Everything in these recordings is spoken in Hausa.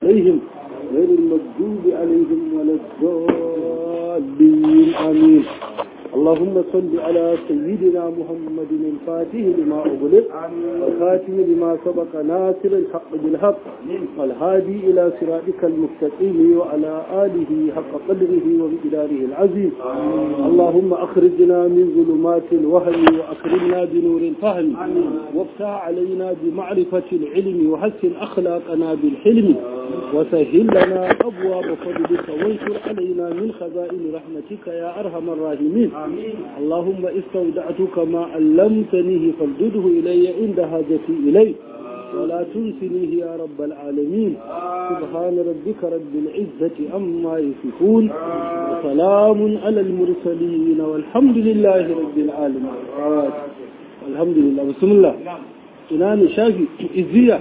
عليهم غير المغضوب عليهم ولا الضالين آمين اللهم صل على سيدنا محمد الفاتح لما أغلق والخاتم لما سبق ناصر الحق بالحق والهادي إلى صراطك المستقيم وعلى آله حق قدره ومقداره العظيم اللهم أخرجنا من ظلمات الوهم وأكرمنا بنور الفهم وافتح علينا بمعرفة العلم وحسن أخلاقنا بالحلم وسهل لنا أبواب فضلك وانشر علينا من خزائن رحمتك يا أرحم الراحمين اللهم استودعتك ما علمتنيه فردده إلي عند حاجتي إليه ولا تنسنيه يا رب العالمين سبحان ربك رب العزة أما يصفون وسلام على المرسلين والحمد لله رب العالمين الحمد لله بسم الله ina shafi iziya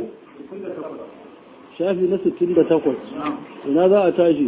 shafi na 68 ina za a tashi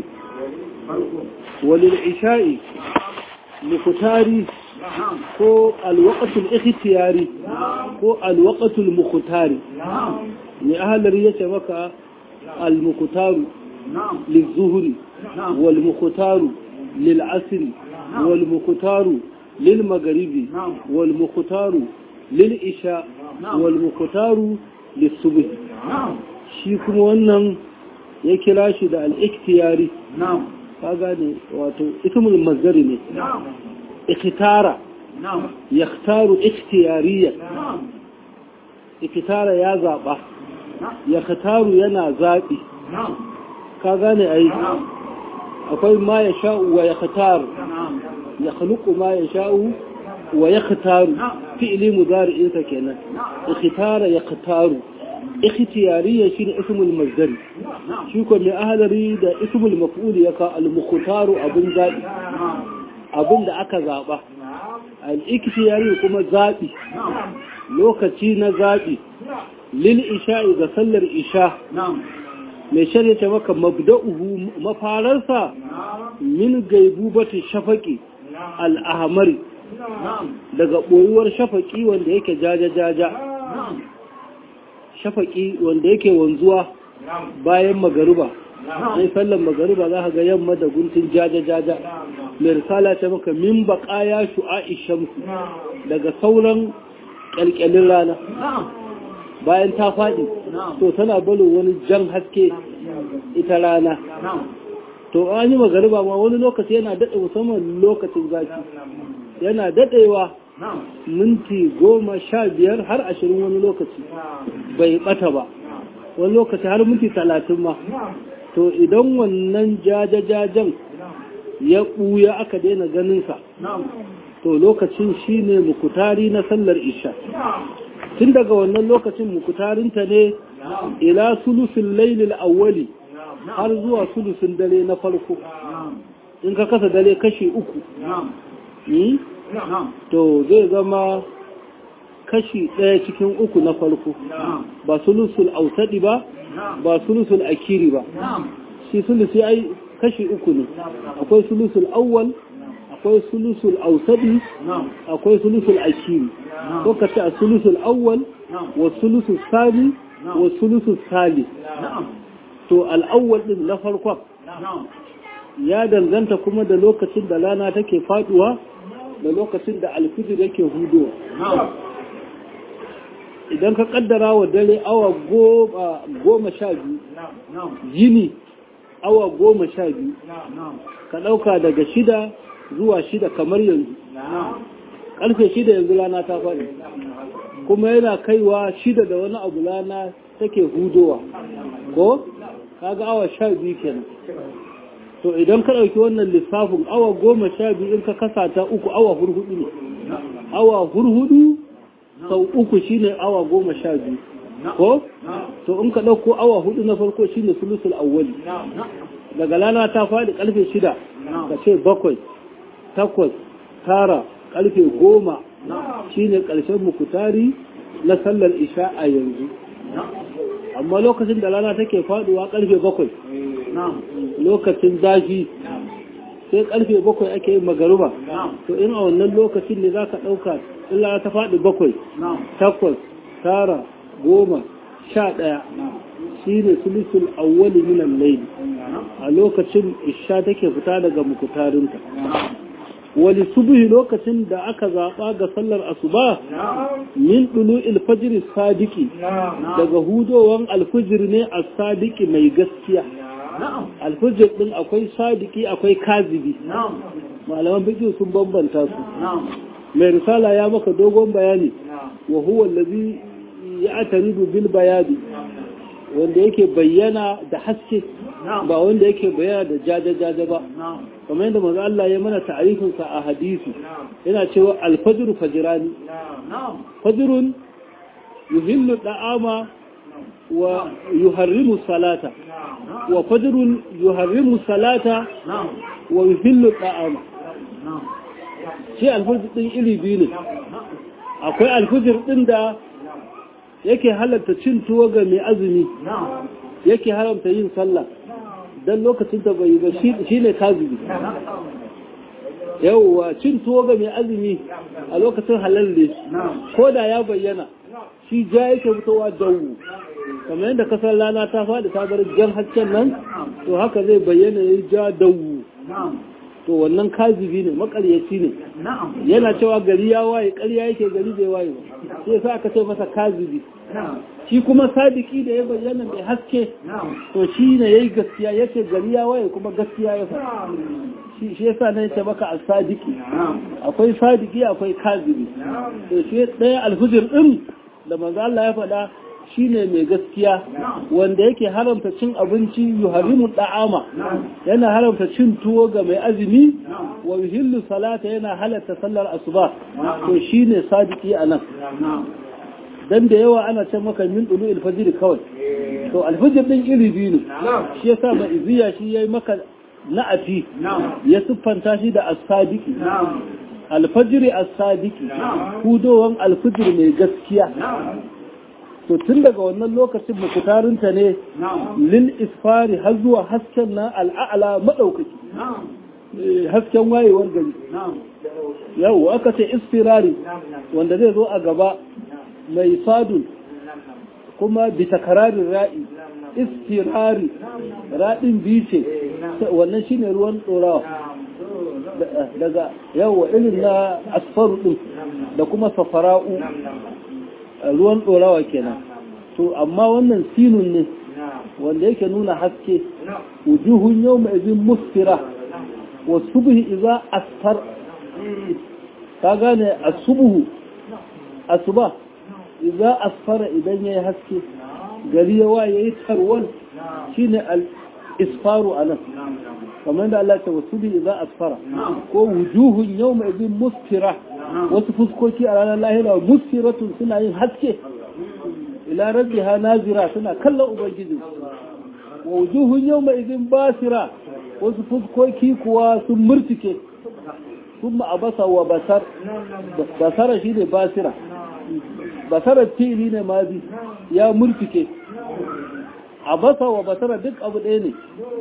walil isha'i mukutari ko alwaqatul ikhtiyari ko alwaqatul mukhtari ne ahalar yace maka almukutaru lizuhri wal mukutaru lil asri wal mukutaru lil magharibi wal mukutaru lil isha wal mukutaru lis subh shi kuma wannan ya kira shi da al-ikhtiyari ka gane wato ismul mazdari ne ikhtara yakhtaru ikhtiyariya ikhtara ya zaba yakhtaru yana zabi ka gane ai akwai ma ya sha'u wa yakhtar ya khluqu ma ya sha'u wa yakhtaru fi'li mudari'in sa kenan ikhtara yakhtaru ikhtiyariya shine ismul mazdari shi ko mai ahalari da ismul maf'ul ya ka al-mukhtaru abun zabi abun da aka zaba al-ikhtiyari kuma zabi lokaci na zabi lil isha'i ga sallar isha mai shari'a maka mabda'uhu mafararsa min gaibubati shafaqi al-ahmari daga boyuwar shafaqi wanda yake jaja jaja shafaqi wanda yake wanzuwa bayan magariba sai sallan magariba za ka ga yamma da guntun jaja-jaja mai risala ta maka min baƙaya shu'a'i shamsu daga sauran ƙyalƙyalin rana bayan ta faɗi to tana balon wani jan haske ita rana to an yi magariba ma wani lokaci yana daɗe musamman lokacin zafi yana daɗewa minti goma sha biyar har ashirin wani lokaci bai ɓata ba wani lokaci har minti talatin ma to idan wannan jajajajen ya ɓuya aka daina ganinsa to lokacin shi ne mukutari na sallar isha tun daga wannan lokacin mukutarinta ne ila sulusin lailil awwali har zuwa sulusin dare na farko in ka kasa dare kashi uku to zai zama kashi ɗaya cikin uku na farko ba sulusul autadi ba ba sulusul akiri ba shi sulusi ai kashi uku ne akwai sulusul awwal akwai sulusul autadi akwai sulusul akiri ko ka ce a sulusul awwal wa sulusul sali wa sulusul sali to al'awwal din na farkon ya danganta kuma da lokacin da rana take faduwa da lokacin da alfijir yake hudowa idan ka kaddara wa dare awa goma sha biyu yini awa goma sha biyu ka ɗauka daga shida zuwa shida kamar yanzu ƙarfe shida yanzu rana ta faɗi kuma yana kaiwa shida da wani abu rana take hudowa ko kaga awa sha biyu kenan to idan ka ɗauki wannan lissafin awa goma sha biyu in ka kasa ta uku awa hurhudu ne awa hurhudu sau uku shine awa goma sha biyu ko to in ka ɗauko awa hudu na farko shine sulusul awwali daga lana ta faɗi ƙarfe shida ka ce bakwai takwas tara ƙarfe goma shine ƙarshen mukutari na sallar isha a yanzu amma lokacin da rana take faɗuwa ƙarfe bakwai lokacin zafi sai karfe bakwai ake yin magaruba to in a wannan lokacin ne za ka ɗauka illa ta faɗi bakwai takwas tara goma sha ɗaya shi ne sulusul awwali minan laili a lokacin isha take fita daga mukutarinta wali subuhi lokacin da aka zaɓa ga sallar asuba min ɗulu ilfajiri sadiki daga hudowan alfijir ne a sadiki mai gaskiya alfijir ɗin akwai sadiki akwai kazibi malaman bikin sun bambanta su mai risala ya maka dogon bayani wa huwa allazi ya ataridu bil bayani wanda yake bayyana da haske ba wanda yake bayyana da jaja-jaja ba kamar yadda manzo Allah ya mana ta'arifinsa a hadisi yana cewa alfajru fajrani fajrun yuhillu da'ama wa yuharrimu salata wa fajrun yuharrimu salata wa yuhillu da'ama shi alfajr din iri biyu ne akwai alfajr din da yake halatta cin tuwo ga mai azumi yake haramta yin sallah don lokacin da bai ba shi ne kazibi yauwa cin tuwo ga mai azumi a lokacin halal ne ko da ya bayyana shi ja yake fitowa dawo kamar yadda kasar rana ta faɗi ta bar jan hasken nan to haka zai bayyana ya ja dawo to wannan kazibi ne makaryaci ne yana cewa gari ya waye ƙarya yake gari bai waye ba sai sa aka ce masa kazibi shi kuma sadiki da ya bayyana mai haske to shi ne yayi gaskiya yace gari ya waye kuma gaskiya ya faɗa shi shi yasa ne yace maka as-sadiki akwai sadiki akwai kazibi to shi ɗaya alhujur din da manzo Allah ya faɗa shine mai gaskiya wanda yake haramta cin abinci yuharimu da'ama yana haramta cin tuwo ga mai azumi wa yuhillu salata yana halatta sallar asuba to shine sadiki anan dan da yawa ana ce maka min dulu alfajr kawai to alfajr din iri biyu ne shi yasa ba iziya shi yayi maka na'ati ya siffanta shi da as-sadiki alfajr as-sadiki hudowan alfajr mai gaskiya to tun daga wannan lokacin mukutarinta ne lil isfari har zuwa hasken na al'a'ala maɗaukaki hasken wayewar gari yau aka ce isfirari wanda zai zo a gaba mai sadun kuma bisa kararin ra'i isfirari raɗin bice wannan shine ruwan ɗorawa daga yawa irin na asfaru ɗin da kuma safara'u ruwan ɗorawa kenan to amma wannan sinun ne wanda yake nuna haske wujuhun yau mai izin musfira wa subhi iza asfar ka gane asubuhu asuba iza asfara idan yayi haske gari ya waye yayi tarwal shine al isfaru anan kamar da Allah ta wasubi iza asfara ko wujuhun yau mai izin musfira wasu fuskoki a ranar lahira musiratun suna yin haske ila rabbiha nazira suna kallon ubangiji wa wujuhun yawma idin basira wasu fuskoki kuwa sun murtike sun abasa wa basar basara shine basira basara fili ne mazi ya murtike abasa wa basara duk abu ɗaya ne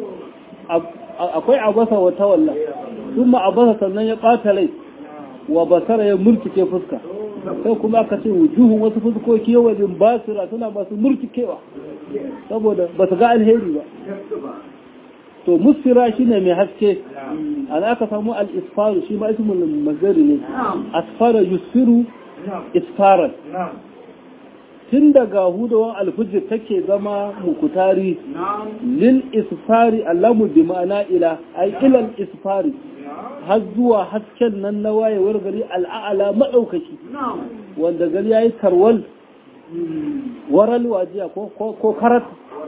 akwai abasa wa tawalla sun abasa sannan ya ɓata rai wa basara ya murtuke fuska sai kuma aka ce wujuhun wasu fuskoki yawanin basira suna masu murtukewa saboda ba su ga alheri ba to musfira shine mai haske an aka samu al-isfaru shi ma ismul mazari ne asfara yusfiru isfaran tun daga hudawan alfijir take zama mukutari lil isfari allamu bi ma'ana ila ay ilal isfari har zuwa hasken nan na wayewar gari al'a'ala maɗaukaki wanda gari ya yi tarwal waral wajiya ko karat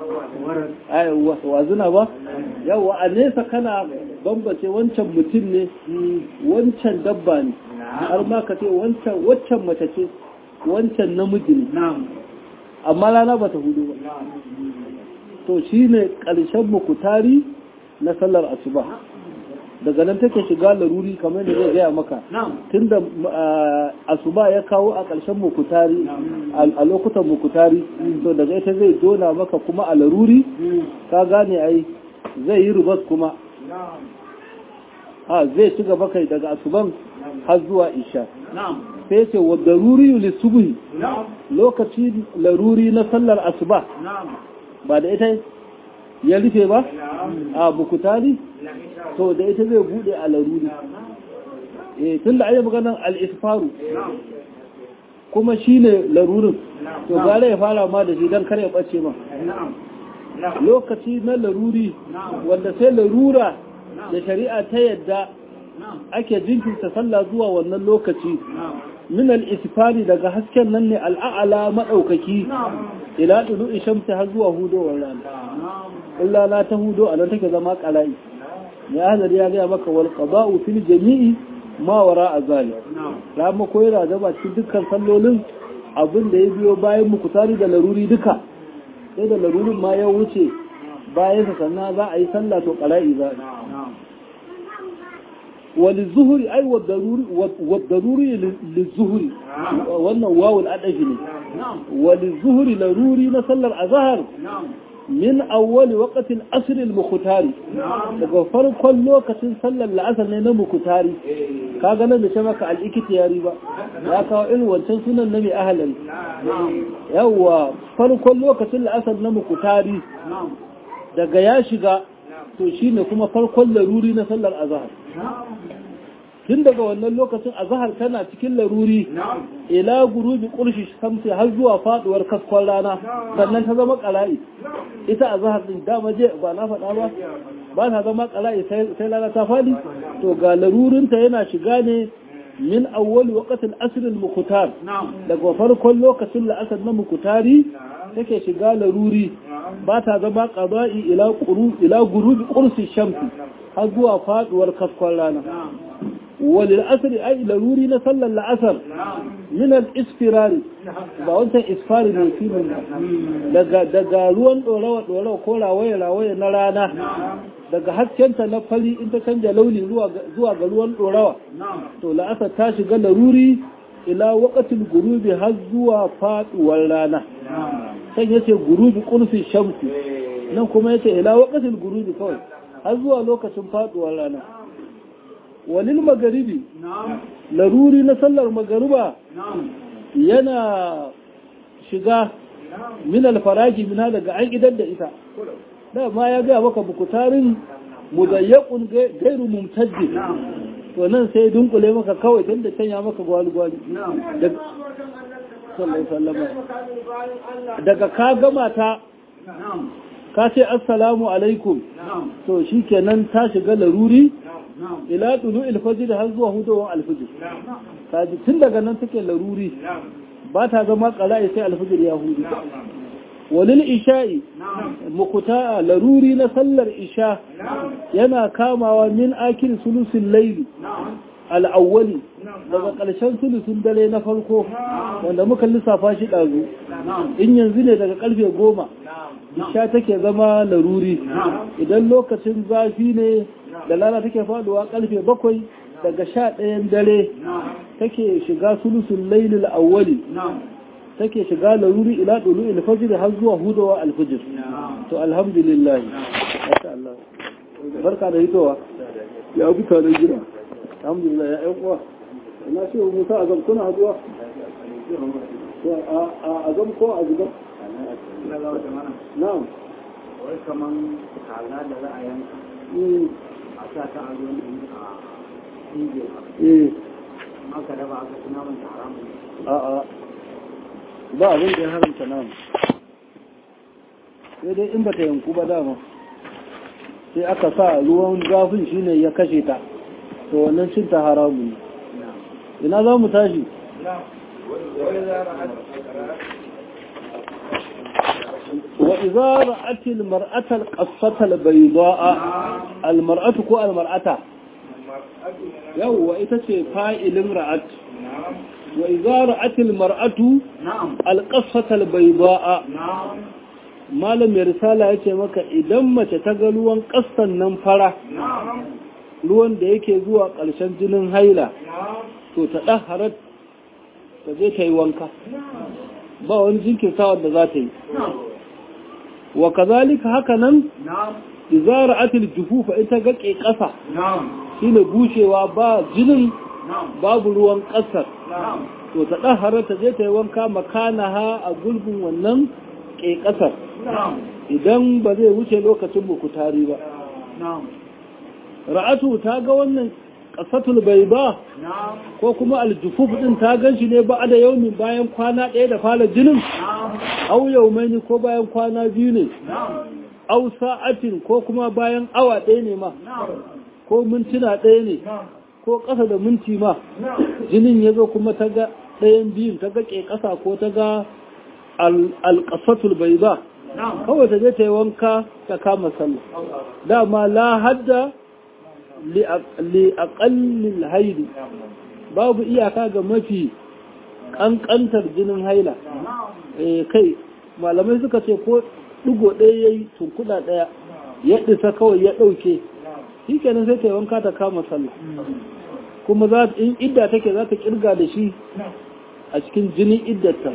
wazuna ba yawa a nesa kana bambace wancan mutum ne wancan dabba ne har ma ka ce wancan waccan mace ce wancan namiji ne amma rana ba ta hudu ba to shi ne ƙarshen mukutari na sallar asuba daga nan take shiga laruri kamar da zai gaya maka tunda asuba ya kawo a ƙarshen mukutari a lokutan mukutari to daga ita zai jona maka kuma a laruri ka gane ai zai yi rubas kuma ha zai ci gaba kai daga asuban har zuwa isha sai ce wa daruri li subhi lokaci laruri na sallar asuba ba da ita ya rufe ba a bukutari to da ita zai bude a laruri eh tunda ayi maganar al-isfaru kuma shine larurin to gare ya fara ma da shi dan kar ya bace ma lokaci na laruri wanda sai larura da shari'a ta yadda ake jinkirta sallah zuwa wannan lokaci min al-isfari daga hasken nan ne al'a'ala madaukaki ila dudu shamsi har zuwa hudowar rana illa la ta hudo a nan take zama qalai ya hadari ya ga maka wal qada'u fil jami'i ma wara azali rama ko yana zama cikin dukkan sallolin abin da ya biyo bayan muku tari da laruri duka sai da larurin ma ya wuce bayan sa sannan za a yi sallah to qalai za وللظهر أي والضروري والضروري للظهر وأن واو الأدفني وللظهر لروري نصلى الأظهر من أول وقت الأسر المختاري daga farkon lokacin sallar la'asar ne na mukutari ka ganin da shamaka al'ikitiyari ba ya kawo irin wancan sunan na mai ahalari yawwa farkon lokacin la'asar na mukutari daga ya shiga to shine kuma farkon laruri na sallar azahar tun daga wannan lokacin azahar tana cikin laruri ila gurubi kurshi samsi har zuwa faduwar kaskon rana sannan ta zama kala'i ita azahar din dama je ba na faɗa ba ba ta zama kala'i sai rana ta fadi to ga larurinta yana shiga ne min awwal waqtil asr al muqtar daga farkon lokacin la'asar na mukutari take shiga laruri ba ta zama qada'i ila quru ila gurubi qursi shamsi har zuwa faduwar kaskon rana walil asri ai laruri na sallar la'asar min al isfirari ba wancan isfari ne filin daga daga ruwan dorawa dorawa ko rawaye rawaye na rana daga haskenta na fari in ta canja launi zuwa ga ruwan dorawa to la'asar ta shiga laruri ila waqatil gurubi har zuwa faduwar rana sai yace gurubi qurfi shamsi nan kuma yace ila waqatil gurubi kawai har zuwa lokacin faduwar rana walil magaribi laruri na sallar magariba yana shiga min alfaragi mina daga an idan da ita da ma ya gaya maka bukutarin mudayyakun gairu mumtaddi to nan sai dunkule maka kawai tun da canya maka gwali-gwali daga ka gama ta ka ce assalamu alaikum to shi kenan ta shiga laruri ila tulu ilfajir har zuwa hudowar alfijir kaji tun daga nan take laruri ba ta zama ƙala'i sai alfijir ya hudu walil isha'i mukuta laruri na sallar isha yana kamawa min akil sulusin laili al'awwali daga ƙarshen sulusun dare na farko wanda muka lissafa shi ɗazu in yanzu ne daga ƙarfe goma isha take zama laruri idan lokacin zafi ne da lana take faduwa ƙarfe bakwai daga sha ɗayan dare take shiga sulusun lailil awwali take shiga laruri ila ɗulu ilfajir har zuwa hudawa alfajir to alhamdulillah barka da hitowa ya bi tare gida alhamdulillah ya yan uwa ina ce musa a zam kuna zuwa a zam ko a zuba na'am wai kaman kaza da za a yanka a sa ta a ruwan a inje eh aka raba aka ci naman ta haramun a'a ba abin da ya haramta namu sai dai in ba ta yanku ba dama sai aka sa ruwan zafin shine ya kashe ta to wannan cin ta haramu ne ina za mu tashi wa idza ra'at al mar'ata al qassata al bayda'a al mar'atu ko al mar'ata yawwa ita ce fa'ilin ra'at wa idza ra'at al mar'atu al qassata al bayda'a malam mai risala ya ce maka idan mace ta ga ruwan ƙastan nan fara ruwan da yake zuwa ƙarshen jinin haila to ta ɗan harar ta je ta yi wanka ba wani jinkirtawa da za ta yi wa kazalika haka nan izara atil jufufa ita ga ke ƙasa na'am shine bushewa ba jinin na'am babu ruwan ƙasar na'am to ta ɗahara ta je ta yi wanka makanaha a gulbin wannan ke ƙasar na'am idan ba zai wuce lokacin bukutari ba na'am ra'atu ta ga wannan ƙasatul bai ba na'am ko kuma aljufuf ɗin ta gan shi ne ba da yaumin bayan kwana ɗaya da fara jinin na'am au yaumaini ko bayan kwana biyu ne na'am au sa'atin ko kuma bayan awa ɗaya ne ma na'am ko mintuna ɗaya ne na'am ko ƙasa da minti ma na'am jinin ya zo kuma ta ga ɗayan biyun ta ga ke ƙasa ko ta ga al- alƙasatul bai ba na'am kawai ta je ta yi wanka ta kama sallah dama la hadda li aqallil haidi babu iyaka ga mafi ƙanƙantar jinin haila na'am eh kai malamai suka ce ko ɗigo ɗaya ya yi tunkuɗa ɗaya ya ɗisa kawai ya ɗauke shi kenan sai ta yi wanka ta kama sallah kuma za in idda take za ta kirga da shi a cikin jinin iddarta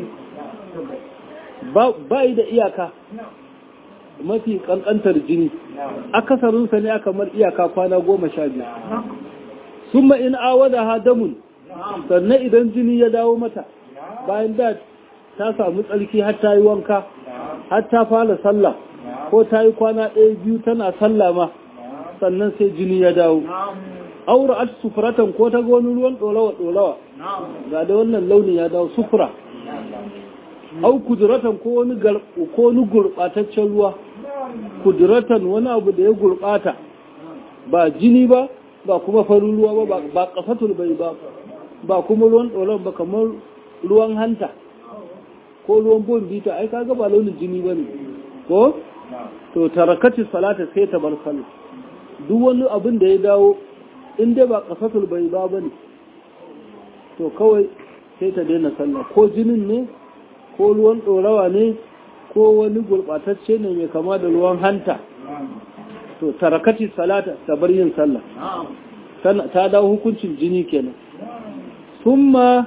ba ba yi da iyaka mafi kankantar jini akasarinsa ne aka mar iyaka kwana goma sha biyu sun in awada ha damun sannan idan jini ya dawo mata bayan da ta samu tsarki har ta yi wanka har ta fara sallah ko ta yi kwana ɗaya biyu tana sallah ma sannan sai jini ya dawo na'am aura at sufuratan ko ta ga wani ruwan ɗorawa ɗorawa na'am ga da wannan launi ya dawo sufura au kuduratan ko wani gar- ko wani gurɓataccen ruwa kuduratan wani abu da ya gurɓata ba jini ba ba kuma farin ruwa ba ba- ba kafatul bai ba ba kuma ruwan ɗorawa ba kamar ruwan hanta ko ruwan bombita ai kaga ba launin jini ba ne ko to tarakati salata sai ta bar sallah duk wani abin da ya dawo in dai ba kafatul bai ba bane to kawai sai ta daina sallah ko jinin ne ko ruwan ɗorawa ne ko wani gurɓatacce ne mai kama da ruwan hanta to tarakati salata ta bar yin sallah na'am Tana- ta dawo hukuncin jini kenan summa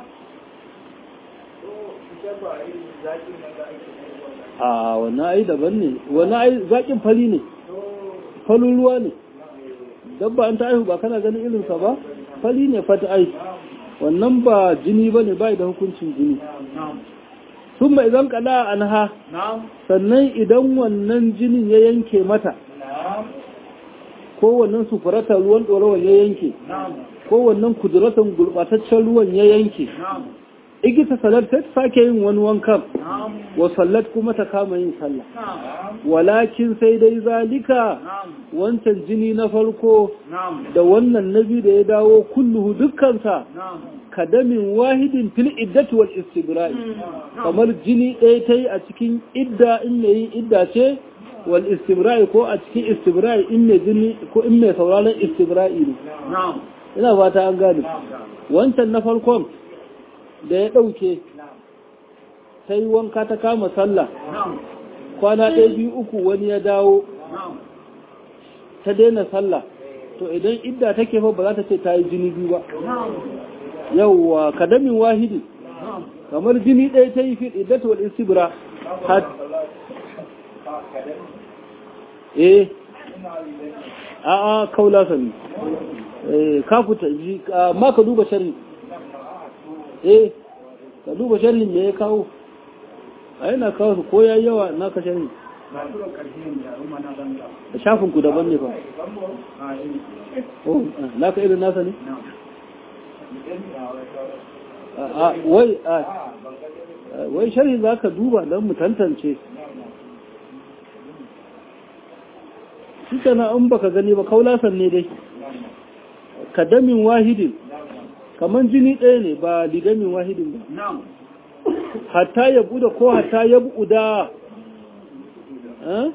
a wannan ai daban ne wannan ai zaƙin fari ne falin ruwa ne dabba an ta aihu ba kana ganin irinsa ba fali ne fata ai wannan ba jini ba ne bai da hukuncin jini na'am sun mai zan kada an ha na'am sannan idan wannan jinin ya yanke mata na'am ko wannan sufurata ruwan ɗorawan ya yanke na'am ko wannan kuduratan gurɓataccen ruwan ya yanke na'am igita salat ta sake yin wani wankan na'am wa sallat kuma ta kama yin sallah na'am walakin sai dai zalika na'am wancan jini na farko na'am da wannan nabi da ya dawo kulluhu dukkansa na'am kadamin wahidin fil iddati wal istibra'i kamar jini ɗaya ta yi a cikin idda in mai yin idda ce wal istibra'i ko a cikin istibra'i in mai jini ko in mai sauraron istibra'i ne na'am ina fata an gane wancan na farkon da ya ɗauke ta yi wanka ta kama sallah na'am kwana ɗaya biyu uku wani ya dawo na'am ta daina sallah to idan idda take fa ba za ta ce ta yi jini biyu ba na'am yawwa kadamin wahidi na'am kamar jini ɗaya ta yi fi iddatu wal istibra had eh a a kaula sani eh ka fita ji ka- ma ka duba sharri eh ka duba sharri me ya kawo a yana kawo su ko yayi yawa na ka sharri na tura ƙarshe ne da rumma na zanga da shafin ku daban ne fa a yi oh na ka irin nasa ne na'am a a wai a wai sharhi za ka duba don mu tantance shi kana in baka gani ba kaulasan ne dai kadamin wahidin kaman jini ɗaya ne ba lidamin wahidin ba na'am hatta ya buɗe ko hatta ya buɗa eh?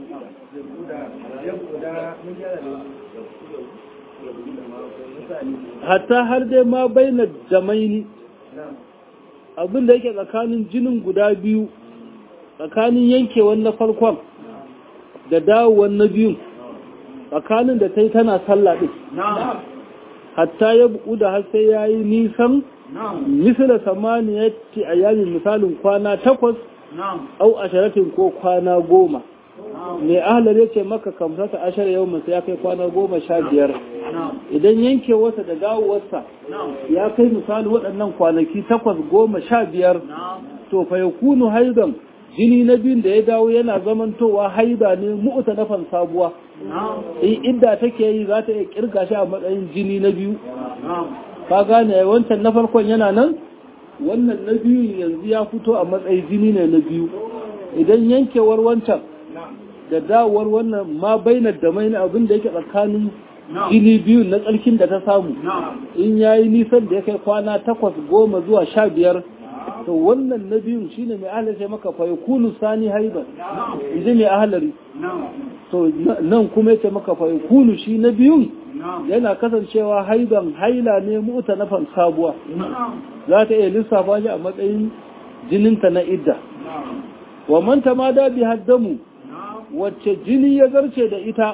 hatta har dai ma baina jamaini abin da yake tsakanin jinin guda biyu tsakanin yankewan na farkon da dawowar na biyun tsakanin da ta yi tana sallah ɗin na'am hatta ya buɗu da har sai ya yi nisan na'am misala samaniyatti a yamin misalin kwana takwas na'am au asharatin ko kwana goma mai ahalar ya ce maka kamsata ashar yau masu ya kai kwana goma sha biyar idan yankewarsa da dawowarsa ya kai misali waɗannan kwanaki takwas goma sha biyar to fa ya kunu haidan jini na biyun da ya dawo yana zamantowa haida ne mu'uta nafan sabuwa in idda take yi za ta iya kirga shi a matsayin jini na biyu ka gane wancan na farkon yana nan wannan na biyu yanzu ya fito a matsayin jini ne na biyu idan yankewar wancan da dawowar wannan ma bainar da mai abin da yake tsakanin jini biyu na tsarkin da ta samu in ya yi nisan da ya kai kwana takwas goma zuwa sha biyar to wannan na biyun shine mai ahalar sai maka fayakunu sani haiban inji mai ahalari to nan kuma ya ce maka fayakunu shi na biyun yana kasancewa haiban haila ne muta nafan sabuwa za ta iya lissafa shi a matsayin jininta na idda wa manta ma da bi haddamu wacce jini ya zarce da ita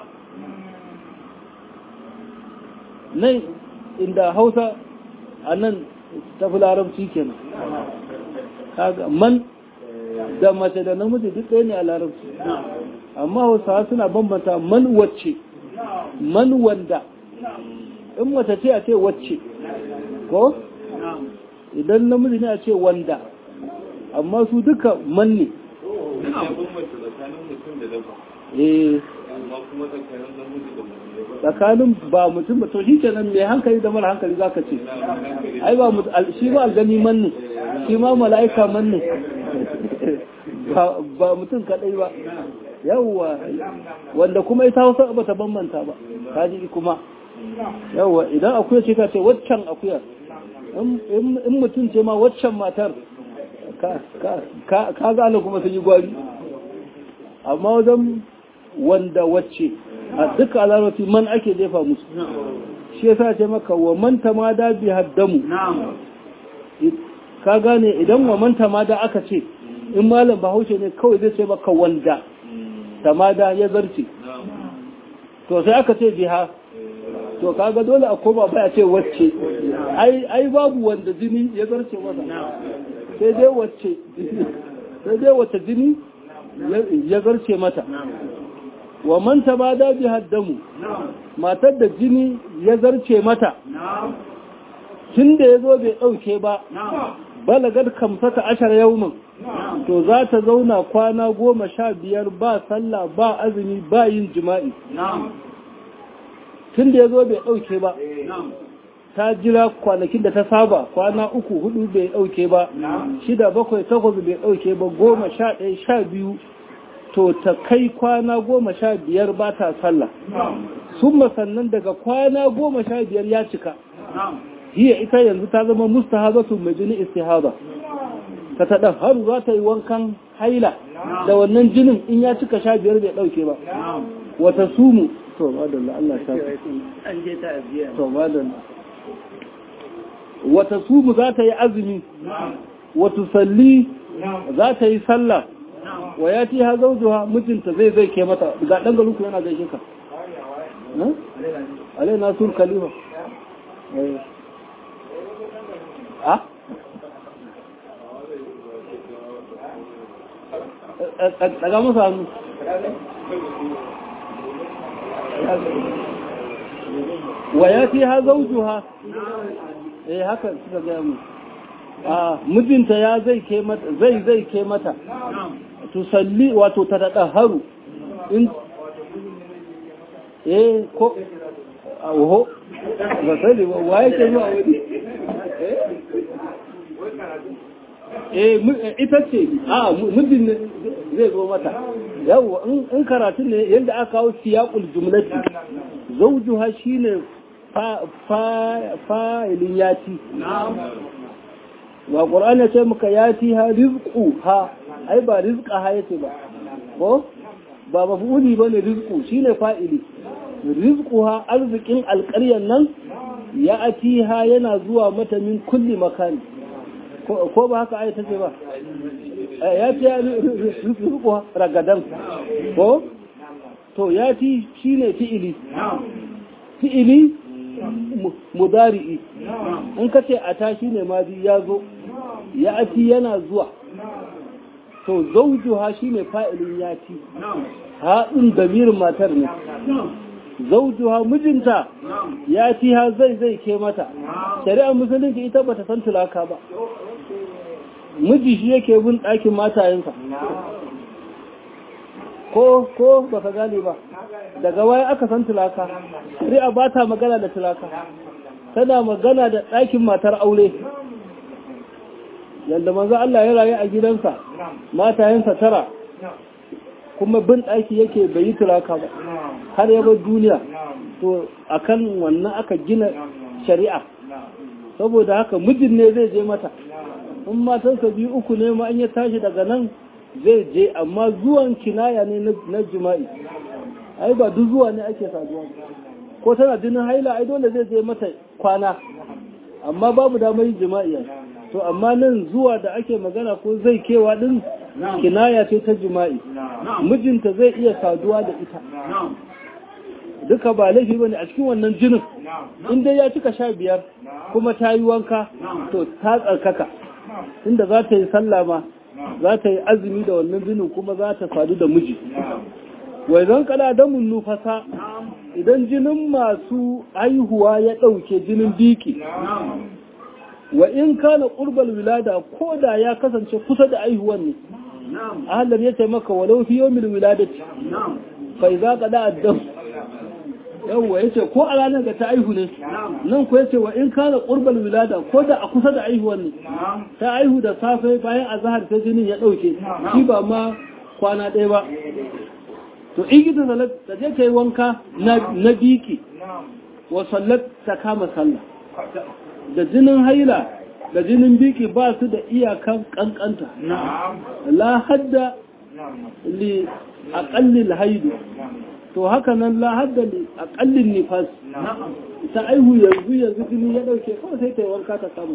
nan inda hausa a nan tafi larabci kenan kaga man da mace da namiji duk ɗaya ne a larabci amma hausawa suna bambanta man wacce man wanda in mace ce a ce wacce ko idan namiji ne a ce wanda amma su duka man ne eh tsakanin ba mutum ba to shi kenan mai hankali da mara hankali zaka ce ai ba shi ba aljani man ne shi ma mala'ika man ne ba mutum kadai ba yawwa wanda kuma ita hausa ba ta bambanta ba kaji kuma yawwa idan akuya ce ka ce waccan akuya in mutum ce ma waccan matar ka gane kuma sun yi gwari amma wajen wanda wacce a duka alarwati man ake jefa musu shi yasa ce maka wa man tamada bi haddamu ka gane idan wa man tamada aka ce in malam bahaushe ne kawai zai ce maka wanda tamada ya zarce to sai aka ce biha to kaga dole a koma baya ce wacce ai ai babu wanda jini ya zarce masa sai dai wacce sai dai wacce jini ya zarce mata wa man tabada bi haddamu matar da jini ya zarce mata tun da ya zo bai ɗauke ba balagar kamsata ashar yaumin to za ta zauna kwana goma sha biyar ba sallah ba azumi ba yin jima'i tun da ya zo bai ɗauke ba ta jira kwanakin da ta saba kwana uku hudu bai ɗauke ba shida bakwai takwas bai ɗauke ba goma sha ɗaya sha biyu to ta kai kwana goma sha biyar ba ta sallah sun sannan daga kwana goma sha biyar ya cika hiya ita yanzu ta zama mustahazatu mai jini istihada ta taɗa har za ta yi wankan haila da wannan jinin in ya cika sha biyar bai ɗauke ba wata sumu to madalla Allah ta an je ta abiya to madalla wata sumu za ta yi azumi wata salli za ta yi sallah wa ya ti ha zaujuha mijinta zai zai ke mata ga ɗan galuku yana gaishe ka alai na sur khalifa a daga masa hannu wa ya fi ha zaujuha eh haka suka gaya mu a mijinta ya zai ke mata zai zai ke mata tusalli wato ta daɗa haru in eh ko oho ba sani ba waye ke zuwa wani eh ita ce a mijin ne zai zo mata yawa in karatun ne yadda aka kawo siyaqul jumlati zawjuha shine fa'ilin yati wa qur'ani ya ce muka yati ha rizqu ha ai ba rizqa ha yace ba ko ba mafuli bane rizqu shine fa'ili rizqu ha arzikin alƙaryan nan ya atiha yana zuwa mata min kulli makani ko ba haka ai tace ba ya ce ya rizqu ragadan ko to yati shine fi'ili fi'ili mudari'i in ka ce ata shine madi ya zo ya ati yana zuwa to zaujuha shine fa'ilin yati haɗin damirin matar ne zaujuha mijinta ya ci ha zai zai ke mata shari'ar musulunci ita bata san tulaka ba miji shi yake bin ɗakin matayensa ko ko ba ka gane ba daga waya aka san tulaka shari'a ba ta magana da tulaka tana magana da ɗakin matar aure yadda manzo Allah ya rayu a gidansa matayensa tara kuma bin ɗaki yake bai yi tulaka ba har ya bar duniya to akan wannan aka gina shari'a saboda haka mijin ne zai je mata in matansa biyu uku ne ma an ya tashi daga nan zai je amma zuwan kinaya ne na jima'i ai ba duk zuwa ne ake saduwa ko tana jinin haila ai dole zai je mata kwana amma babu damar yin jima'i to amma nan zuwa da ake magana ko zai kewa din kinaya ce ta jima'i mijinta zai iya saduwa da ita duka ba laifi bane a cikin wannan jinin in dai ya cika sha biyar kuma ta yi wanka to ta tsarkaka inda za ta yi sallah ma za ta yi azumi da wannan jinin kuma za ta sadu da miji wai zan kada damun nufasa idan jinin masu haihuwa ya ɗauke jinin biki wa in kana ƙurbal wilada ko da ya kasance kusa da aihuwan ne ahalar ya ce maka walau fi yawmil wiladati fa idza qada ad-dam yawwa yace ko a ranar da ta aihu ne nan ko yace wa in kana qurbal wilada ko da a kusa da aihuwan ne ta aihu da safe bayan azhar sai jinin ya dauke shi ba ma kwana ɗaya ba to in gita salat ta je ta yi wanka na biki wa sallat ta kama sallah da jinin haila da jinin biki ba su da iyakan kankanta la hadda li aqallil haidu to haka nan la hadda li aqallin nifas ta aihu yanzu yanzu jini ya dauke kawai sai ta yi wanka ta samu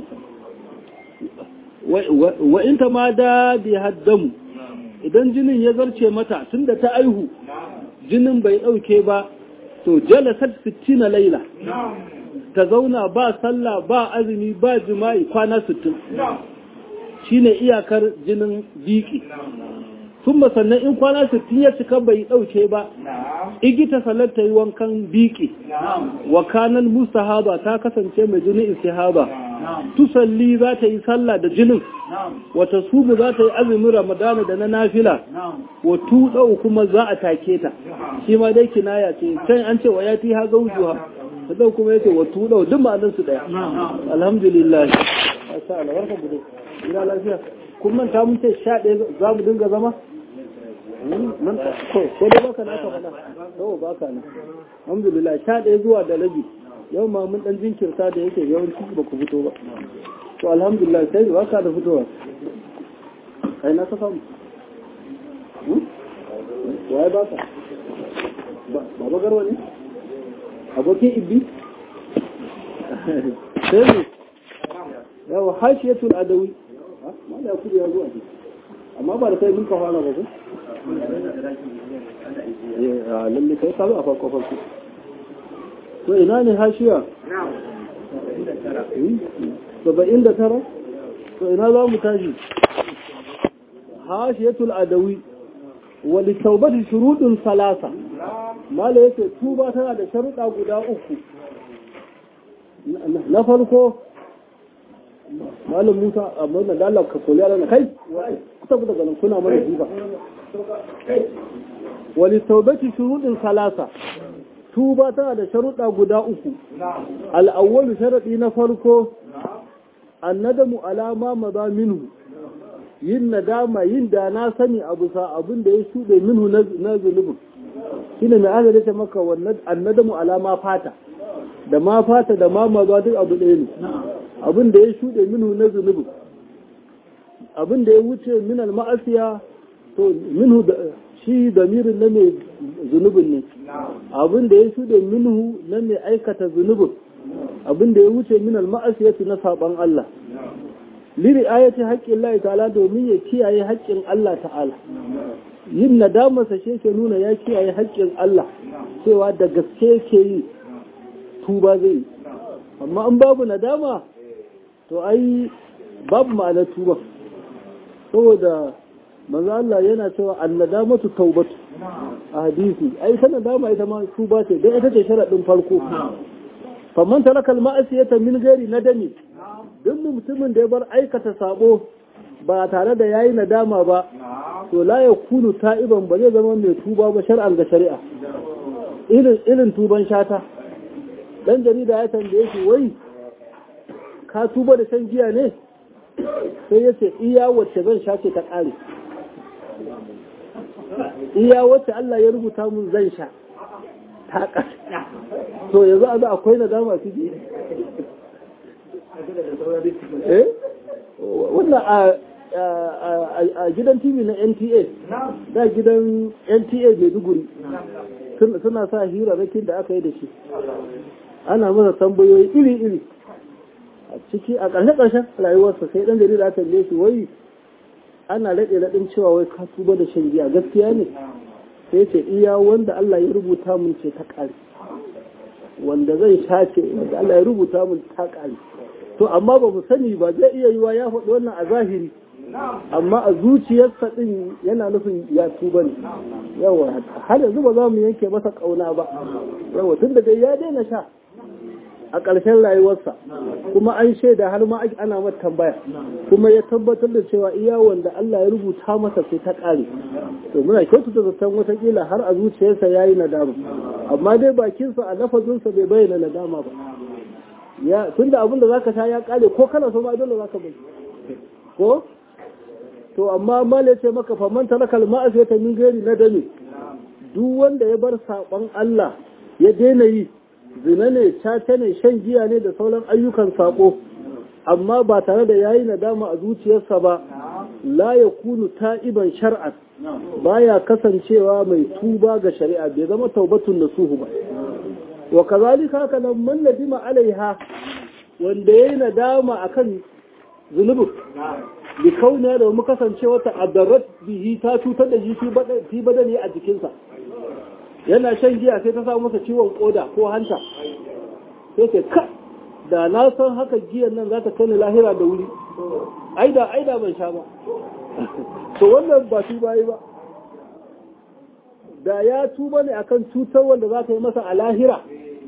wa in ta ma da bi haddamu idan jinin ya zarce mata tunda ta aihu jinin bai dauke ba to jalasat 60 laila ta zauna ba sallah ba azumi ba jima'i kwana 60 shine iyakar jinin biki sun sannan in kwana 60 ya cika bai dauke ba igita salar ta yi wankan biki wa kanan mustahaba ta kasance mai jinin istihaba tusalli za ta yi sallah da jinin wata subu za ta yi azumin ramadana da na nafila wa tuɗau kuma za a take ta shi ma dai kinaya ce can an ce wa ya ti ha gaujuwa ta kuma ya ce wa tuɗau duk ma'anin su ɗaya alhamdulillah masha Allah warka bude ina lafiya kun manta mun ce sha ɗaya za mu dinga zama ko dai baka na aka faɗa ko baka na alhamdulillah sha ɗaya zuwa da rabi yau ma mun dan jinkirta da yake yawanci ba ku fito ba to alhamdulillah sai ba ka da fitowa kai na ka samu waye ba ka ba ba garwa ne abokin ibbi sai ne yawa hashiyatul adawi ma da kudi ya zo a amma ba da kai mun ka fara ba ko eh lalle kai ka a farko farko to ina ne hashiya saba'in da tara to ina za mu tashi hashiyatul adawi wali taubati shurudun salasa mala yake tuba tana da sharuɗa guda uku na farko malam musa amma na dalar ka koli na kai kusa daga nan kuna mana jiba wali taubati shurudun salasa tuba tana da sharuɗa guda uku al'awwalu sharaɗi na farko annadamu alama maza minhu yin nadama yin da na sani abu sa abin da ya shuɗe minhu na zunubin shi ne mai aka dace maka annadamu alama fata da ma fata da ma maza duk abu ɗaya ne abin da ya shuɗe minhu na zunubin abin da ya wuce min ma'asiya to minhu shi damirin na mai zunubin ne abin da ya shuɗe minhu na mai aikata zunubin abin da ya wuce min al-ma'asiyati na saban Allah liri ayati haƙƙin Allah ta'ala domin ya kiyaye haƙƙin Allah ta'ala yin nadama sa shi ke nuna ya kiyaye haƙƙin Allah cewa da gaske ke yi tuba zai yi amma an babu nadama to ai babu ma'anar tuba saboda manzo Allah yana cewa annadamatu taubatu a hadisi ai sanan dama ita ma tuba ce dan ita ce sharadin farko faman taraka al-ma'siyata min ghairi nadami duk mutumin da ya bar aikata sabo ba tare da yayi nadama ba to la yakunu ta'iban ba zai zama mai tuba ba shar'an ga shari'a irin irin tuban shata dan jarida ya tambaye shi wai ka tuba da shan giya ne sai ya ce iya wacce zan sha ce ta ƙare iya wacce Allah ya rubuta mun zan sha ta ƙare to yanzu a za akwai nadama su ji eh wannan a gidan tv na nta da gidan nta maiduguri suna sa hirarrakin da aka yi da shi ana masa tambayoyi iri-iri a ciki a ƙarshe-ƙarshen rayuwarsa sai ɗan jarida aka tambaye shi wai ana raɗe raɗin cewa wai ka tuba da shan giya gaskiya ne sai ce iya wanda Allah ya rubuta mun ce ta ƙare wanda zai sha ce wanda Allah ya rubuta mun ta ƙare to amma ba mu sani ba zai iya yiwa ya faɗi wannan a zahiri amma a zuciyarsa ɗin yana nufin ya tuba ne yawa har yanzu ba za mu yanke masa ƙauna ba yawa tun da dai ya daina sha a ƙarshen rayuwarsa kuma an shaida har ma ana mata tambaya kuma ya tabbatar da cewa iya wanda Allah ya rubuta masa sai ta ƙare to muna kyautata zaton watakila har a zuciyarsa ya yi nadama amma dai bakinsa a lafazinsa bai bayyana nadama ba ya tun da abin da za ka sha ya ƙare ko kana so ma dole za ka bai ko to amma mala ce maka faman talakal ma'asiyata min gairi nadami duk wanda ya bar saɓon Allah ya daina yi zina ne caca ne shan giya ne da sauran ayyukan sako amma ba tare da yayi nadama a zuciyarsa ba la ya kunu ta'iban shar'an baya kasancewa mai tuba ga shari'a bai zama taubatun nasuhu ba wa kazalika haka nan man nadima alaiha wanda yayi nadama akan zunubin bi kauna da mu kasance wata adarat bihi ta cutar da shi fi badani a jikinsa yana shan giya sai ta samu masa ciwon koda ko hanta sai ce ka da na san haka giyan nan za ta kai ni lahira da wuri aida aida ban sha ba to wannan ba tuba yi ba da ya tuba ne akan cutar wanda za ta yi masa a lahira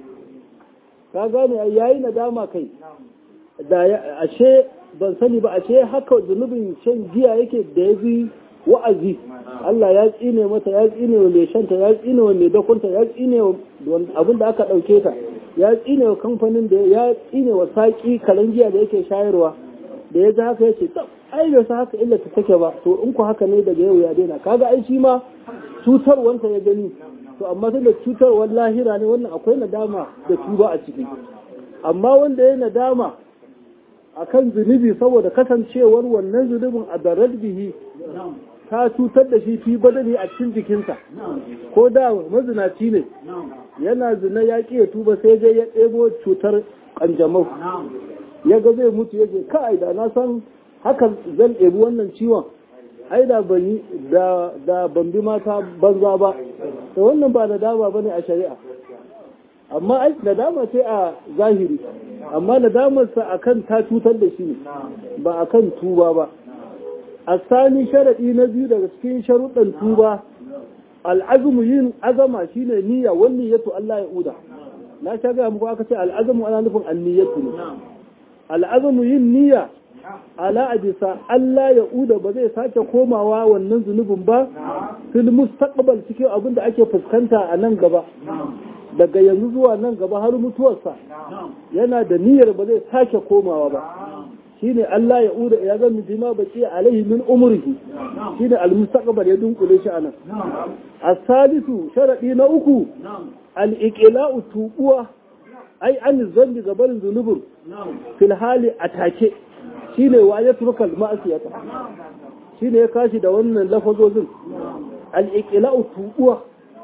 ka gane yayi nadama kai da ashe ban sani ba ashe haka zunubin shan giya yake da ya bi wa'azi Allah ya tsine mata ya tsine wa mai shanta ya tsine wa mai dakunta ya tsine wa abin da aka ɗauke ta ya tsine wa kamfanin da ya tsine wa saƙi karen giya da yake shayarwa da ya ji haka ya ce tsab ai bai sa haka illa ta take ba to in ku haka ne daga yau ya daina kaga ai shi ma cutarwanta ya gani to amma tun da cutarwar lahira ne wannan akwai nadama da tuba a ciki amma wanda ya nadama akan zunubi saboda kasancewar wannan zunubin a darar bihi ta cutar da shi fi badani a cikin jikinsa ko da mazinaci ne yana zina ya ƙi ya tuba sai dai ya ɗebo cutar ƙanjamau ya ga zai mutu ya ce kai da na san haka zan ɗebi wannan ciwon ai da ban da ban bi mata banza ba da wannan ba nadama ba ne a shari'a amma ai nadama ce a zahiri amma nadamarsa akan ta cutar da shi ba akan tuba ba asani sharaɗi na biyu daga cikin sharuɗan tuba al'azumu yin azama shine niyya wani yato Allah ya uda na sha ga muku aka ce al'azumu ana nufin anniyatu ne al'azumu yin niyya ala ajisa Allah ya uda ba zai sake komawa wannan zunubin ba fil mustaqbal cikin abin da ake fuskanta a nan gaba daga yanzu zuwa nan gaba har mutuwarsa yana da niyyar ba zai sake komawa ba shine Allah ya uda ya zama bima baki alaihi min umrihi shine al-mustaqbal ya dunkule shi anan as-salisu sharadi na uku al-iqla'u tubuwa ai an zambi gabarin zunubin fil hali atake shine wa ya turka ma'asiyata shine ya kashi da wannan lafazozin al-iqla'u tubuwa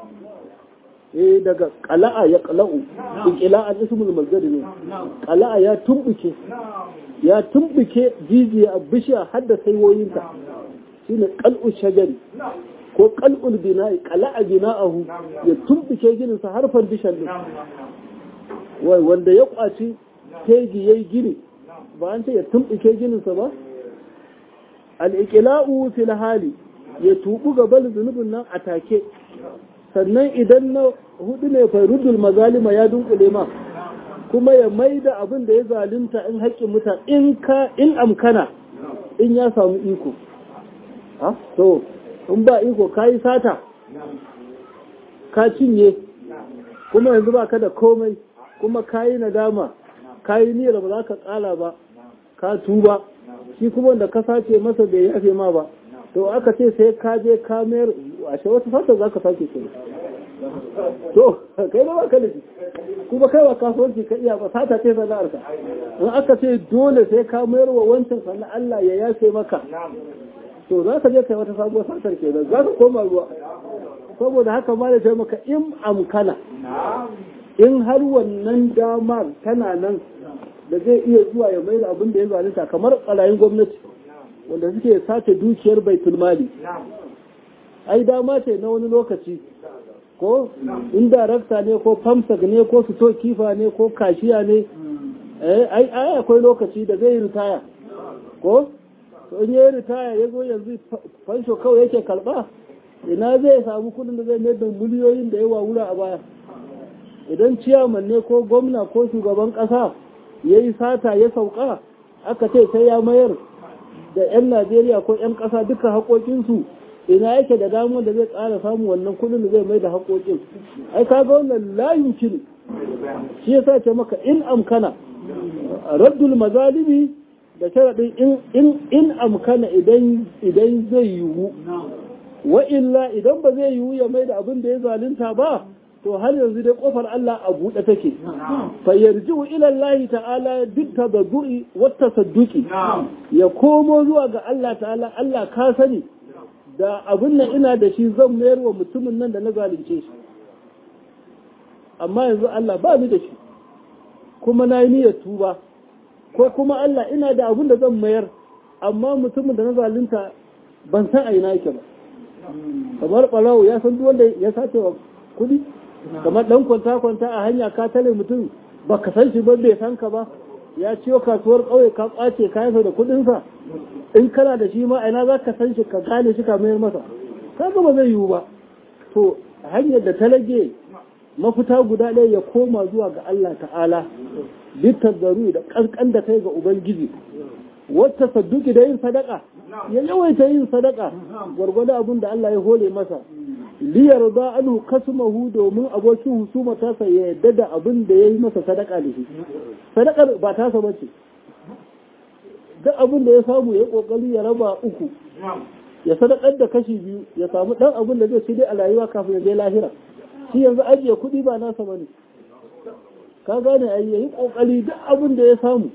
eh daga qala'a ya qala'u iqla'a ismul mazdar ne qala'a ya tumbuke ya tumbuke jijiya bishiya har da saiwoyinta shine qal'u shajari ko qal'ul bina'i qala'a bina'ahu ya tumbuke ginin sa har fandishan din wai wanda ya kwaci tegi yayi gini ba an ce ya tumbuke ginin sa ba al-iqla'u fil hali ya tubu gaban zunubin nan a take sannan idan na hudu ne fairudul mazalima ya dunkule ma kuma ya mai da abin da ya zalunta in haƙƙin mutane in ka in amkana in ya samu iko ha to in ba iko ka yi sata ka cinye kuma yanzu ba ka da komai kuma ka yi nadama ka yi niyyar ba za ka ƙala ba ka tuba shi kuma wanda ka sace masa bai yafe ma ba to aka ce sai ka je ka mayar ashe wata sata za ka sake ce to kai ba ka da kuma kai wa kasuwanci ka iya ba sata ce sana'ar ka in aka ce dole sai ka mayar wa wancan sannan Allah ya yafe maka to za ka je kai wata sabuwar satar ke za ka koma ruwa saboda haka ma da maka in amkana in har wannan damar tana nan da zai iya zuwa ya mai da abin da ya zalunta kamar ɓarayin gwamnati wanda suke sace dukiyar baitul mali ai dama ce na wani lokaci ko in darakta ne ko famsak ne ko fito kifa ne ko kashiya ne ai ai akwai lokaci da zai ritaya ko to in yayi ritaya ya zo yanzu fansho kawai yake karba ina zai samu kudin da zai mai da miliyoyin da yawa wura a baya idan ciyaman ne ko gwamna ko shugaban kasa ya yi sata ya sauka aka ce sai ya mayar da 'yan najeriya ko 'yan kasa duka haƙoƙinsu ina yake da damar da zai ƙara samun wannan kudin da zai mai da haƙoƙin ai kaga wannan layin kiri shi yasa ce maka in amkana raddul mazalibi da sharaɗin in in in amkana idan idan zai yiwu wa illa idan ba zai yiwu ya mai da abin da ya zalunta ba to har yanzu dai kofar Allah a buɗe take fa yarji'u ila Allah ta'ala duk tabaddu'i wa tasadduqi ya komo zuwa ga Allah ta'ala Allah ka sani da abin nan ina da shi zan mayar wa mutumin nan da na zalunce shi amma yanzu Allah ba ni da shi kuma na yi niyyar tuba ko kuma Allah ina da abin da zan mayar amma mutumin da na zalunta ban san a ina yake ba kamar ɓarawo ya san duk wanda ya sace wa kuɗi kamar ɗan kwanta-kwanta a hanya ka tare mutum ba ka san shi ba bai san ka ba ya ciyo kasuwar ƙauye ka ƙwace kayansa da kuɗinsa in kana da shi ma ina za ka san shi ka gane shi ka mayar masa kaga ba zai yiwu ba to hanyar da ta rage mafita guda ɗaya ya koma zuwa ga Allah ta'ala bitar zaru da ƙanƙan da kai ga Ubangiji wata sadduki da yin sadaka ya yawaita yin sadaka gwargwado abin da Allah ya hole masa liyar za anu kasmahu domin abokin husuma tasa ya yadda da abin da ya yi masa sadaka da shi sadakar ba tasa ba ce duk abin da ya samu ya kokari ya raba uku ya sadakar da kashi biyu ya samu dan abin da zai ci dai a rayuwa kafin ya je lahira shi yanzu ajiye kuɗi ba nasa ba ne ka gane ai yayi kokari duk abin da ya samu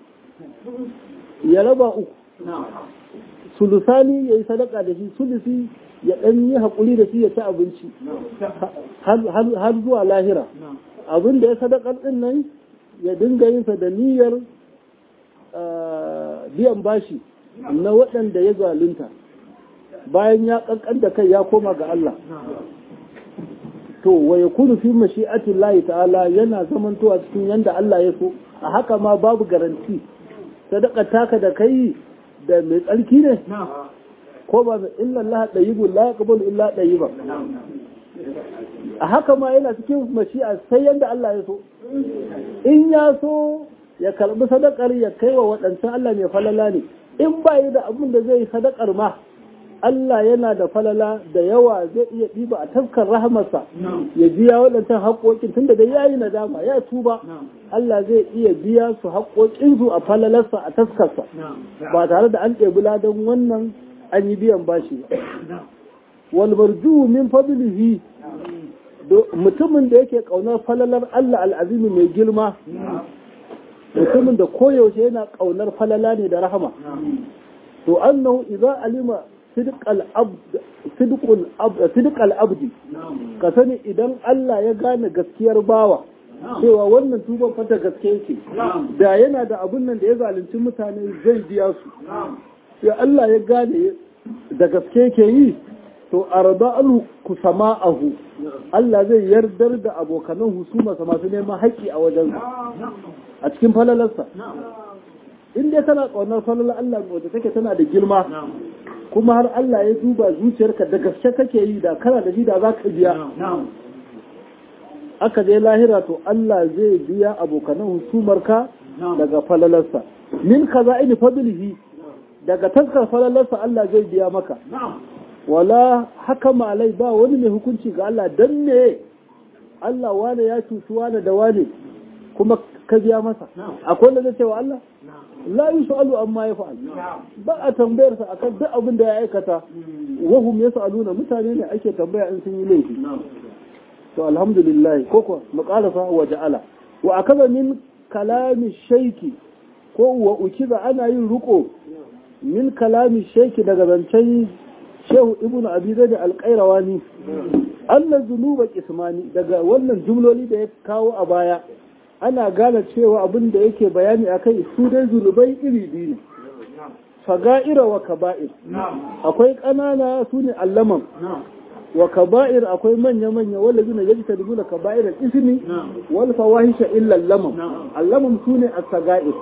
ya raba uku sulusani ya yi sadaka da shi sulusi ya ɗan yi haƙuri da shi ya ci abinci har zuwa lahira abin da ya sadakar ɗin nan ya dinga yinsa da niyyar biyan bashi na waɗanda ya zalunta bayan ya ƙanƙan da kai ya koma ga Allah to wa ya kunu fi mashi'atin layi ta'ala yana zamantowa cikin yanda Allah ya so a haka ma babu garanti sadaka taka da kai da mai tsarki ne ko ba mai illa Allah ɗayibun la yaqbalu illa ɗayiban a haka ma yana cikin mashi'a sai yanda Allah ya so in ya so ya karbi sadakar ya kai wa waɗancan Allah mai falala ne in ba yi da abin da zai sadakar ma Allah yana da falala da yawa zai iya ɗiba a tafkar rahamarsa ya biya waɗancan haƙoƙin tunda da ya yi nadama ya tuba Allah zai iya biya su haƙoƙinsu a falalarsa a taskarsa ba tare da an ɗebi ladan wannan an yi biyan bashi ba. Walbarju min fadlihi mutumin da yake ƙaunar falalar Allah al'azimi mai girma mutumin da koyaushe yana ƙaunar falala ne da rahama to annahu idza alima sidqal abdi ka sani idan Allah ya gane gaskiyar bawa cewa wannan tuban fata gaske yake da yana da abun nan da ya zalunci mutane zai biya su sai Allah ya gane da gaske yake yi to arda alu ku sama'ahu Allah zai yardar da abokanan husumarsa masu neman haƙƙi a wajen a cikin falalarsa in dai tana ƙaunar falalar Allah wadda take tana da girma kuma har Allah ya duba zuciyarka da gaske kake yi da kana da shi da za ka biya aka je lahira to Allah zai biya abokanan husumarka daga falalarsa min kaza ini fadlihi daga taskar falalarsa Allah zai biya maka wala haka malai ba wani mai hukunci ga Allah dan ne Allah wane ya cuci wane da wane kuma ka biya masa akwai wanda zai ce wa Allah la yus'alu amma yaf'al ba a tambayar sa akan duk abin da ya aikata wa hum yas'aluna mutane ne ake tambaya in sun yi laifi to alhamdulillah koko muqalafa wa ja'ala wa akaza min kalami shaiki ko wa ukiza ana yin ruko min kalami shaiki daga zancen shehu ibnu abi zaid al-qayrawani anna zunuba qismani daga wannan jumloli da ya kawo a baya ana gane cewa abin da yake bayani akai su dai zunubai iri biyu ne faga'ira wa kaba'ir akwai ƙanana su ne allaman wa kaba'ir akwai manya-manya wanda zuna yaji ta dubu da kaba'ir ismi wal fawahisha illa lamam allamam su ne as-saga'ir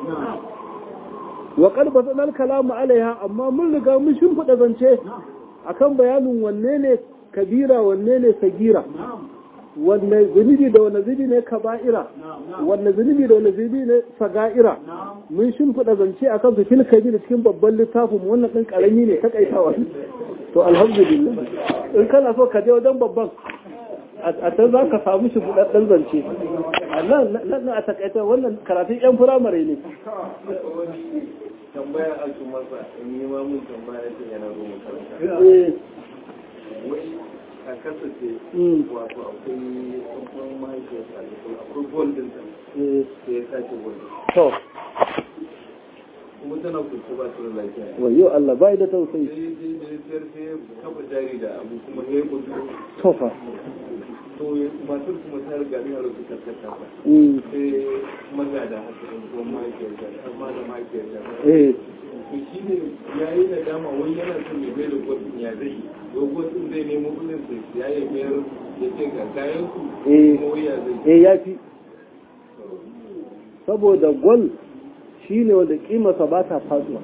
wa qad batana al-kalamu alaiha amma mun riga mun shimfida zance akan bayanin wanne ne kabira wanne ne sagira wanne zunubi da wanne zunubi ne kaba'ira wanne zunubi da wanne zunubi ne saga'ira mun shimfiɗa zance a kan su fil kabir cikin babban littafin wannan ɗin ƙarami ne takaitawa to alhamdulillah in kana so ka je wajen babban a can za ka samu shi buɗaɗɗen zance a nan nan a takaita wannan karatun yan firamare ne tambaya a su masa in yi mamun tambaya ce yana zo makaranta wai a kasance wato akwai tsohon mahaifiyarsa akwai goldin ta sai ya sace goldin to kuma tana kusa ba su da lafiya wayo Allah bai da tausayi sai sai da sayar sai ya kafa jari da abu kuma ya yi kudu to fa to matar kuma ta riga ne a rubuta ta ba sai magada haka ɗan kuma mahaifiyarsa amma da mahaifiyarsa eh to shi ne ya yi da dama wani yana son ya bai da kwadin ya zai yi ko kwadin zai nemo kudin sai ya yi mayar ya ce ga kayan su Eh. kuma wai ya zai yi eh yafi saboda gol shine wanda kimarsa ba ta faduwa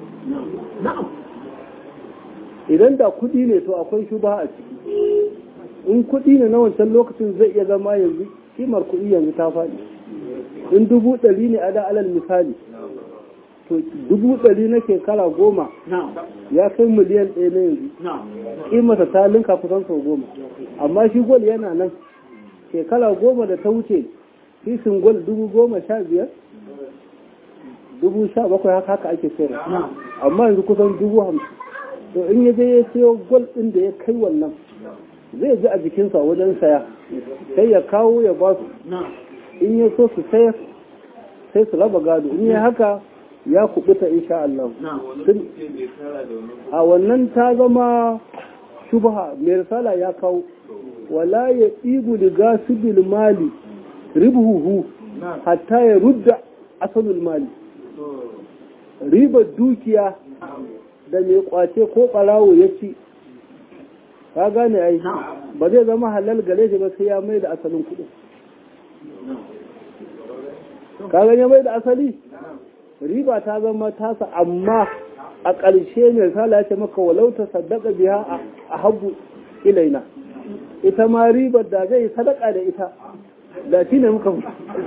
idan da kudi ne to akwai shuba a ciki in kudi ne na wancan lokacin zai iya zama yanzu kimar kudi yanzu ta faɗi in dubu ɗari ne a da alal misali to dubu ɗari na shekara goma ya kai miliyan ɗaya na yanzu kimarsa ta linka kusan sau goma amma shi gol yana nan shekara goma da ta wuce fisin gol dubu goma sha biyar dubu sha bakwai haka haka ake sayar amma yanzu kusan dubu hamsin to in ya je ya sayo gol ɗin da ya kai wannan zai ji a jikinsa wajen saya sai ya kawo ya ba su in ya so su sayar sai su raba gado in ya haka ya kubuta insha Allah wani Tun- ce bai tara da wani a wannan ta zama shubha mai risala ya kawo wala ya ɗibu da gasibil mali ribuhu hatta ya rudda asalul mali ribar dukiya da mai kwace ko ɓarawo ya ci ka gane ai ba zai zama halal gare shi ba sai ya mai da asalin kuɗin ka gane mai da asali riba ta zama tasa amma a ƙarshe mai sala ya ce maka walau ta sadaka biya a habu ilaina ita ma ribar da zai sadaka da ita da shi ne muka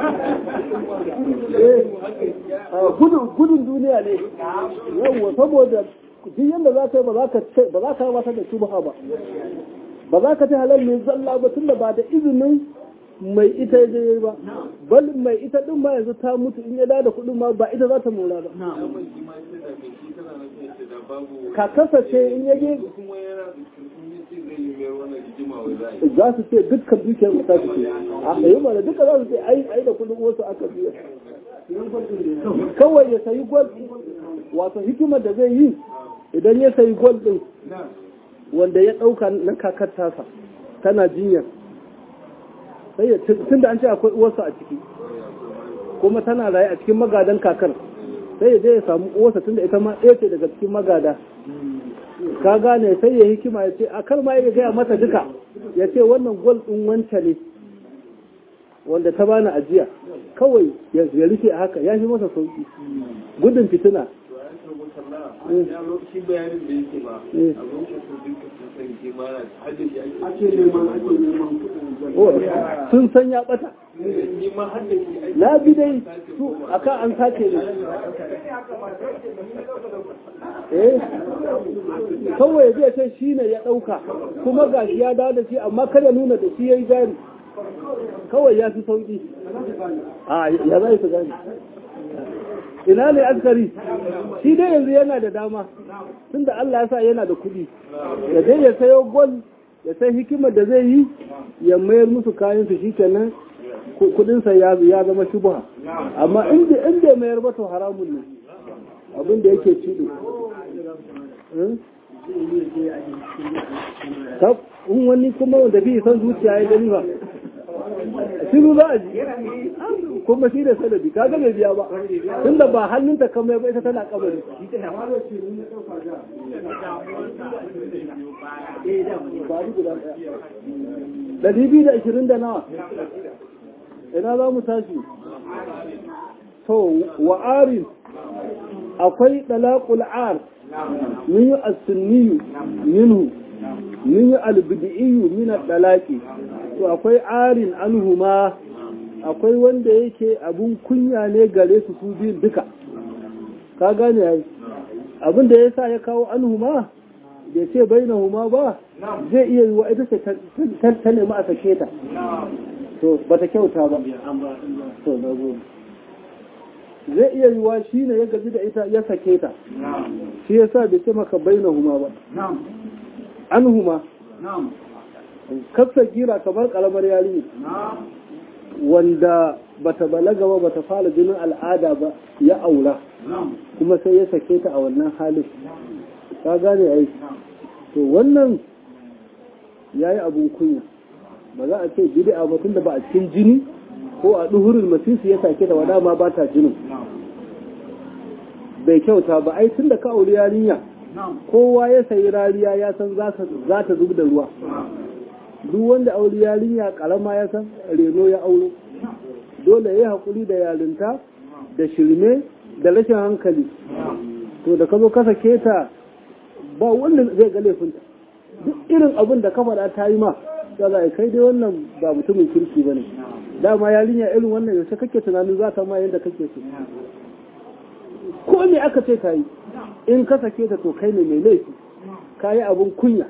Eh, ah, gudun gudun duniya ne yawwa saboda duk yadda za ka yi ba za ka ce ba za ka gabatar da shubha ba ba za ka ce halal mai zalla ba tunda ba da izinin mai ita ya je ba bal mai ita din ma yanzu ta mutu in ya da da kuɗin ma ba ita za ta mora ba daman shi ma ce da mai shi tana nan ce da babu ka kasace in ya je kuma yana da sun yi ce zai yi mayar wannan rigima wai za a yi za su ce dukkan dukiyar ta su ce a yi mana duka za su ce ai ai da kuɗin wasu aka biya kawai ya sayi gwal wato hikimar da zai yi idan ya sayi gwal din wanda ya ɗauka na kakar tasa tana jinyar sai ya tun da an ce akwai uwarsa a ciki kuma tana raye a cikin magadan kakar sai ya je ya samu uwarsa tun da ita ma ɗaya ce daga cikin magada ka gane sai ya hikima ya ce a kar ma ya gaya mata duka ya ce wannan gwal ɗin wanta ne wanda ta bani ajiya kawai ya ya rufe a haka ya fi masa sauki gudun fitina shi bayanin da yake ba Eh. a lokacin duka sun san ke ma na haddace ake ake neman ake neman kuɗin Oh, sun san ya bata ni ma haddace ake na bi dai su akan an sace ne eh kawai zai ce shi ne ya ɗauka kuma ga shi ya dawo da shi amma kada nuna da shi ya yi jari kawai ya fi sauƙi a ya za su gani ina ne askari shi dai yanzu yana da dama tun da Allah ya sa yana da kuɗi ya dai ya sayo gol ya sai hikimar da zai yi ya mayar musu kayan su shikenan ku- kuɗinsa ya ya zama shubha amma in bai in bai mayar ba to haramun ne abin da yake cido Hmm? Tab, in wani kuma wanda bi san zuciya ya gani ba shiru za a ji kuma shi da sanadi kaga bai biya ba tunda ba hannunta kamar ba ita tana kabari ba ni guda ɗaya ɗari biyu da ashirin da nawa ina za mu tashi to wa'arin akwai ɗalaƙul ar min yi as-sunniyu minhu min yi al-bid'iyyu min al-dalaqi to akwai arin anhuma akwai wanda yake abun kunya ne gare su su biyun duka ka gane ai abin da yasa ya kawo anhuma bai ce bainahuma ba zai iya yi wa ita ce ta- ta ta nemi a sake ta to bata kyauta ba to na gode zai iya yi wa shi ne ya gaji da ita ya sake ta shi yasa bai ce maka bainahuma ba na'am anhuma na'am kasa gira kamar kalamar yarinya na'am wanda bata balaga ba bata fara jinin al'ada ba ya aura na'am kuma sai ya sake ta a wannan halin ka gane ai to wannan yayi abun kunya ba za a ce bid'a ba tunda ba a cikin jini ko a duhurul masisi ya sake ta wada ma ba ta jinin bai kyauta ba ai tunda ka auri yarinya na'am kowa ya sayi rariya ya san za ta za ta zub da ruwa duk wanda auri yarinya karama ya san reno ya auro dole ya yi haƙuri da yarinta da shirme da rashin hankali to da ka zo ka sake ta ba wanda zai ga laifinta duk irin abin da ka faɗa ta yi ma ya za a kai dai wannan ba mutumin kirki ba ne dama yarinya irin wannan yaushe kake tunanin za ta ma yadda kake so ko me aka ce ta yi in ka sake ta to kai ne mai laifi ka yi abin kunya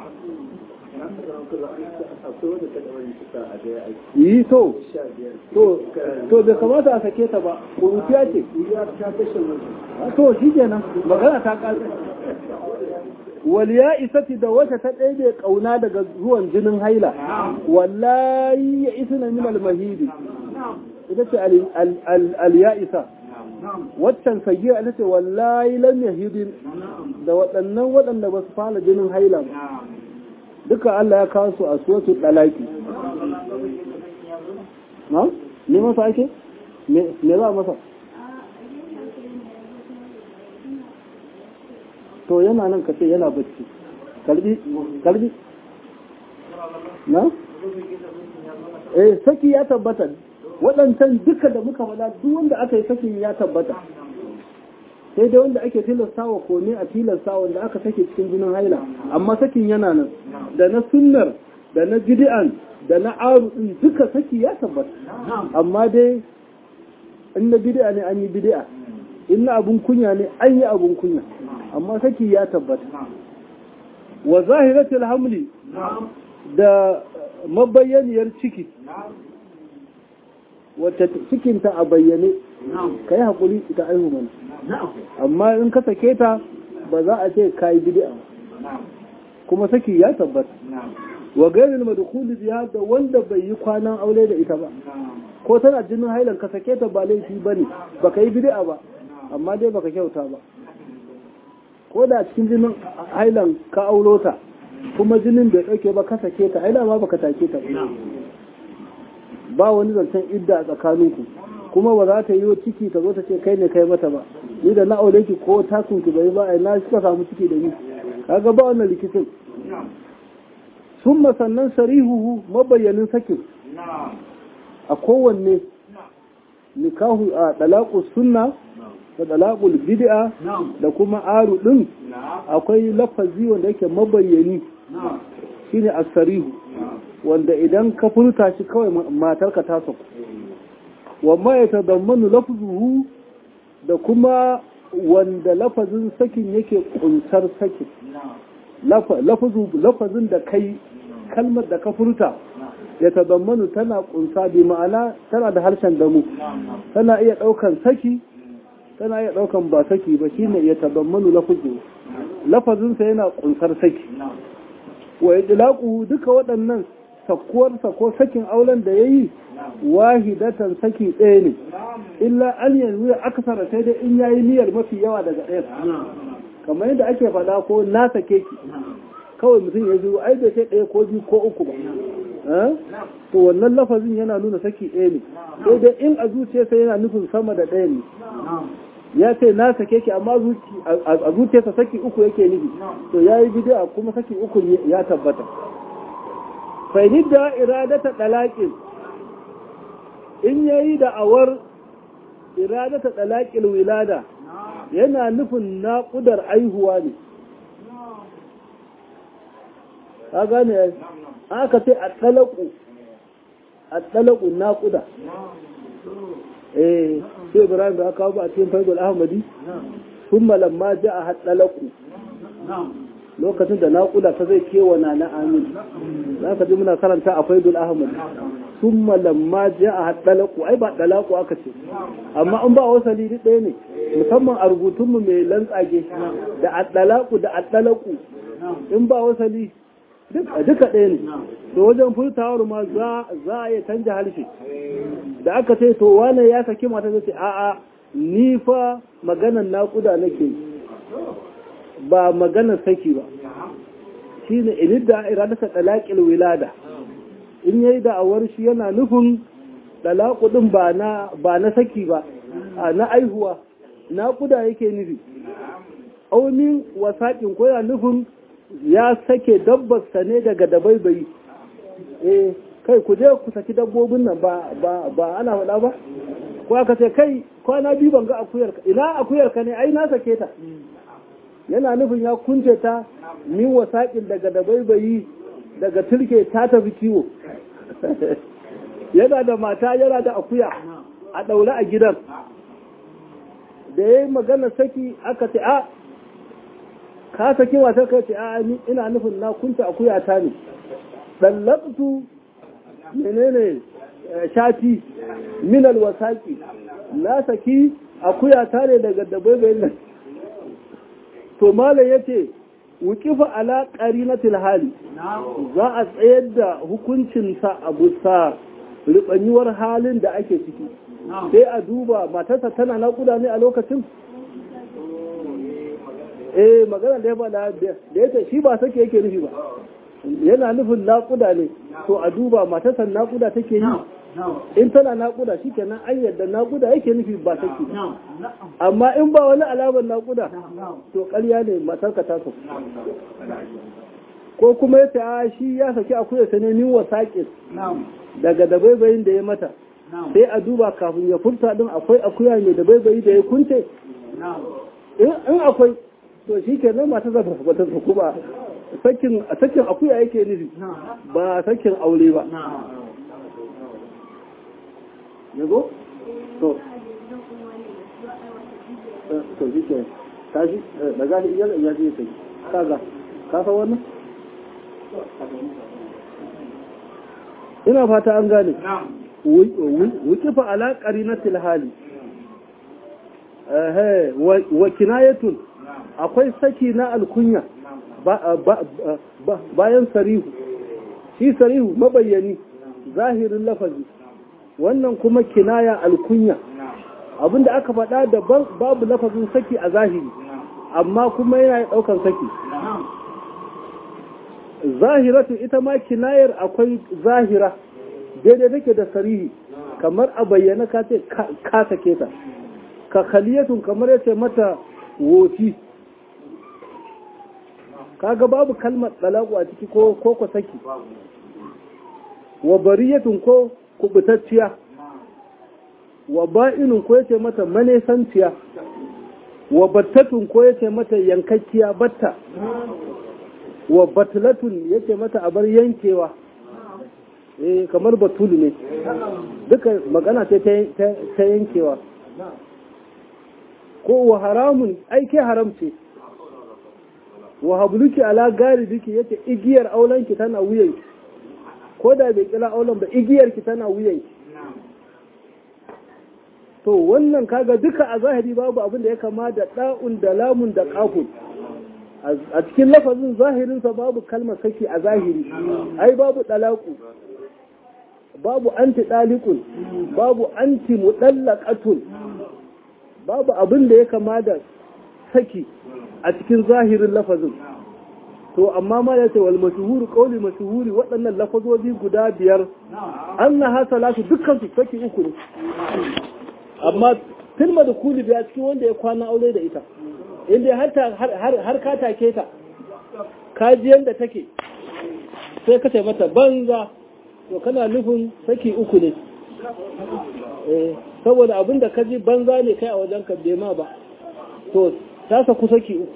yi to to to bai kamata a sake ta ba kuruciya ce to shi kenan magana ta ƙasa waliya isati da wata ta ɗaiɗe ƙauna daga zuwan jinin haila wallahi ya isa na minal mahidi ita ce aliya isa waccan sagiya ita ce wallahi lam yahidin da waɗannan waɗanda ba su fara jinin haila ba duka Allah ya kawo su a suwatu dalaki na? ne masa ake? me za a masa? to yana nan ka ce yana bacci kalbi kalbi na? eh saki ya tabbata waɗancan duka da muka faɗa duk wanda aka yi sakin ya tabbata sai dai wanda ake tilastawa ko ne a tilasta wanda aka sake cikin jinin haila amma sakin yana nan da na sunnar da na gidi'an da na aru din duka saki ya tabbata amma dai in na bid'a ne an yi bid'a in na abun kunya ne an yi abun kunya amma saki ya tabbata wa zahiratul hamli da mabayyaniyar ciki wacce cikinta a bayyane ka yi haƙuri ita aihu mana amma in ka sake ta ba za a ce ka yi bid'a kuma saki ya tabbata wa gairin madkhuli biha da wanda bai yi kwanan aure da ita ba ko tana jinin hailan ka sake ta ba laifi bane baka yi bid'a ba amma dai baka kyauta ba ko da cikin jinin hailan ka auro ta kuma jinin bai dauke ba ka sake ta haila ma baka take ta ba ba wani zancen idda a tsakaninku kuma ba za ta yi ciki ta zo ta ce kai ne kai mata ba ni da na aure ki ko takun ki bai ba ai na suka samu ciki da ni kaga ba wannan rikicin sun sannan sarihuhu mabayyanin sakin a kowanne nikahu a dalaku sunna da dalaqul bid'a da kuma aru din akwai lafazi wanda yake mabayyani shine asarihu wanda idan ka furta shi kawai matarka ta saku wamma ya tadammanu lafzuhu da kuma wanda lafazin sakin yake kunsar sakin lafazin da kai kalmar da ka furta ya tadammanu tana kunsa bi ma'ana tana da harshen damu tana iya daukan saki tana iya daukan ba saki ba shine ya tadammanu lafazu lafazinsa yana kunsar saki wa idlaqu duka waɗannan sakkuwarsa ko sakin auren da yayi wahidatan saki ɗaya ne illa an yanzu aksara sai dai in yayi niyyar mafi yawa daga ɗaya kamar yadda ake faɗa ko na sake ki kawai mutum ya zo ai da sai ɗaya ko biyu ko uku ba to wannan lafazin yana nuna saki ɗaya ne sai dai in a zuciyarsa yana nufin sama da ɗaya ne ya ce na sake ki amma a zuciyarsa saki uku yake nufi to ya yi bidiya kuma saki uku ya tabbata fahimtar da iradata ɗalaƙin in ya yi da'awar iradata ɗalaƙin wilada yana nufin naƙudar aihuwa ne ka gane aka ce a ɗalaƙu a ɗalaƙu naƙuda eh sai ibrahim da aka kawo a cikin faidul ahmadi sun malamma ja a haɗalaƙu lokacin da naƙuda ta zai kewana na amin za ka ji muna karanta a faidul ahmadi sun malamma ja a haɗalaƙu ai ba ɗalaƙu aka ce amma an ba wasali ɗaya ne musamman a rubutunmu mai lantsage da aɗalaƙu da aɗalaƙu in ba wasali duka ɗaya ne to wajen furtawar ma za a iya canja harshe da aka ce to wane ya saki mata zai ce a'a ni fa maganan naƙuda nake ba maganar saki ba shi ne inidda iradata ɗalaƙil wilada in yayi da'awar shi yana nufin ɗalaƙu ɗin ba na saki ba na aihuwa naƙuda yake nufi aunin wasaƙin ko yana nufin ya sake dabbarsa ne daga dabaibayi eh kai ku je ku saki dabbobin nan ba ba ba ana faɗa ba ko aka ce kai kwana biyu ban ga akuyar ka ina akuyar ka ne ai na sake ta yana nufin ya kunce ta min wasaƙin daga dabaibayi daga turke ta tafi kiwo yana da mata yana da akuya a ɗaure a gidan da ya yi magana saki aka ce a ka saki wata ka ce a ina nufin na kunta akuya ta ne dallabtu menene shati minal wasaki na saki akuya ta ne daga dabaibayin nan to malam yace wukifa ala qarinatil hali za a tsayar da hukuncinsa a bisa ribanyuwar halin da ake ciki sai a duba matarsa tana naƙuda ne a lokacin eh magana da ya faɗa da ya ce shi ba sake yake nufi ba yana nufin naƙuda ne to a duba matarsa naƙuda take yi in tana naƙuda shi kenan an yadda naƙuda yake nufi ba take amma in ba wani alamar naƙuda to ƙarya ne matarka ta so ko kuma ya ce a shi ya saki akuya ta ne min wasaƙin daga dabaibayin da ya mata sai a duba kafin ya furta din akwai akuya mai dabaibayi da ya kunce in akwai to shi ke nan mata zafa ba ta saku ba sakin akuya yake nufi ba sakin aure ba yago to to shi ke tashi daga shi iyal ya ce kai kaga ka san wannan ina fata an gane wukifa ala qarinatil hali eh wa kinayatun akwai saki na alkunya bayan sarihu shi sarihu mabayyani zahirin lafazi wannan kuma kinaya alkunya abinda aka faɗa daban babu lafazin saki a zahiri amma kuma yana ɗaukan saki zahiratu ita ma kinayar akwai zahira daidai take da sarihi kamar a bayyana ka ce ka sake ta ka khaliyatun kamar yace mata wofi kaga babu kalmar talaku a ciki ko ko ko saki wa bariyatun ko kubutacciya wa ba'inun ko yace mata manesanciya wa battatun ko yace mata yankakkiya batta wa batlatun yace mata abar yankewa eh kamar batul ne duka magana ce ta yankewa ko wa haramun aike haram ce wa habluki ala garibiki yace igiyar aulanki tana wuyanki ko da bai kira aulan ba igiyarki tana wuyanki to wannan kaga duka a zahiri babu abin da ya kama da da'un da lamun da kafun a cikin lafazin zahirinsa babu kalmar saki a zahiri ai babu dalaku babu anti dalikun babu anti mudallaqatun babu abin da ya kama da saki a cikin zahirin lafazin to amma ma ya ce wal mashhur qawli mashhuri waɗannan lafazozi guda biyar annaha salatu dukkan su saki uku ne amma filma da kuli biya cikin wanda ya kwana aure da ita inda har ka take ta kajiyan da take sai ka mata banza to kana nufin saki uku ne saboda abin da kaji banza ne kai a wajen ka ma ba to ta saku saki uku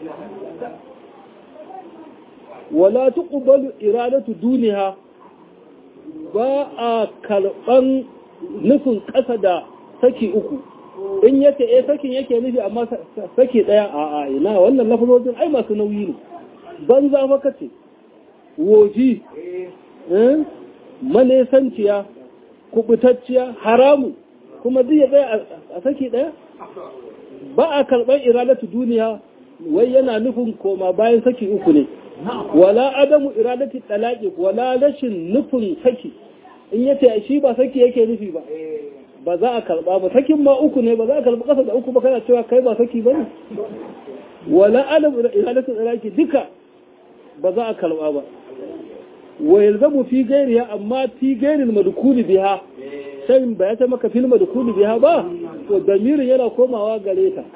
wala tuqbalu iradatu duniya ba a karban nufin ƙasa da saki uku in yace eh sakin yake nufi amma saki daya a a ina wannan lafazojin ai masu nauyi ne banza maka ce woji eh manesanciya kubutacciya haramu kuma zai tsaya a saki daya ba a karɓar iradatu duniya wai yana nufin koma bayan saki uku ne wala adamu iradati talaqi wala rashin nufin saki in yace shi ba saki yake nufi ba ba za a karba ba sakin ma uku ne ba za a karba kasa da uku ba kana cewa kai ba saki bane wala adamu iradati talaqi duka ba za a karba ba wa yalzamu fi gairiha amma fi gairil madkhuli biha sai ba ya ta maka fil madkhuli biha ba to damirin yana komawa gare ta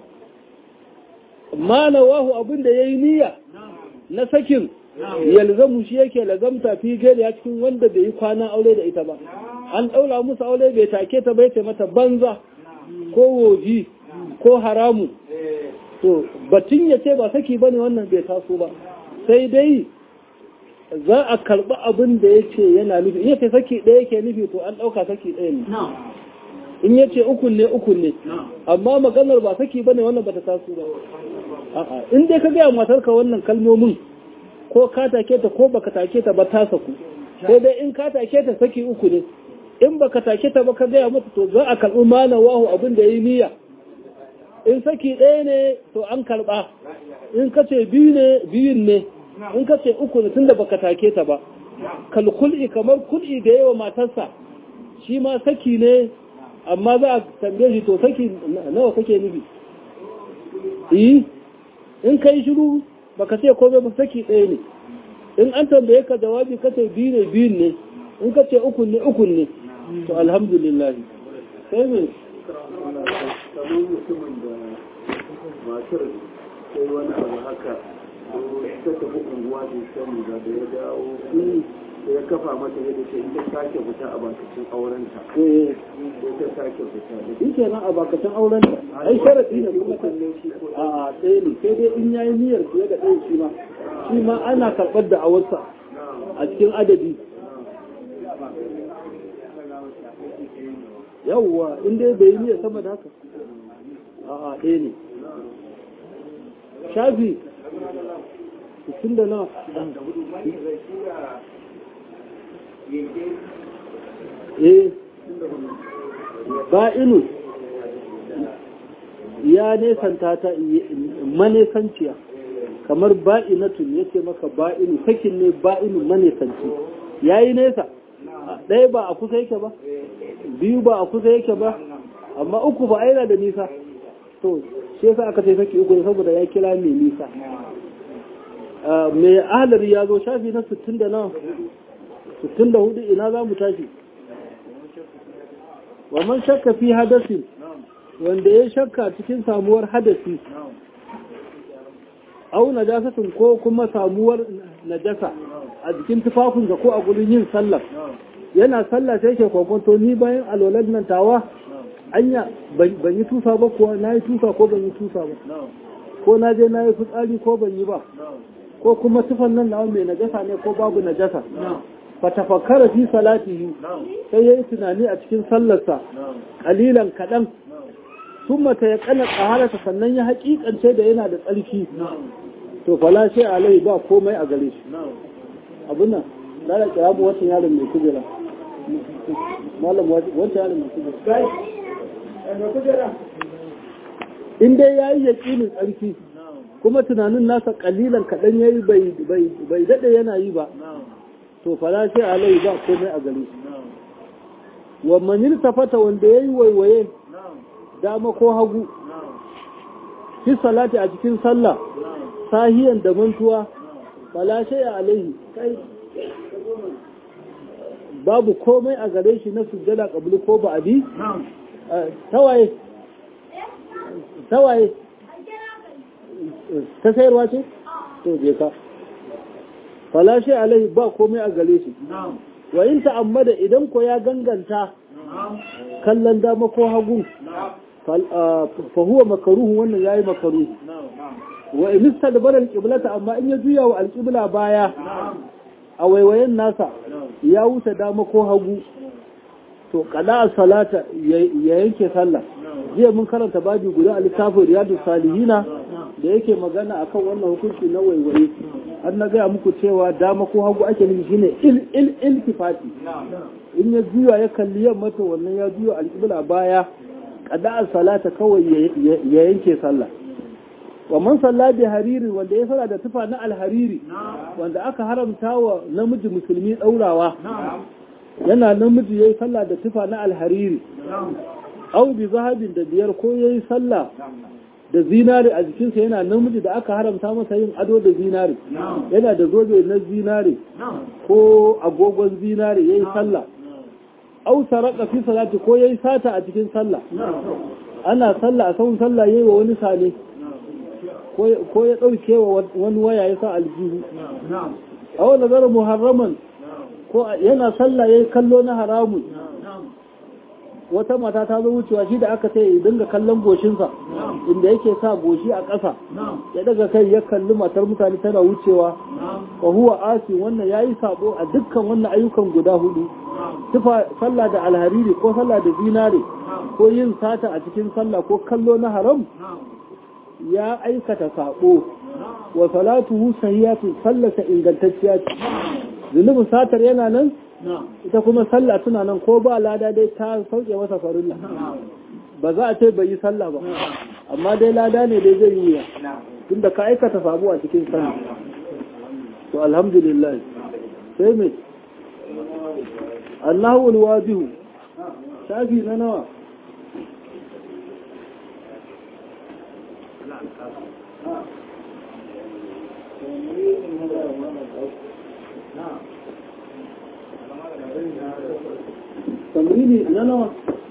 ma nawahu abin da yayi niyya na sakin yalzamu shi yake lazamta fi gairi ya cikin wanda bai yi kwana aure da ita ba an daura musu aure bai take ta bai ce mata banza ko woji ko haramu to batun ya ce ba saki bane wannan bai taso ba sai dai za a karɓi abin da ya ce yana nufi in ya ce saki ɗaya yake nufi to an ɗauka saki ɗaya ne in ya ce ukun ne ukun ne amma maganar ba saki bane wannan bata taso ba a'a in dai ka gaya matarka wannan kalmomin ko ka take ta ko baka take ta ba ta saku sai dai in ka take ta saki uku ne in baka take ta ba ka gaya mata to za a karɓi mana wahu abin da yi niyya in saki ɗaya ne to an karɓa in ka ce biyu ne biyun ne in ka ce uku ne tunda baka take ta ba kalkul'i kamar kul'i da yawa matarsa shi ma saki ne amma za a tambaye shi to saki nawa kake nufi yi in ka yi shiru baka ce komai ba saki ɗaya ne in an tambaye ka jawabi ka ce biyu ne biyun ne in ka ce ukun ne ukun ne to alhamdulillah sai me kamar mutumin da matar sai wani abu haka ta tafi unguwa da sani ba da ya dawo ya kafa mata yadda ce ita sake fita a bakacin aurenta eh sai ta sake fita da shi kenan a bakacin auren ta ai sharadi ne kuma a a ɗaya ne sai dai in yayi niyyar fiye da ɗaya shi ma shi ma ana karɓar da awarsa a cikin adadi yawwa in dai bai yi niyyar sama da haka a a ɗaya ne shafi tun da na eh ba'inu ya nesanta ta manesanciya kamar ba'inatun ya ce maka ba'inu sakin ne ba'inu manesanci ya yi nesa ɗaya ba a kusa yake ba biyu ba a kusa yake ba amma uku ba aina da nisa to shi yasa aka ce saki uku saboda ya kira mai nisa mai ahalari ya zo shafi na 60 da nawa 64 ina za mu tashi wa man shakka fi hadasi wanda ya shakka cikin samuwar hadasi au najasatin ko kuma samuwar najasa a jikin tufafinsa ko a gurin yin sallah yana sallah sai ke kwakwato ni bayan alwalar nan tawa anya ban yi tusa ba kuwa na yi tusa ko ban yi tusa ba ko na je na yi fitsari ko ban yi ba ko kuma tufan nan na mai najasa ne ko babu najasa fa tafakkara fi salatihi sai yayi tunani a cikin sallarsa kalilan kadan thumma ta yaqana qaharata sannan ya hakikance da yana da tsarki to fala sai alai ba komai a gare shi abun nan da da kira mu wata yaron mai kujera malam wata yaron mai kujera in dai yayi yaqinin tsarki kuma tunanin nasa kalilan kaɗan ya yi bai daɗe yana yi ba to fara sai alai ba komai a gare shi wa manil tafata wanda ya yi waiwaye dama ko hagu fi salati a cikin sallah sahiyan da mantuwa fala sai alaihi kai babu komai a gare shi na sujjada kabulu ko ba'adi tawaye tawaye ta sayarwa ce? to je ka falashe alaihi ba komai a gare shi wa in ta'ammada idan ko ya ganganta kallon dama ko hagu fa huwa makaruhu wannan yayi makaruhu wa in istadbara alqiblata amma in ya juya wa alqibla baya a waiwayen nasa ya wuce dama ko hagu to kada salata ya yanke sallah jiya mun karanta babi guda a littafin riyadu salihina da yake magana akan wannan hukunci na waiwaye an na gaya muku cewa dama ko hagu ake nufi shine il il iltifati in ya juya ya kalli yamma to wannan ya juya alƙibla baya kada salata kawai ya yanke sallah wa man salla bi hariri wanda ya salla da tufa na alhariri wanda aka haramta wa namiji musulmi daurawa yana namiji yayi sallah da tufa na alhariri au bi zahabin da biyar ko yayi sallah da zinari a jikinsa yana namiji da aka haramta masa yin ado da zinari yana da zobe na zinari ko agogon zinari yayi sallah au saraka fi salati ko yayi sata a cikin sallah ana sallah a sahun sallah yayi wa wani sane ko ya dauke wa wani waya ya sa aljihu aw nazar muharraman ko yana sallah yayi kallo na haramun wata mata ta zo wucewa shi da aka sai dinga kallon goshinsa inda yake sa goshi a ƙasa ya daga kai ya kalli matar mutane tana wucewa wa huwa asi wannan yayi sabo a dukkan wannan ayyukan guda hudu tufa sallah da alhariri ko sallah da zinare ko yin sata a cikin sallah ko kallo na haram ya aikata sabo wa salatuhu sahihatu sallata ingantacciya ce zunubin satar yana nan ita kuma sallah tuna nan ko ba lada dai ta sauke masa farilla ba za a ce bai yi sallah ba amma dai lada ne dai zai yi wuya tunda ka aikata sabo a cikin sallah to alhamdulillah sai me Allahu alwadihu shafi na nawa tamrini na nawa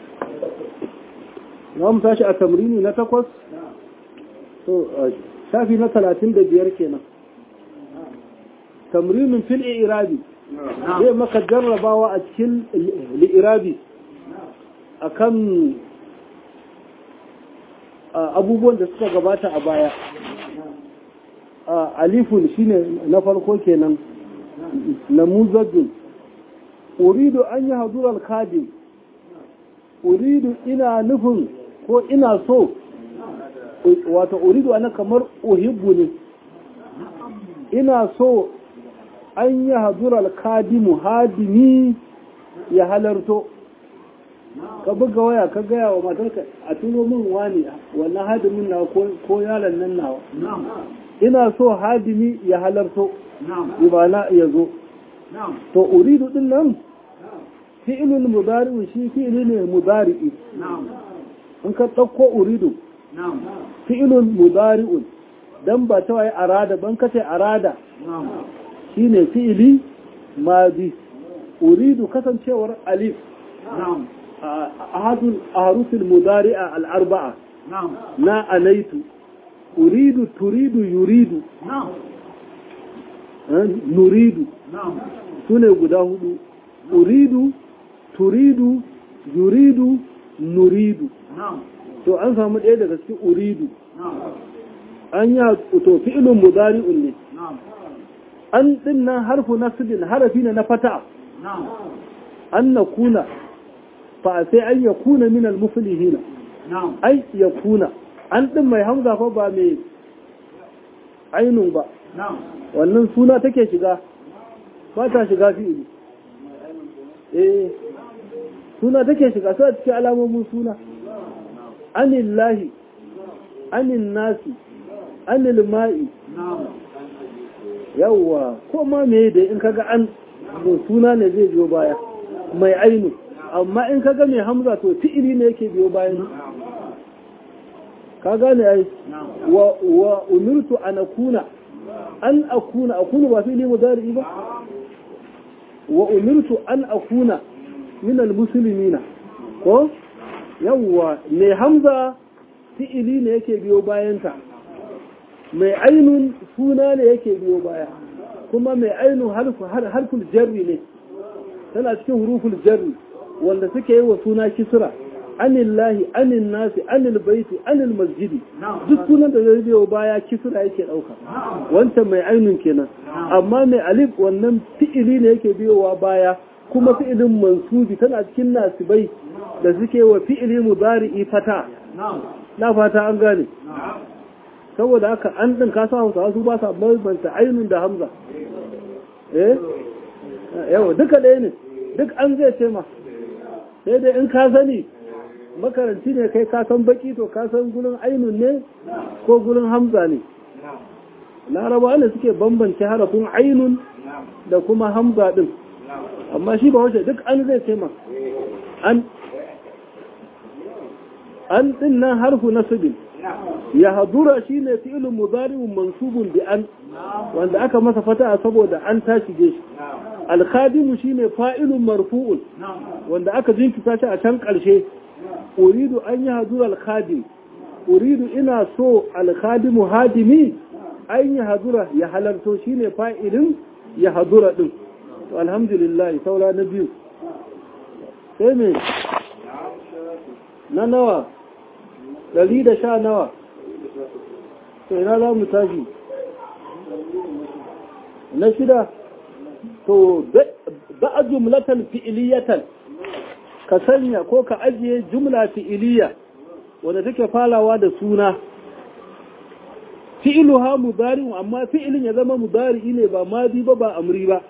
na mu tashi a tamrini na takwas to shafi na talatin da biyar kenan tamrinin fil irabi zai maka jarrabawa a cikin li'irabi a kan abubuwan da suka gabata a baya alifun shine na farko kenan namuzajin uridu an yi hadurar kadim uridu ina nufin ko ina so wata uridu ana kamar uhibbu ne ina so an yi hadurar kadimu hadimi ya halarto ka buga waya ka gaya wa matarka a tuno min wani wannan hadimin nawa ko yaron nan nawa ina so hadimi ya halarto ibana ya zo to uridu din nan fi'ilul mudari'u shi fi'ili ne mudari'i in ka ɗauko uridu fi'ilul mudari'un dan ba ta waye arada ban kace arada shine fi'ili madi uridu kasancewar alif ahadul ahrufil mudari'a al-arba'a na alaitu uridu turidu yuridu nuridu su ne guda hudu uridu turidu yuridu nuridu to an samu ɗaya daga cikin uridu an yi to fi'ilun mudari'un ne an din nan harfu nasbin harafi ne na fata an na kuna fa sai an ya kuna min al-muflihina ai ya kuna an din mai hamza fa ba mai ainun ba wannan suna take shiga ba ta shiga fi'ili eh suna take shiga sai cikin alamomin suna anillahi anin nasi anil ma'i yawwa ko ma me da in kaga an to suna ne zai biyo baya mai ainu amma in kaga mai hamza to fi'ili ne yake biyo bayan ka gane ai wa wa umirtu an akuna an akuna akuna ba fi'ili mudari ba wa umirtu an akuna min almuslimina ko yawwa mai hamza fi'ili ne yake biyo bayanta mai ainun suna ne yake biyo baya kuma mai ainun harful jarri ne tana cikin huruful jarri wanda suke yi wa suna kisra anillahi anin nasi anil baiti anil masjidi duk sunan da zai biyo baya kisra yake dauka wancan mai ainun kenan amma mai alif wannan fi'ili ne yake biyowa baya kuma fi'ilin mansubi tana cikin nasibai da suke wa fi'ili mudari'i fata na fata an gane saboda haka an ɗin ka sa hausa su ba sa bambanta ainun da hamza eh yawa duka ɗaya ne duk an zai ce ma sai dai in ka sani makaranci ne kai ka san baki to ka san gurin ainun ne ko gurin hamza ne laraba ne suke bambance harafin ainun da kuma hamza ɗin amma shi ba wace duk an zai ce ma an an ɗin nan harfu nasibin ya hadura shi ne fi'ilin muzari'un mansubun bi an wanda aka masa fata saboda an ta shige shi alkhadimu shi ne fa'ilun marfu'un wanda aka jinkita shi a can ƙarshe uridu an yi hadura alkhadim uridu ina so alkhadimu hadimi an yi hadura ya halarto shi ne fa'ilin ya hadura ɗin alhamdulillah saura na biyu sai me na nawa ɗari da sha nawa to ina za mu tashi na shida to ba a jumlatan fi'iliyatan ka sanya ko ka ajiye jumla fi'iliya wadda take falawa da suna fi'iluha mudari'un amma fi'ilin ya zama mudari'i ne ba madi ba ba amri ba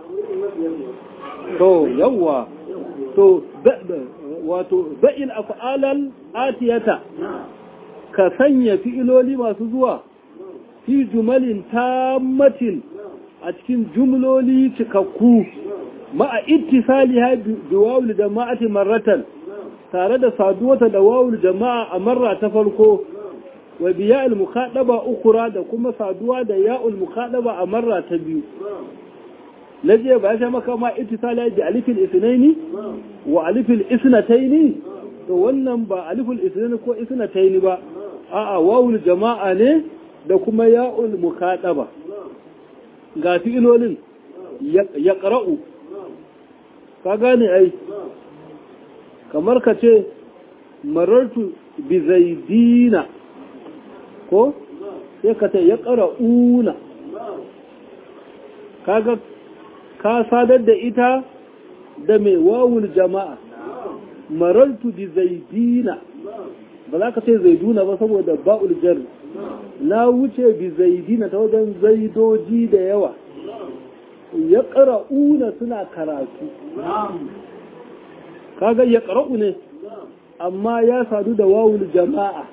to yawwa to wato ba'il af'alal atiyata ka sanya fi'iloli masu zuwa fi jumalin tammatin a cikin jumloli cikakku ma'a ittisaliha bi wawul jama'ati marratan tare da saduwata da wawul jama'a a marra ta farko wa biya'il mukhadaba ukura da kuma saduwa da ya'ul mukhadaba a marra ta biyu na jiya ba ya sha maka ma ittisali bi alifil isnaini wa alifil isnataini to wannan ba alifil isnaini ko isnataini ba a'a wawul jama'a ne da kuma ya'ul mukhadaba ga fi'ilolin ya qara'u ka gane ai kamar ka ce marartu bi zaidina ko sai ka ce ya qara'una kaga ka sadar da ita da mai wawul jama'a marartu bi zaidina ba za ka ce zaiduna ba saboda ba'ul jar na wuce bi zaidina ta wajen zaidoji da yawa ya ƙara'una suna karatu kaga ya ƙara'u ne amma ya sadu da wawul jama'a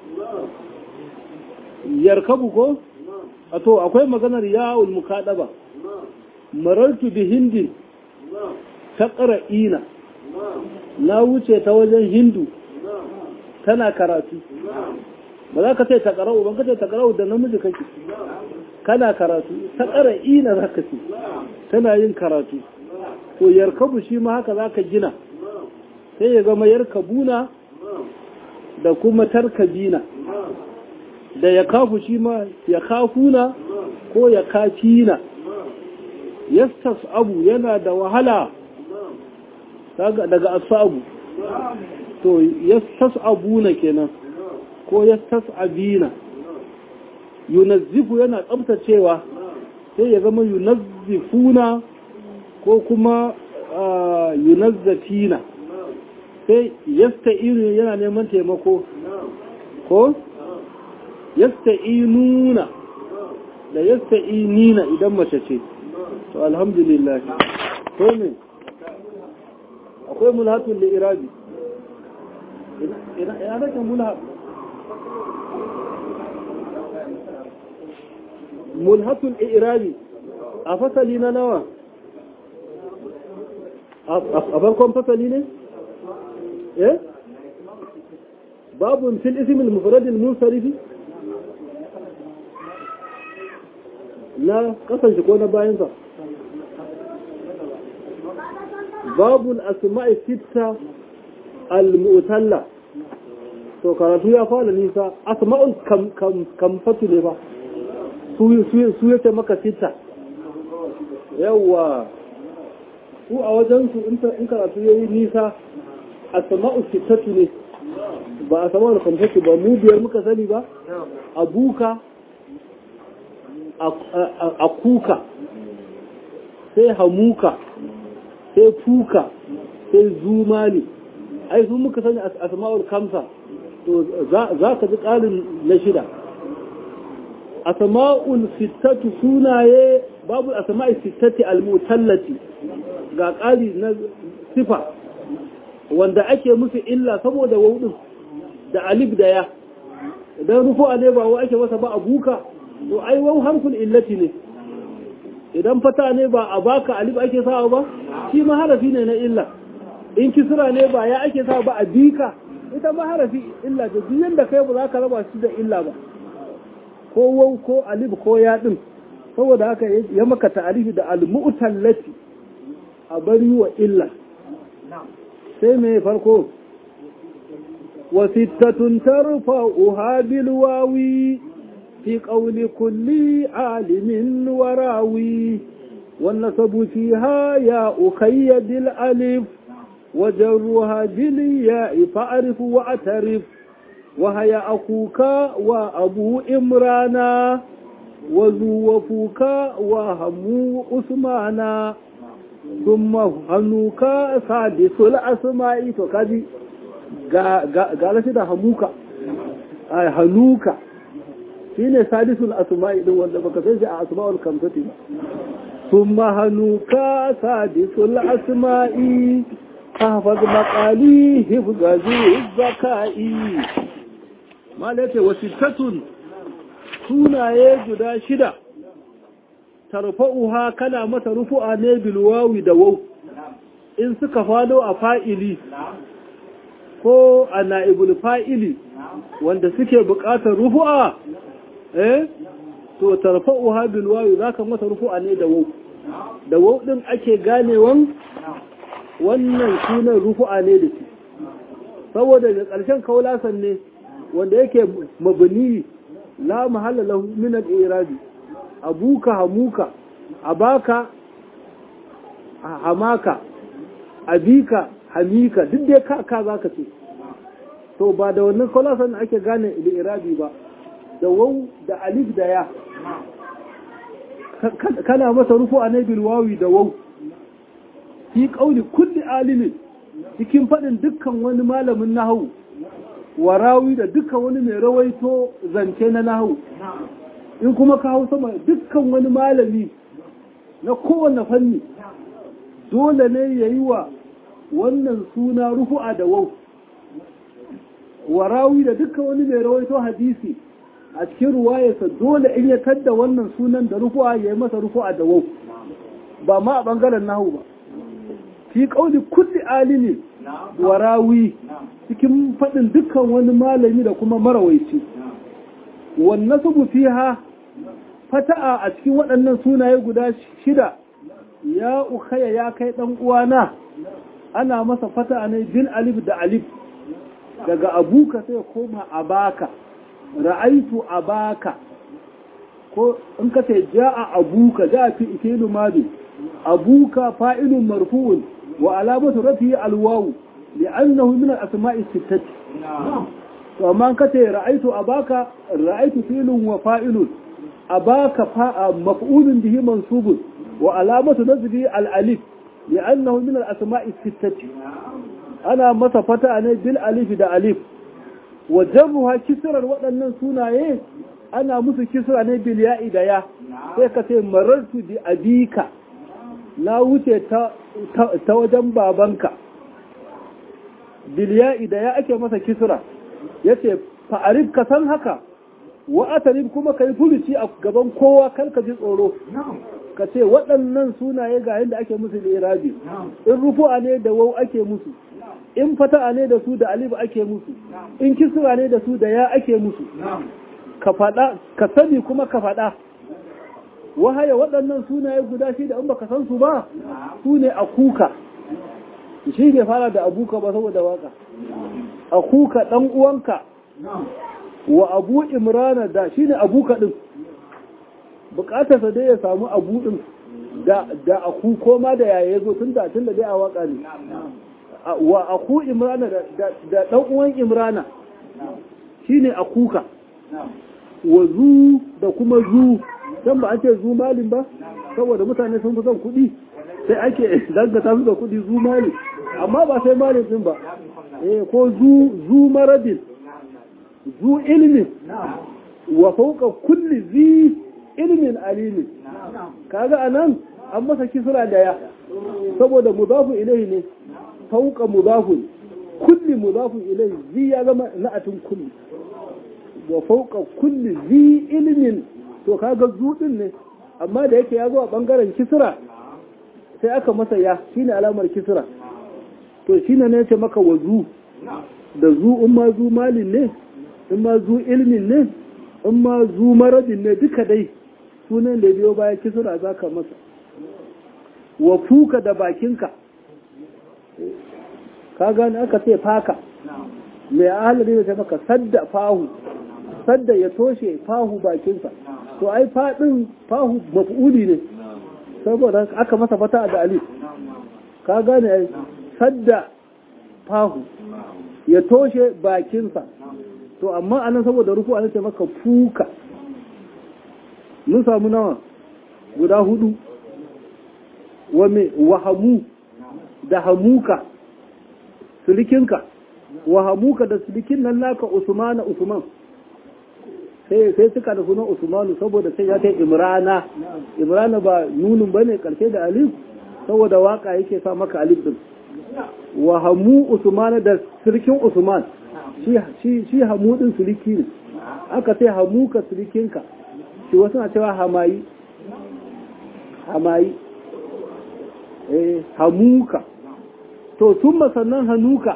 yarkabu ko? a to akwai maganar yawul mukaɗaba marartu bi hindin ta ƙara'ina na wuce ta wajen hindu tana karatu ba za ka ce ta ƙara'u ban ka ce ta ƙara'u da namiji kake kana karatu ta ƙara'ina za ka ce tana yin karatu ko yarkabu shi ma haka za ka gina sai ya zama yarkabuna da kuma tarkabina da ya kafu shi ma ya kafuna ko ya kafina yastas abu yana da wahala daga asabu to yastas'abuna kenan ko yastas'abina yunazzifu yana tsabtacewa sai ya zama yunazzifuna ko kuma yunazzafina sai yasta'inu yana neman taimako ko yasta'inuna da yasta'inina idan mace ce to alhamdulillah to ne akwai mulhatun da irabi ina nake mulhat mulhatun irabi a fasali na nawa a farkon fasali ne eh babun fil ismil mufradil munsarifi na kasance ko na bayansa babul asma'i sitta al-mu'talla to karatu ya fara nisa asma'ul kam kam kamfatu ne ba su su yace maka sitta yawa su a wajen su in karatu yayi nisa asma'ul sittatu ne ba asma'ul kamfatu ba mu biyar muka sani ba abuka a kuka sai hamuka sai fuka sai zumali ai sun muka sani asma'ul kamsa to za ka ji ƙarin na shida asma'ul sittatu sunaye babu asma'ul sittati al-mutallati ga ƙari na sifa wanda ake musu illa saboda wudin da alif da ya idan rufu'a ne ba wa ake masa ba abuka to ai wau harfin illati ne idan fata ne ba a baka alif ake sawa ba shi ma harafi ne na illa in kisra ne ba ya ake sawa ba a bika ita ma harafi illa da duk yanda kai ba za ka raba shi da illa ba ko wau ko alif ko ya din saboda haka ya maka ta'arifi da al-mu'tallati a bari wa illa sai me farko wa sittatun tarfa'uha bil wawi في قول كل عالم وراوي والنصب فيها يا أخي بالألف وجرها بالياء فأعرف واعترف وهي أخوك وأبو إمرانا وذو وفوك وهمو أثمانا ثم هنوك سادس الأسماء فكذي قال سيدا هموك هنوك shi ne sadisul asma'i din wanda baka san shi a asma'ul kamsati ba thumma hanuka sadisul asma'i hafaz maqali hifzazu zakai malaka wasittatun sunaye guda shida tarfa'uha kana mata rufu'a ne bil wawi da waw in suka fado a fa'ili ko a na'ibul fa'ili wanda suke buƙatar rufu'a eh to tarfa'uha bil wawi zaka mata rufu'a ne da waw da waw din ake ganewan wannan sunan rufu'a ne da shi saboda da ƙarshen kaulasan ne wanda yake mabni la mahalla lahu min al-i'rabi abuka hamuka abaka hamaka abika hamika duk dai ka ka zaka ce to ba da wannan kaulasan ake gane al-i'rabi ba da waw da alif da ya kana masa rufu a nabil wawi da waw fi qauli kulli alimin cikin fadin dukkan wani malamin nahwu warawi da dukkan wani mai rawaito zance na nahwu in kuma ka hau sama dukkan wani malami na kowane fanni dole ne yayi wa wannan suna rufu'a da waw warawi da dukkan wani mai rawaito hadisi a cikin ruwayarsa dole in ya tadda wannan sunan da rufu'a ya yi masa rufu'a da wau ba ma a ɓangaren nahu ba fi ƙauli kulli alimi wa rawi cikin faɗin dukkan wani malami da kuma marawaici wannan subu fiha fata'a a cikin waɗannan sunaye guda shida ya ukhaya ya kai ɗan uwana ana masa fata'a ne bil alif da alif daga abuka sai koma abaka ra'aitu abaka ko in ka ce ja'a abuka ja'a fi ikilu madi abuka fa'ilun marfu'un wa alamatu rafi alwawu li'annahu min al-asma'i sittati to amma ka ce ra'aitu abaka ra'aitu filun wa fa'ilun abaka maf'ulun bihi mansubun wa alamatu nasbi al-alif li'annahu min al-asma'i sittati ana masa fata ne bil alif da alif wa jarruha kisrar waɗannan sunaye ana musu kisra ne bil ya'i da ya sai ka ce marartu bi abika na wuce ta ta wajen babanka bil ya'i da ya ake masa kisra yace fa'arif ka san haka wa atarif kuma kai furuci a gaban kowa kar ka ji tsoro ka ce waɗannan sunaye ga yadda ake musu irabi in rufu'a ne da wau ake musu in fata'a ne da su da alif ake musu in kisra ne da su da ya ake musu ka faɗa ka sani kuma ka faɗa wahaya waɗannan sunaye guda shi da in baka san su ba su ne a kuka shi ne fara da abuka ba saboda waka a kuka ɗan uwanka wa abu imrana da shi ne abuka ɗin bukatarsa dai ya samu abu ɗin da aku koma da yaya zo tun da tun da dai a waka ne wa aku imrana da ɗan uwan imrana shi ne akuka wa zu da kuma zu don ba ake zu malin ba saboda mutane sun fi son kuɗi sai ake dangata su da kuɗi zu malin amma ba sai malin din ba eh ko zu zu maradin zu ilmin wa fauka kulli zi ilmin alimin kaga anan an masa kisra da ya saboda mudafu ilayhi ne fauka mudafun kulli mudafun ilayhi zi ya zama na'atun kulli wa fauka kulli zi ilmin to kaga zu din ne amma da yake ya zo a bangaren kisra sai aka masa ya shine alamar kisra to shine ne ce maka wazu da zu in ma zu malin ne in ma zu ilmin ne in ma zu maradin ne duka dai sunan da biyo baya kisra za ka masa wa fuka da bakinka ka gani aka ce faka mai ahalari da ta maka sadda fahu sadda ya toshe fahu bakinsa to ai faɗin fahu maf'uli ne saboda aka masa fata da alif ka gane ai sadda fahu ya toshe bakinsa to amma anan saboda rufu an ce maka fuka mun samu nawa guda hudu wa me wahamu da hamuka sulikinka wahamuka da sulikin nan naka usmana usman sai sai suka da sunan usmanu saboda sai ya kai imrana imrana ba nunun bane karshe da alif saboda waka yake sa maka alif din wa hamu usmana da sirkin usman shi shi shi hamu din sirki ne aka sai hamuka sirkinka shi wasu na cewa hamayi hamayi eh hamuka to tun sannan hanuka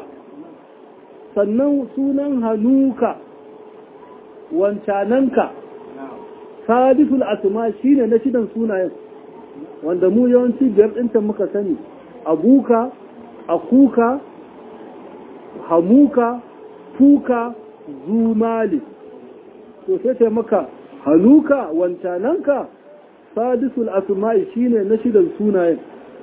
sannan sunan hanuka wancananka sadisul asma shine na shidan sunayen wanda mu yawanci biyar ɗinta muka sani abuka akuka hamuka fuka zumali to sai ta maka hanuka wancananka sadisul asma'i shine na shidan sunayen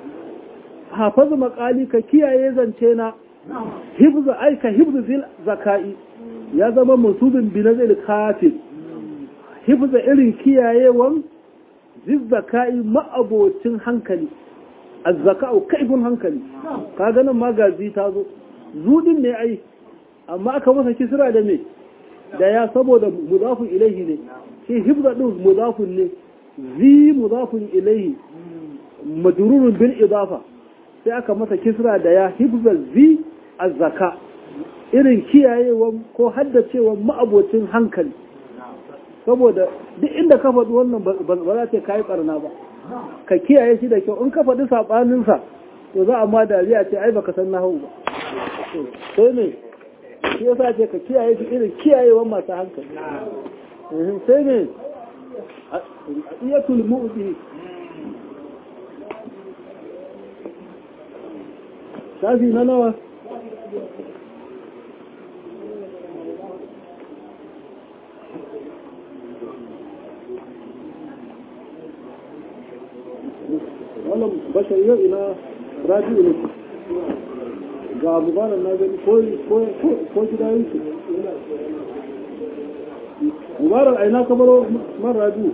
hafaz makali ka kiyaye zance na hibza aika hibzu fil zakai ya zama musubin binazil kafin hifza irin kiyayewan zizzaka'i ma'abocin hankali azzaka'u kaifin hankali ka ganin magazi ta zo zudin ne ai amma aka masa kisra da me da ya saboda mudafun ilaihi ne shi hifza din mudafun ne zi mudafun ilaihi majrurun bil idafa sai aka masa kisra da ya hifza zi azzaka irin kiyayewan ko haddacewan ma'abocin hankali saboda duk inda ka faɗi wannan ba za ta kayi ɓarna ba ka kiyaye shi da kyau in ka faɗi saɓaninsa to za a ma dariya ce ai baka san nahu ba sai ne shi yasa ce ka kiyaye shi irin kiyayewan masu hankali sai ne a iya tulmu shafi na nawa wannan bashar yau ina rabi'u ne ga mubarak na gani ko gida yake mubarak aina ka baro mara biyu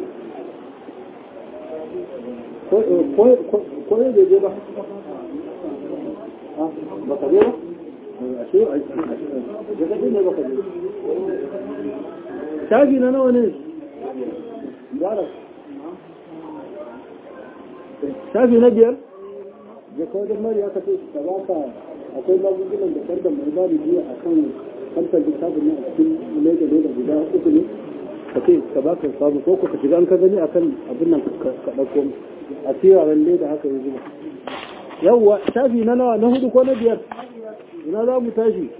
ko ne da je ba ba ka je ba a ce a ce ne ba ka je shafi na nawa ne mubarak shafi na biyar da kawai da mari aka ce da ba ka akwai magungunan da kar da mai ba da biyu a kan kamfan littafin ne a cikin leda leda guda uku ne ka ce ka ba ka samu ko ka shiga an ka gani akan abin nan ka ɗauko a tiraren leda haka ya zuba yawwa shafi na nawa na hudu ko na biyar ina za mu tashi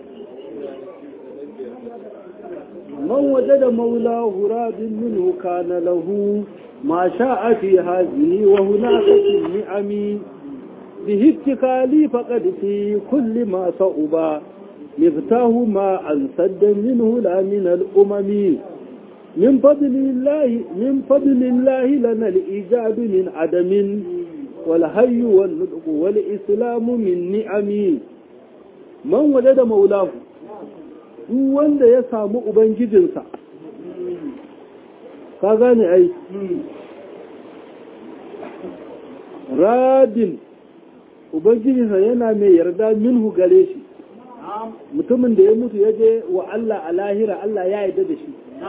man waje da maula hurabin minhu kana lahu ما شاء في هذه وهناك في النعم به اتكالي فقد في كل ما صعب مفتاه ما أنسد منه لا من الأمم من فضل الله من فضل الله لنا الإيجاد من عدم والهي والنطق والإسلام من نعم من وجد مولاه duk wanda ya samu ubangijinsa ka gane ai radin ubangijinsa yana mai yarda minhu gare shi mutumin da ya mutu ya je wa Allah a lahira Allah ya yarda da shi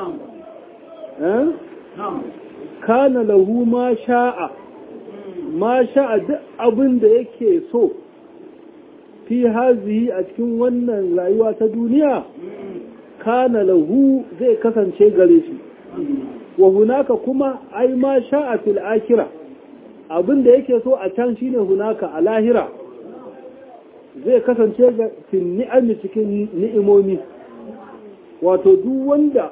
kana lahu ma sha'a ma sha'a duk abin da yake so fi hazihi a cikin wannan rayuwa ta duniya kana lahu zai kasance gare shi wa hunaka kuma ai ma sha'a fil akhirah abin da yake so a can shine hunaka a lahira zai kasance ga fil ni'ami cikin ni'imomi wato duk wanda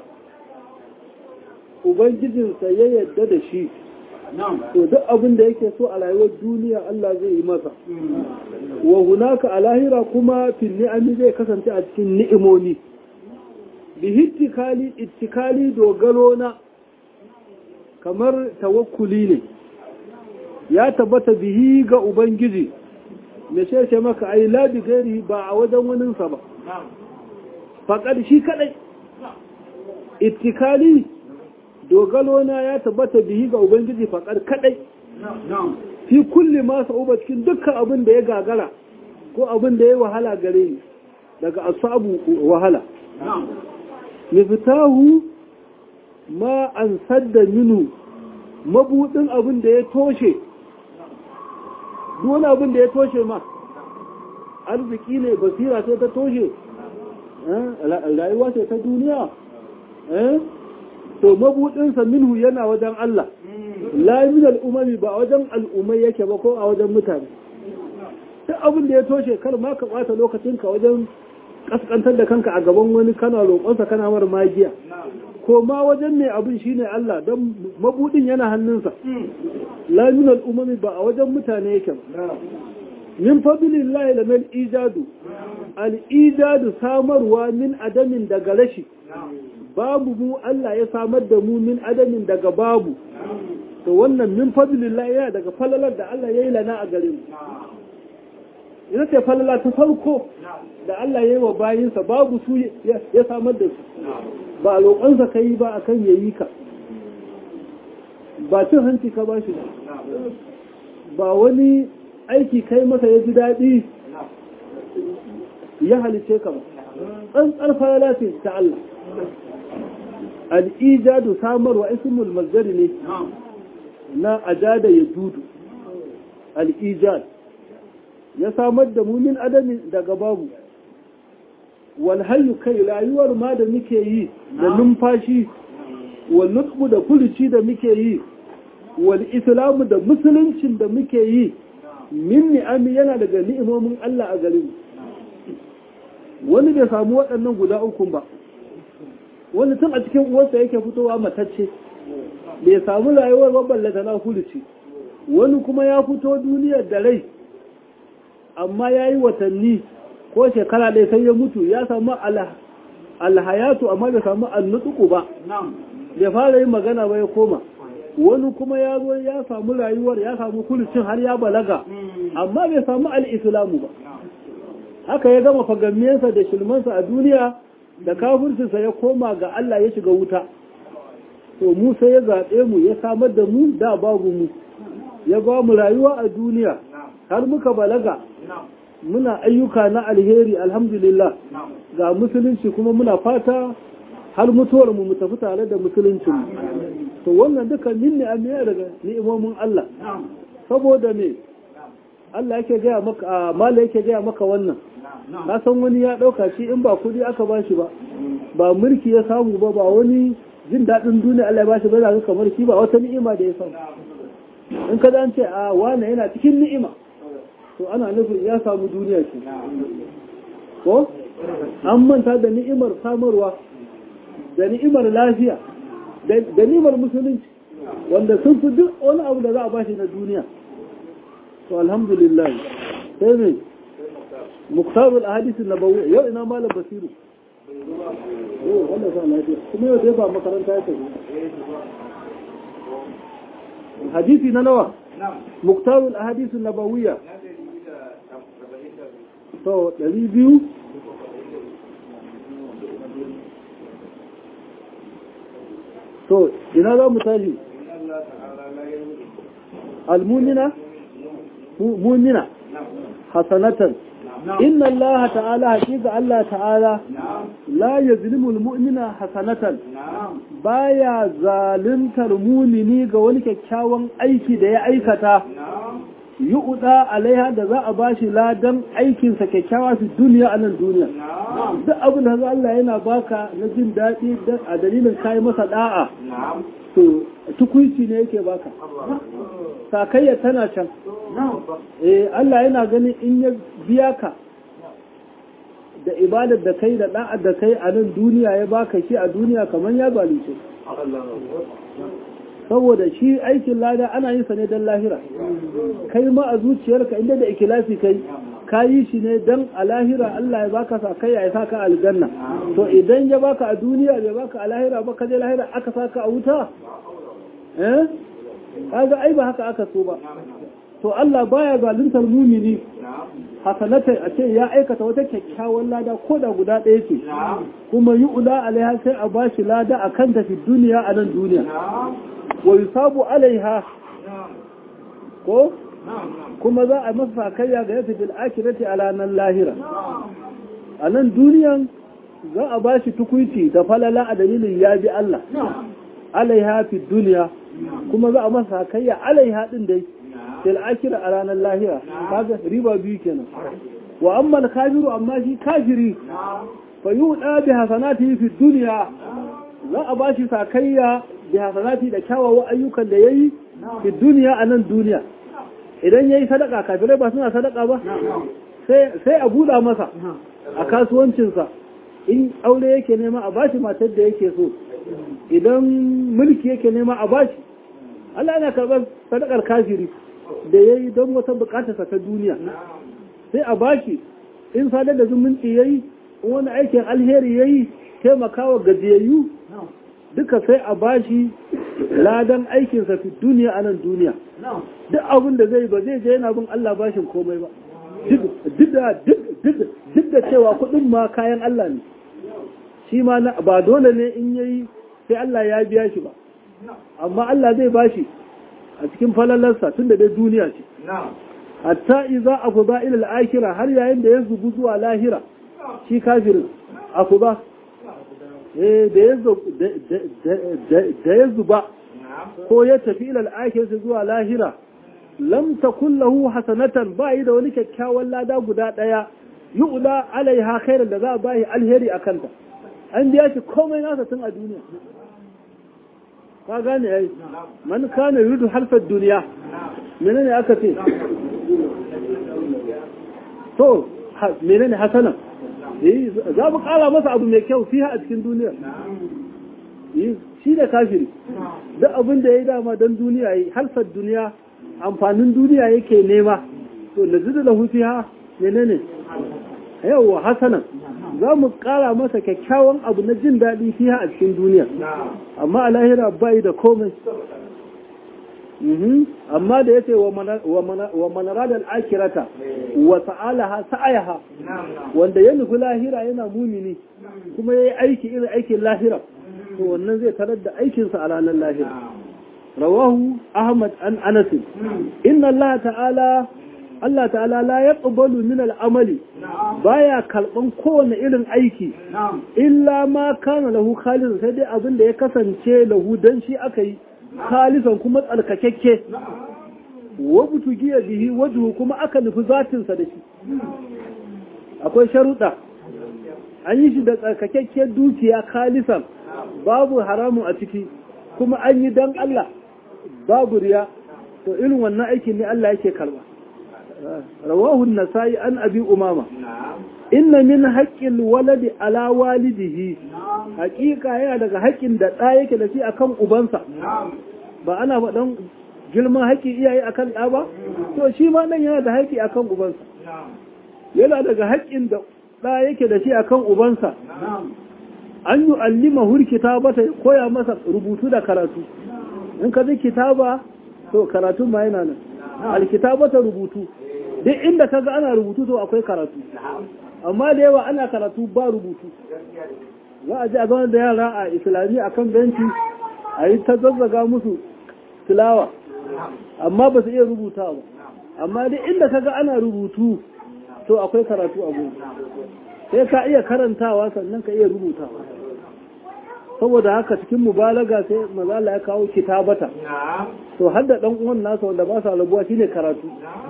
ubangijinsa ya yadda da shi to duk abin da yake so a rayuwar duniya Allah zai yi masa wa hunaka a lahira kuma fil ni'ami zai kasance a cikin ni'imomi bihittikali ittikali dogaro na kamar tawakkuli ne ya tabbata bihi ga ubangiji me ce maka ai la bi gairi ba a wajen waninsa ba faƙar shi kadai ittikali dogalo na ya tabbata bihi ga ubangiji faƙar kadai fi kulli ma sa'uba cikin dukkan abin da ya gagara ko abin da ya wahala gare ni daga asabu wahala miftahu ma an sadda minu mabudin abin da ya toshe wani abin da ya toshe ma arziki ne basira ce ta toshe rayuwa ce ta duniya to mabudinsa minhu yana wajen Allah la min al'umami ba wajen al'ummai yake ba ko a wajen mutane duk abin da ya toshe kar ma ka ɓata lokacinka wajen kaskantar da kanka a gaban wani kana roƙonsa kana mar magiya ko ma wajen mai abin shine Allah don mabudin yana hannunsa la min al'umami ba a wajen mutane yake ba min fadlillahi la mil ijadu al ijadu samarwa min adamin daga rashi babu mu Allah ya samar da mu min adamin daga babu to wannan min fadlillahi yana daga falalar da Allah ya yi lana a gare mu ina ce falala ta farko da Allah ya yi wa bayinsa babu su ya samar da su ba a roƙonsa ka yi ba a kan yayi ka ba cin hanci ka ba shi ba ba wani aiki kai masa ya ji daɗi ya halice ka ba tsantsar falala ce ta Allah al'ijadu samarwa ismul mazdari ne na ajada ya dudu al'ijad ya samar da mumin adamin daga babu walhayu kai rayuwar ma da muke yi da numfashi wal nutsu da furuci da muke yi wal islamu da musuluncin da muke yi min ni'ami yana daga ni'imomin Allah a garin wani bai samu waɗannan guda uku ba wani tun a cikin uwarsa yake fitowa matacce bai samu rayuwar maballata na furuci wani kuma ya fito duniyar da rai amma ya yi watanni ko shekara ɗaya sai ya mutu ya samu alhayatu amma bai samu annutuku ba bai fara yin magana ba ya koma wani kuma ya zo ya samu rayuwar ya samu kulicin har ya balaga amma bai samu al'islamu ba haka ya gama fagammensa da shilmansa a duniya da kafircinsa ya koma ga Allah ya shiga wuta to mu sai ya zaɓe mu ya samar da mu da babu mu ya ba mu rayuwa a duniya har muka balaga muna ayyuka na alheri alhamdulillah ga musulunci kuma muna fata har mutuwar mu mu tafi tare da musulunci to wannan duka min ne amiya daga ni'imomin Allah saboda me Allah yake gaya maka mala yake gaya maka wannan ka san wani ya dauka shi in ba kudi aka bashi ba ba mulki ya samu ba ba wani jin daɗin duniya Allah ya bashi ba za kamar shi ba wata ni'ima da ya samu in ka an ce a wane yana cikin ni'ima to ana nufin ya samu duniya ce ko an manta da ni'imar samarwa da ni'imar lafiya da ni'imar musulunci wanda sun fi duk wani abu da za a bashi na duniya to alhamdulillah sai ne muktarul ahadith nabawi yau ina malam basiru yau wannan sa lafiya kuma yau dai ba makaranta ya tafi hadisi na nawa muktarul ahadith nabawiyya to ɗari biyu to ina za mu tashi almunina munina hasanatan inna Allah ta'ala haƙiƙa Allah ta'ala la yazlimu almu'mina hasanatan baya zaluntar mumini ga wani kyakkyawan aiki da ya aikata yu'da alaiha da za a bashi ladan aikinsa kyakkyawa su duniya a nan duniya duk abin da Allah yana baka na jin daɗi a dalilin kayi masa da'a to tukuici ne yake baka sakayya tana can eh Allah yana ganin in ya biya ka da ibadar da kai da da'ar da kai a nan duniya ya baka shi a duniya kamar ya zalunce saboda shi aikin lada ana yin sa ne don lahira kai ma a zuciyarka inda da ikilasi kai ka yi shi ne don a lahira Allah ya baka sa kai ya saka aljanna to idan ya baka a duniya bai baka a lahira ba ka je lahira aka saka a wuta eh kaga ai ba haka aka so ba to Allah baya zaluntar mumini hasanatai a ce ya aikata wata kyakkyawan lada ko da guda ɗaya ce kuma yi ula alaiha sai a bashi lada a kan tafi duniya a nan duniya wa yusabu alaiha ko kuma za a masa kayya ga yasa bil akhirati ala nan lahira a nan duniyan za a bashi tukuiti da falala a dalilin ya bi Allah alaiha fi duniya kuma za a masa kayya alaiha din dai fil akhirah a ranar lahira kaga riba biyu kenan wa amma al kafiru amma shi kafiri fa yuda bi hasanati fi dunya za a bashi sakayya bi hasanati da kyawawan ayyukan da yayi fi duniya a nan duniya idan yayi sadaka kafirai ba suna sadaka ba sai sai a buɗa masa a kasuwancinsa in aure yake nema a bashi matar da yake so idan mulki yake nema a bashi Allah yana karɓar sadakar kafiri da ya yi don wata bukatarsa ta duniya sai a bashi in sadar da zumunci ya yi in wani aikin alheri ya yi taimakawa gajiyayyu duka sai a bashi ladan aikinsa fi duniya a nan duniya duk abin da zai ba zai je yana bin Allah bashin komai ba duk da cewa kuɗin ma kayan Allah ne shi ma ba dole ne in yayi sai Allah ya biya shi ba amma Allah zai bashi a cikin falalarsa tun da dai duniya ce hatta iza akuba ila al-akhirah har yayin da ya zubu zuwa lahira shi kafirin akuba eh da ya da ya zuba ko ya tafi ila al-akhirah zuwa lahira lam takun lahu hasanatan ba yi da wani kyakkyawan lada guda daya yu'la alaiha khairan da za a bayi alheri akanta an biya shi komai nasa tun a duniya ka gane ai man kana yuridu harfar duniya menene aka ce to menene hasana eh za mu kara masa abu mai kyau fiha a cikin duniya eh shi da kafiri duk abin da yayi dama dan duniya yi harfar duniya amfanin duniya yake nema to nazidu lahu fiha menene yawa hasana za mu kara masa kyakkyawan abu na jin daɗi fiha a cikin duniya amma a lahira bai da komai Mhm. amma da yace wa mana- wa mana- wa manarada al-akhirata wa sa'alaha sa'ayaha wanda ya nufi lahira yana mumini kuma yayi aiki irin aikin lahira to wannan zai tarar da aikinsa a ranar lahira rawahu ahmad an anas inna allah ta'ala Allah ta'ala la yaqbalu min al-amali baya kalban kowane irin aiki illa ma kana lahu khalisan sai dai abin da ya kasance lahu dan shi aka yi khalisan kuma tsarkakekke wa butugiya bihi wajhu kuma aka nufi zatin sa da shi akwai sharuɗa an yi shi da tsarkakekke dukiya khalisan babu haramun a ciki kuma an yi dan Allah babu riya to irin wannan aikin ne Allah yake karba rawahu an-nasai an abi umama inna min haqqil waladi ala walidihi haqiqa yana daga haƙƙin da ɗa yake da shi akan ubansa ba ana faɗan girman haƙƙi iyaye akan ɗa ba to shi ma nan yana da haƙƙi akan ubansa yana daga haƙƙin da ɗa yake da shi akan ubansa an yi allima hurkita bata koya masa rubutu da karatu in ka ji kitaba to karatu ma yana nan alkitabata rubutu duk inda kaga ana rubutu to akwai karatu amma da yawa ana karatu ba rubutu za a ji a zama da yara a islami a kan benci a yi ta zazzaga musu tilawa amma ba su iya rubuta ba amma duk inda kaga ana rubutu to akwai karatu a gudu sai ka iya karantawa sannan ka iya rubutawa saboda haka cikin mubalaga sai mazala ya kawo kitabata to har da dan uwan nasa wanda ba sa rabuwa shine karatu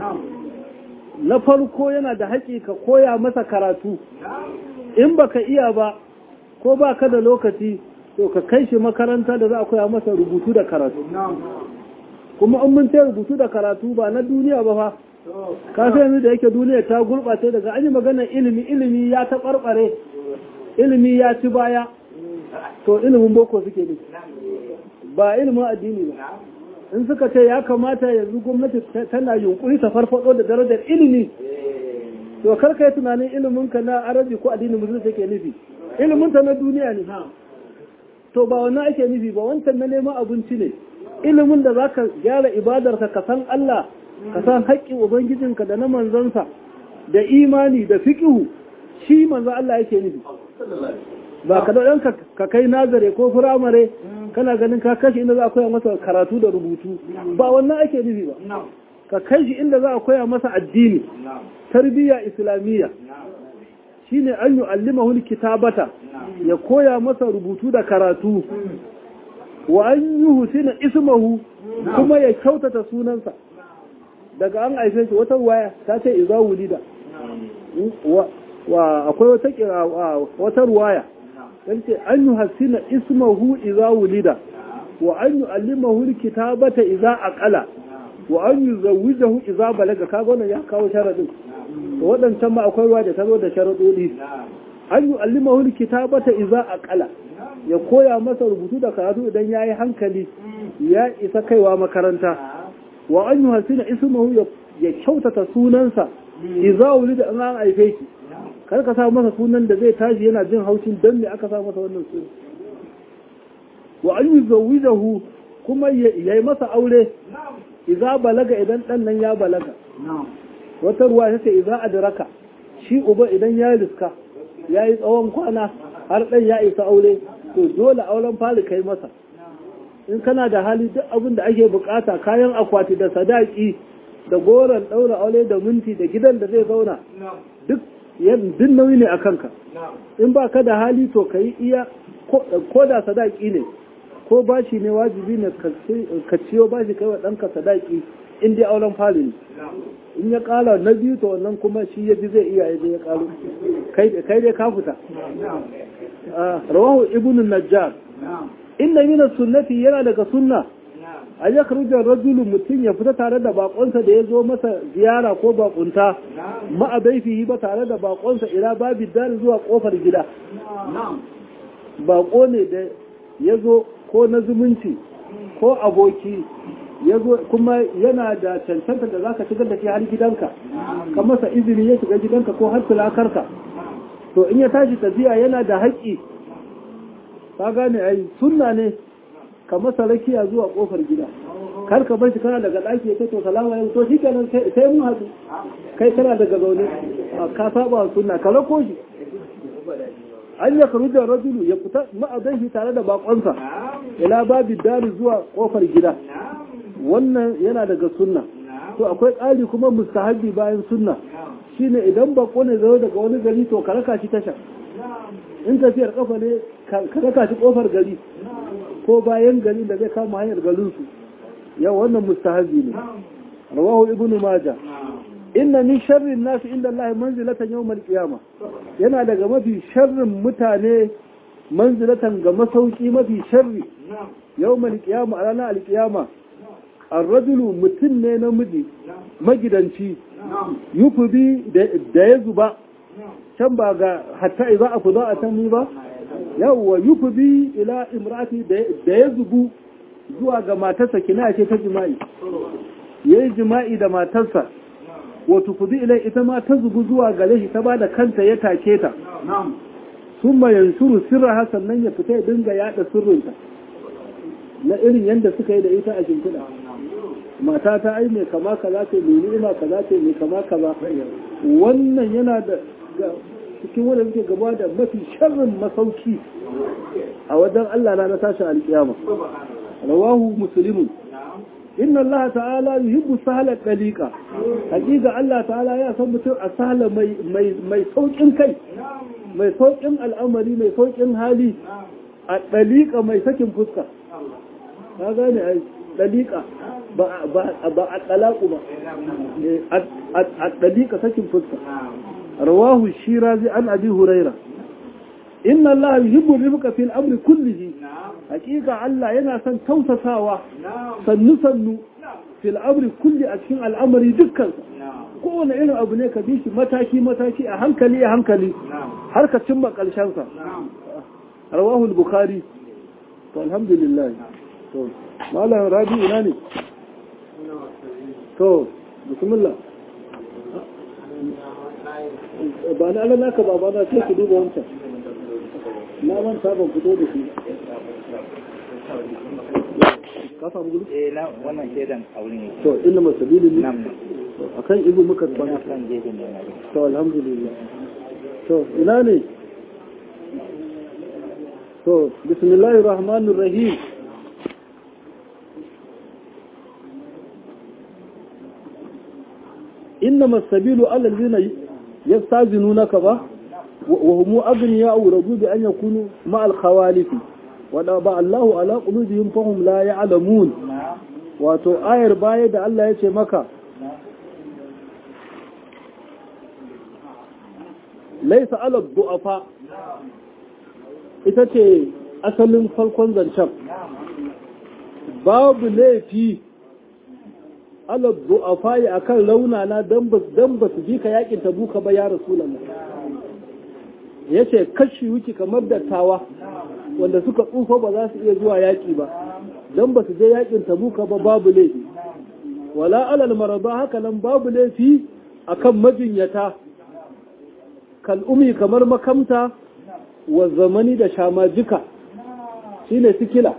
na farko yana da haƙi ka koya masa karatu in baka iya ba ko ba ka da lokaci to ka kai shi makaranta da za a koya masa rubutu da karatu kuma in mun ce rubutu da karatu ba na duniya ba fa ka sai yanzu da yake duniya ta gurɓace daga an yi maganar ilimi ilimi ya taɓarɓare ilimi ya ci baya to ilimin boko suke ne ba ilimin addini ba in suka ce ya kamata yanzu gwamnati tana yunkuri ta farfado da darajar ilimi to karka yi tunanin ilimin ka na arabi ko addinin musulunci ke nufi ilimin ta na duniya ne to ba wannan ake nufi ba wancan na neman abinci ne ilimin da zaka gyara ibadarka ka san Allah ka san haƙƙin ubangijinka da na manzansa da imani da fiqhu shi manzo Allah yake nufi ba ka ɗan ka kai nazare ko firamare kana ganin ka kashi inda za a koya masa karatu da rubutu ba wannan ake nufi ba ka kai shi inda za a koya masa addini tarbiyya islamiyya shine an yi allimahu kitabata ya koya masa rubutu da karatu wa an yi husina ismahu kuma ya kyautata sunansa daga an haife shi wata waya ta ce iza wulida wa akwai wata kira wata ruwaya yace an yi hasina ismahu iza wulida wa an yi allimahu kitabata iza aqala wa an yi zawijahu iza balaga kaga wannan ya kawo sharadin to wadancan ma akwai ruwa da ta zo da sharadodi an yi allimahu kitabata iza aqala ya koya masa rubutu da karatu idan yayi hankali ya isa kaiwa makaranta wa an yi hasina ismahu ya kyautata sunansa iza wulida an an haife shi kar ka sa masa sunan da zai tashi yana jin haushin don me aka sa masa wannan sunan wa an yi zawijahu kuma ya yi masa aure iza balaga idan dan nan ya balaga wata ruwa ta ce iza adraka shi uba idan ya riska ya yi tsawon kwana har dan ya isa aure to dole auren fari kai masa in kana da hali duk abin da ake bukata kayan akwati da sadaki da goron daura aure da minti da gidan da zai zauna duk duk nauyi ne a kanka in ba ka da hali to ka yi iya ko da sadaki ne ko bashi ne wajibi ne ka ciyo bashi kai wa ɗanka sadaki in dai auren fali ne in ya ƙala na biyu to wannan kuma shi ya ji zai iya ya ya ƙalu kai dai ka fita rawahu ibn najjar inna min sunnati yana daga sunna a ya karujar rajulu mutum ya fita tare da bakonsa da ya zo masa ziyara ko bakunta ma'abaifihi ba tare da bakonsa ila babi dari zuwa kofar gida bako ne da ya zo ko na zumunci ko aboki ya zo kuma yana da cancanta da za ka shigar da shi har gidanka ka masa izini ya shiga gidanka ko har tulakarka to in ya tashi tafiya yana da haƙƙi ka gane ai sunna ne ka masa rakiya zuwa kofar gida kar ka bar shi kana daga ɗaki ya ce to salamu alaikum to shi kenan sai mun haɗu kai kana daga zaune ka saba sunna ka rako shi an ya karu da rajulu ya fita ma'adan shi tare da bakonsa ila babi dari zuwa kofar gida wannan yana daga sunna to akwai ƙari kuma mustahabi bayan sunna shine idan bako ne zai daga wani gari to ka raka shi tasha in tafiyar kafa ne ka raka shi kofar gari ko bayan gari da zai kama hanyar garinsu yau wannan mustahabi ne rawahu ibnu majah inna min sharrin nasi inda Allah manzilatan yawmal qiyama yana daga mafi sharrin mutane manzilatan ga masauki mafi sharri yawmal qiyama a ranar alqiyama ar-rajulu mutum ne namiji magidanci yufubi da ya zuba can ba ga hatta idza afda a can ba yawwa yufubi ila imrati da ya zubu zuwa ga matarsa kina ce ta jima'i yayi jima'i da matarsa wato kudi ilai ita ma ta zubu zuwa gare shi ta ba da kanta ya take ta sun ma yanshuru sirra sannan ya fita ya dinga yada sirrinta na irin yadda suka yi da ita a shimfiɗa mata ta ai mai kama kaza ce mai ni'ima kaza ce mai kama kaza wannan yana da cikin wanda suke gaba da mafi sharrin masauki a wajen Allah na tashin alkiyama rawahu muslimun inna Allah ta'ala yuhibbu sahla dalika hakika Allah ta'ala ya san mutum a sahla mai mai mai saukin kai mai saukin al'amari mai saukin hali a dalika mai sakin fuska ka gane ai dalika ba ba ba a talaku ba a dalika sakin fuska rawahu shirazi an abi huraira inna Allah yuhibbu rifqa fil amri kullihi hakika Allah yana son tausasawa sannu sannu fil amri kulli a cikin al'amari dukkan kowane irin abu ne ka bi shi mataki mataki a hankali a hankali har ka cimma karshen sa rawahu al-bukhari to alhamdulillah to malam rabi ina ne to bismillah ba na ala naka ba ba na sai ku duba wancan na manta ban fito da shi ka samu gudu? eh na wannan shaidan aure ne to inna masabili ne nam akan ibu muka kwana kan gefen da na to alhamdulillah to ina ne to bismillahir rahmanir rahim إنما السبيل على الذين يستاذنونك با وهم أغنياء رضوا بأن يكونوا مع الخوالف وضع الله على قلوبهم فهم لا يعلمون wato ayar baya da Allah ya ce maka laisa ala du'afa ita ce asalin farkon zancen babu laifi ala du'afa ya akan launana dan ba dan ba su ji ka yakin tabuka ba ya rasulullah yace kashi wuki kamar dattawa wanda suka tsufa ba za su iya zuwa yaki ba dan ba su je yakin tabuka ba babu laifi wala alal maraba haka nan babu laifi akan majinyata kal'umi kamar makamta wa zamani da shamajika shine sikila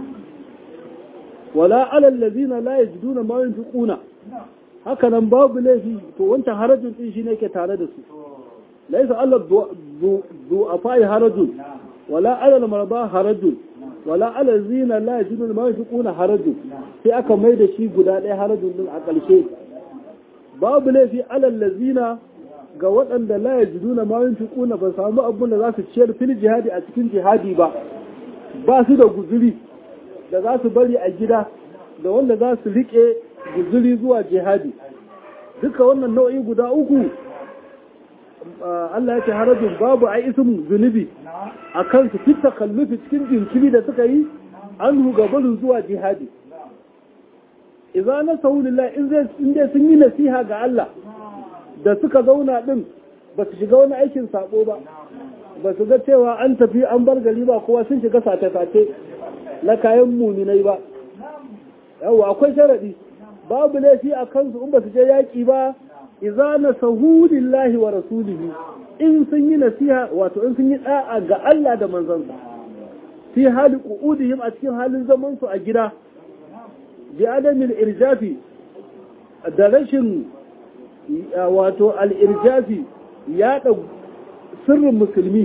wala alal ladina la yajiduna ma yunfiquna haka nan babu laifi to wancan harajin din shine yake tare da su laysa alal du'afai harajun wala alal maraba harajun wala alal zina la yajiduna ma yunfiquna harajun sai aka mai da shi guda ɗaya harajun din a ƙarshe babu laifi alal ladina ga waɗanda la yajiduna ma yunfiquna ba samu abun da za su ciyar fil jihadi a cikin jihadi ba ba su da guzuri da za su bari a gida da wanda za su riƙe guzuri zuwa jihadi duka wannan nau'i guda uku Allah ya ce harajin babu a isin zunubi a kan su fita kallufi cikin jinkiri da suka yi an gabarin zuwa jihadi iza na saunillah in dai sun yi nasiha ga Allah da suka zauna din ba su shiga wani aikin sabo ba ba su ga cewa an tafi an bar gari ba kowa sun shiga sace-sace na kayan muminai ba yawa akwai sharadi babu laifi a kansu in ba su je yaƙi ba iza na sahulillahi wa rasulihi in sun yi nasiha wato in sun yi da'a ga Allah da manzansa fi hali qu'udihim a cikin halin zaman su a gida bi adamin irjafi da rashin wato al'irjafi yaɗa sirrin musulmi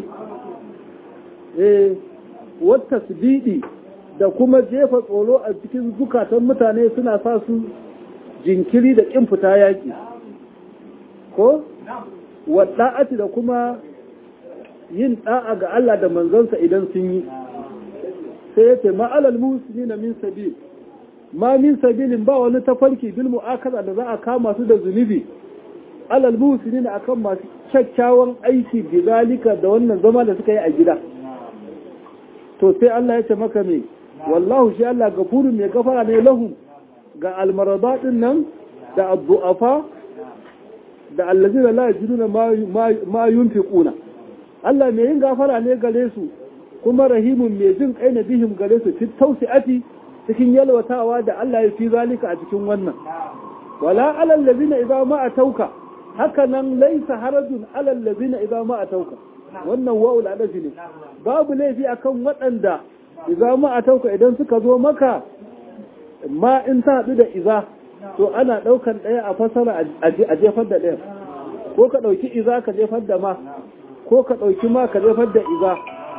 wata sibidi da kuma jefa tsoro a cikin zukatan mutane suna sa su jinkiri da ƙin fita yaƙi ko wadda'ati da kuma yin ɗa'a ga Allah da manzansa idan sun yi sai ya ce ma'alal musulmi na min sabil ma min sabilin ba wani tafarki bil mu'akaza da za a kama su da zunubi alal musulmi na akan masu kyakkyawan aiki bizalika da wannan zama da suka yi a gida to sai Allah ya ce maka me wallahu shi Allah gafurun mai gafara ne lahum ga almarada din nan da abdu'afa da allazina la yajiduna ma yunfiquna Allah mai yin gafara ne gare su kuma rahimun mai jin kai na bihim gare su fit tausi'ati cikin yalwatawa da Allah ya fi zalika a cikin wannan wala alal ladina idza ma atauka haka nan laisa harajun alal ladina idza ma atauka wannan wa'ul adafi ne babu laifi akan waɗanda idza ma atauka idan suka zo maka ma in ta haɗu da iza to ana ɗaukan ɗaya a fasara a jefar da ɗaya ko ka ɗauki iza ka jefar da ma ko ka ɗauki ma ka jefar da iza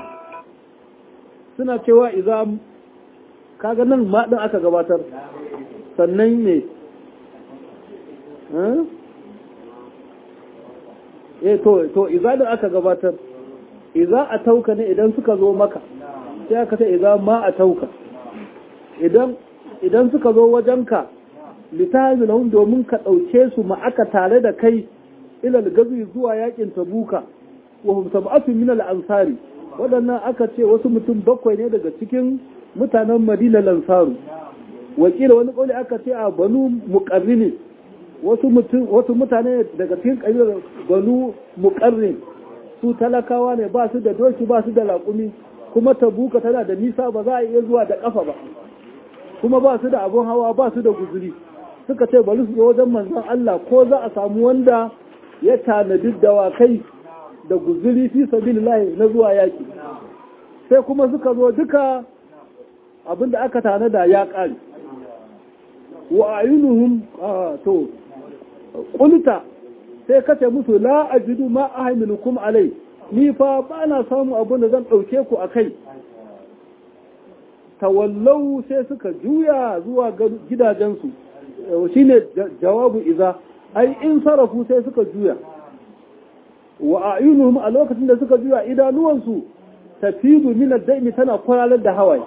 suna cewa iza kaga nan ma ɗin aka gabatar sannan ne eh to to iza da aka gabatar iza a tauka ne idan suka zo maka sai aka ce iza ma a tauka idan idan suka zo wajenka litazilahum domin ka ɗauke su ma'aka tare da kai ilal gazi zuwa yakin tabuka wa hum sab'atu min al ansari waɗannan aka ce wasu mutum bakwai ne daga cikin mutanen Madina lansaru wakila wani kauli aka ce a banu muqarrin wasu mutum wasu mutane daga cikin kabilar banu muqarrin su talakawa ne ba su da doki ba su da laƙumi kuma tabuka tana da nisa ba za a iya zuwa da ƙafa ba kuma ba su da abun hawa ba su da guzuri suka ce bari su zo wajen manzon Allah ko za a samu wanda ya tanadi dawakai da guzuri fi sabilillahi na zuwa yaki sai kuma suka zo duka abinda aka tanada ya ƙare wa ayunuhum to qulta sai kace musu la ajidu ma ahmilukum alai ni fa ba na samu abin da zan dauke ku akai tawallau sai suka juya zuwa gidajensu shine jawabu iza ai in sarafu sai suka juya wa ayunuhum a lokacin da suka juya idanuwansu tafidu min ad-daimi tana kwaralar da hawaye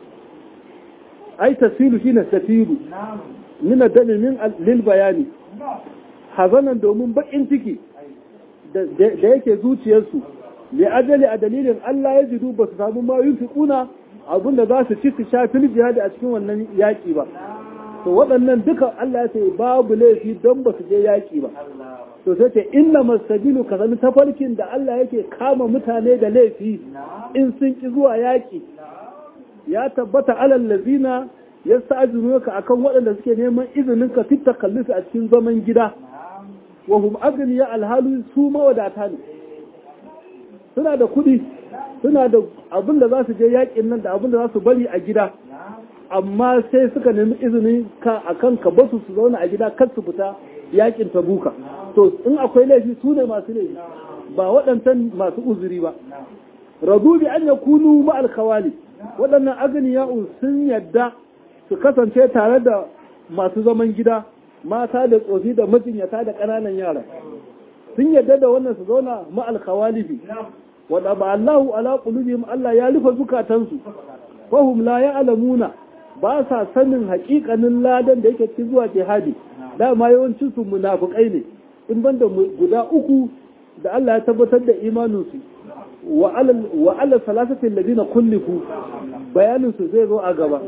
ai tasilu shine tafidu min ad-daimi min lil bayani hazanan domin bakin ciki da yake zuciyarsu li ajali a dalilin Allah ya jidu ba su samu ma yunfiquna abinda za su ci su sha fil jihadi a cikin wannan yaki ba to waɗannan duka Allah ya ce babu laifi don ba su je yaƙi ba to sai ce inna masabilu ka zama tafarkin da Allah yake kama mutane da laifi in sun ki zuwa yaƙi ya tabbata alal lazina ya sa'ajinu ka akan waɗanda suke neman izinin ka fitta kallufi a cikin zaman gida wa hum agniya alhalu su mawadata ne suna da kuɗi suna da abin da za su je yaƙin nan da abin da za su bari a gida amma sai suka nemi izinin ka akan ka basu su zauna a gida kar su fita yakin tabuka to in akwai laifi su ne masu laifi ba waɗancan masu uzuri ba radu bi an yakunu ma alkhawali waɗannan agniya'u sun yadda su kasance tare da masu zaman gida mata da tsofi da majinyata da ƙananan yara sun yadda da wannan su zauna ma alkhawalifi wadda ba Allahu ala qulubihim Allah ya rufe zukatansu fahum la ya'lamuna ba sa sanin haƙiƙanin ladan da yake ci zuwa jihadi dama yawancin su munafikai ne in banda guda uku da Allah ya tabbatar da imaninsu wa ala salasatin ladina kullifu bayanin su zai zo a gaba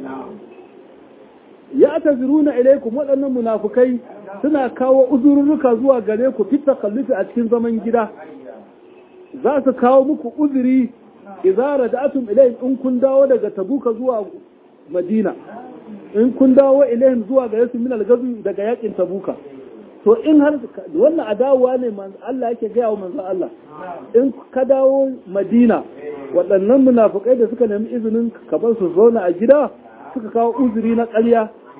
ya taziruna ilaikum waɗannan munafukai suna kawo uzurruka zuwa gare ku fit takallufi a cikin zaman gida za su kawo muku uzuri idza rada'atum ilayhim in kun dawo daga tabuka zuwa madina in kun dawo ilayhim zuwa gare su min al-gazu daga yakin tabuka to in har wannan adawa ne Allah yake gaya wa manzo Allah in ka dawo madina waɗannan munafukai da suka nemi izinin ka bar su zauna a gida suka kawo uzuri na ƙarya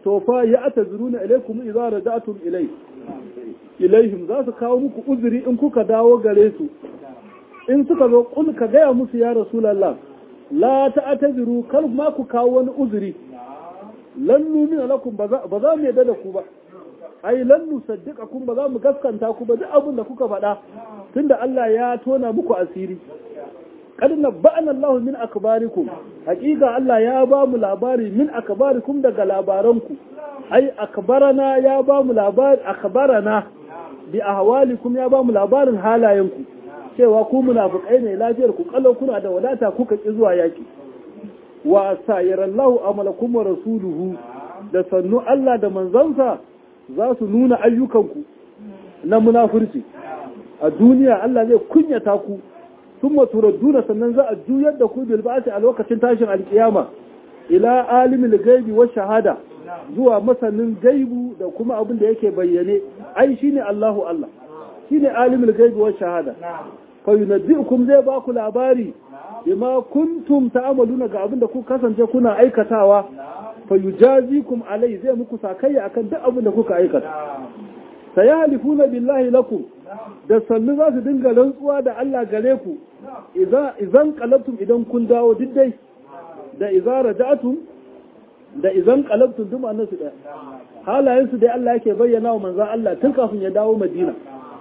to fa ya atazuruna ilaikum idza raja'tum ilai ilaihim za su kawo muku uzuri in kuka dawo gare su in suka zo kul ka gaya musu ya rasulullah la ta'taziru kar ma ku kawo wani uzuri lan numina lakum ba za mu yadda da ku ba ai lan nusaddiqakum ba za mu gaskanta ku ba duk abin da kuka faɗa tunda Allah ya tona muku asiri kad nabba'ana Allah min akbarikum hakika Allah ya ba mu labari min akbarikum daga labaranku ai akbarana ya ba mu labari akbarana bi ahwalikum ya ba mu labarin halayenku cewa ku munafikai ne lafiyar ku kallo kuna da wadata kuka ki zuwa yaki wa sayarallahu amalakum wa rasuluhu da sannu Allah da manzansa za su nuna ayyukanku na munafurci a duniya Allah zai kunyata ku sun maturadduna sannan za a juyar da ku bilbasi a lokacin tashin alkiyama ila alimul gaibi wa shahada zuwa masanin gaibu da kuma abin da yake bayyane ai shine Allahu Allah shine alimul gaibi wa shahada fa yunabbi'ukum zai ba ku labari bima kuntum ta'amaluna ga abin da ku kasance kuna aikatawa fa yujazikum alai zai muku sakayya akan duk abin da kuka aikata sayahlifuna billahi lakum da sannu za su dinga rantsuwa da Allah gare ku idan qalabtum idan kun dawo diddai da idza raja'tum da idan qalabtum duk annan su daya halayen su dai Allah yake bayyana wa manzon Allah tun kafin ya dawo Madina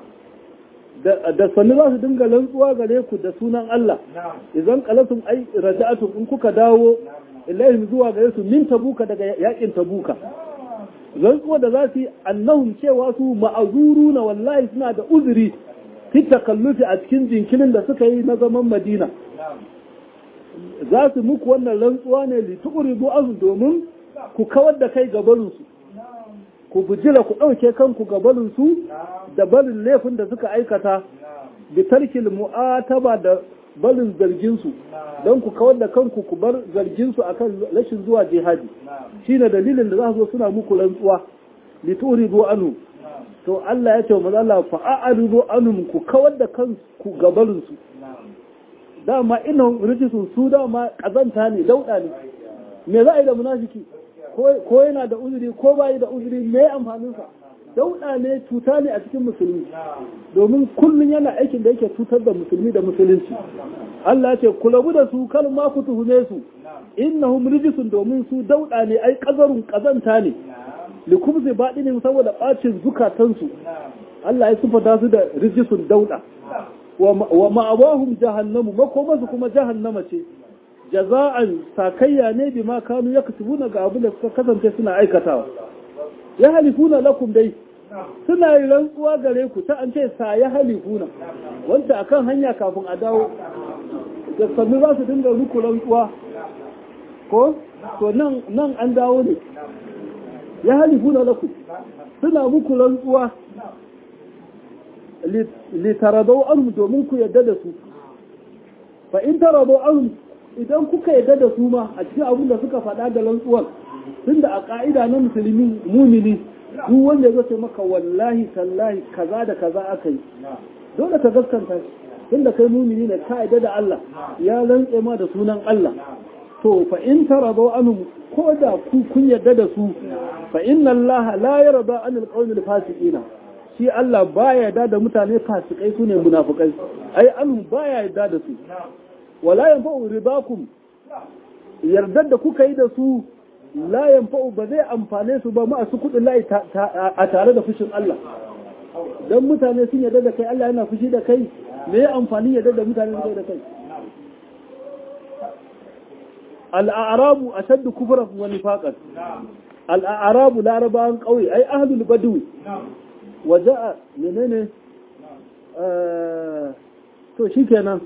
da sannu za su dinga rantsuwa gare ku da sunan Allah idan qalabtum ai raja'tum in kuka dawo ilaihim zuwa gare su min tabuka daga yakin tabuka rantsuwa da za su yi annahum cewa su ma'azuru na wallahi suna da uzuri fi takallufi a cikin jinkirin da suka yi na zaman madina za su muku wannan rantsuwa ne litukuri azu domin ku kawar da kai gabarinsu ku bujira ku ɗauke kanku gabarinsu da barin laifin da suka aikata bi tarkil mu'ataba da barin zarginsu don ku kawar da kanku ku bar zarginsu akan rashin zuwa jihadi shine dalilin da za su zo suna muku rantsuwa lituridu anu to Allah ya ce wa Allah fa a'ridu anhum ku kawar da kanku gabarin su dama ina rijisun su dama kazanta ne dauda ne me za a yi da munafiki ko yana da uzuri ko bai da uzuri me amfanin sa dauda ne cuta ne a cikin musulmi domin kullum yana aikin da yake cutar da musulmi da musulunci Allah ce ku rabu da su kal ma ku tuhume su innahum rijisun domin su dauda ne ai kazarun kazanta ne likubzi baɗinin saboda ɓacin zukatansu Allah ya sifata su da rijisun dauda wa ma'awahum jahannamu makomasu kuma jahannama ce jaza'an sakayya ne bi ma kanu ya kasubuna ga abin da suka kasance suna aikatawa ya halifuna lakum dai suna yi rantsuwa gare ku ta an ce sa ya halifuna wanda akan hanya kafin a dawo da sannu za su dinga muku rantsuwa ko to nan nan an dawo ne ya halifuna lakum suna muku rantsuwa litaradau anhum domin ku yadda da su fa in taradau anhum idan kuka yadda da su ma a cikin abin da suka faɗa da rantsuwar tunda a ƙa'ida na musulmi mumini duk wanda ya zace maka wallahi tallahi kaza da kaza aka yi dole ka gaskanta shi tunda kai mumini ne ka yadda da Allah ya rantse ma da sunan Allah to fa in taradu anhum ko da ku kun yadda da su fa inna Allah la yarda anil qawmil fasiqina shi Allah baya yarda da mutane fasikai sune munafikai ai anhum baya yarda da su wala yanfa'u ridakum yardar da kuka yi da su la yanfa'u ba zai amfane su ba masu kudin layi a tare da fushin Allah dan mutane sun yarda da kai Allah yana fushi da kai me ya amfani yarda da mutane su da kai al'arabu ashaddu kufran wa nifaqan al'arabu larabawan kauye ai ahlul badwi waja'a menene to shikenan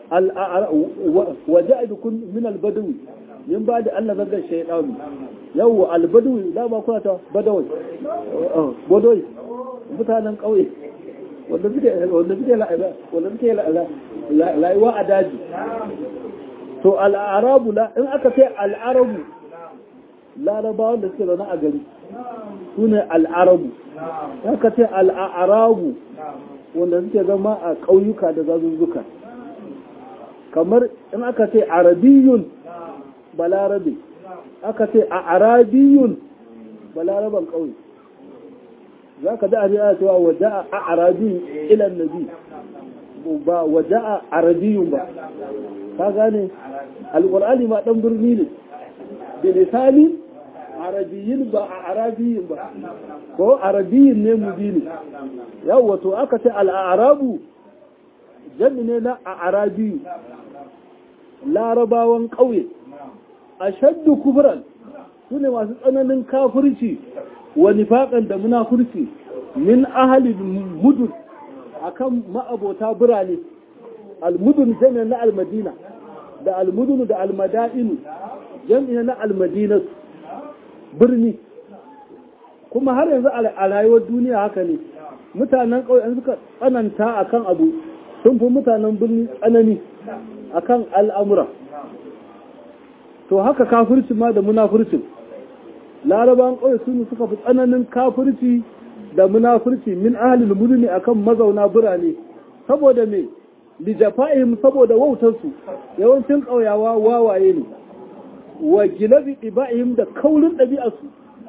waja'a bikun min al-badwi min ba da Allah zaga shaydanu yau al-badwi da ba kuna ta badawai badawai mutanen kauye wanda suke wanda suke la'ala wanda suke la'ala la'aiwa a daji to al'arabu la in aka ce al'arabu larabawan da suke zaune a gari su ne al'arabu aka ce al'arabu wanda suke zama a ƙauyuka da zazuzzuka kamar in aka ce arabiyun balarabe aka ce a arabiyun balaraban ƙauye za ka da a cewa wada a arabi ilan nabi ba wada a arabiyun ba ka gane alƙur'ani ma ɗan birni ne da lisani arabiyin ba a arabiyin ba ko arabiyin ne mubini yau wato aka ce al'arabu jami ne na a arabiyu larabawan ƙauye a shaddu kufuran su ne masu tsananin kafirci wa nifaƙan da munafurci min ahalin mudun akan ma'abota birane almudun jami'an na almadina da almudun da almada'inu jami'an na almadinatu birni kuma har yanzu a rayuwar duniya haka ne mutanen ƙauye suka tsananta akan abu sun fi mutanen birni tsanani akan al'amura to haka kafirci ma da munafurcin laraban ƙauye sun suka fi tsananin kafirci da munafurci min ahalil muduni akan mazauna birane saboda me lijafa'ihim saboda wautarsu yawancin ƙauyawa wawaye ne wa gilabi iba'ihim da kaurin ɗabi'arsu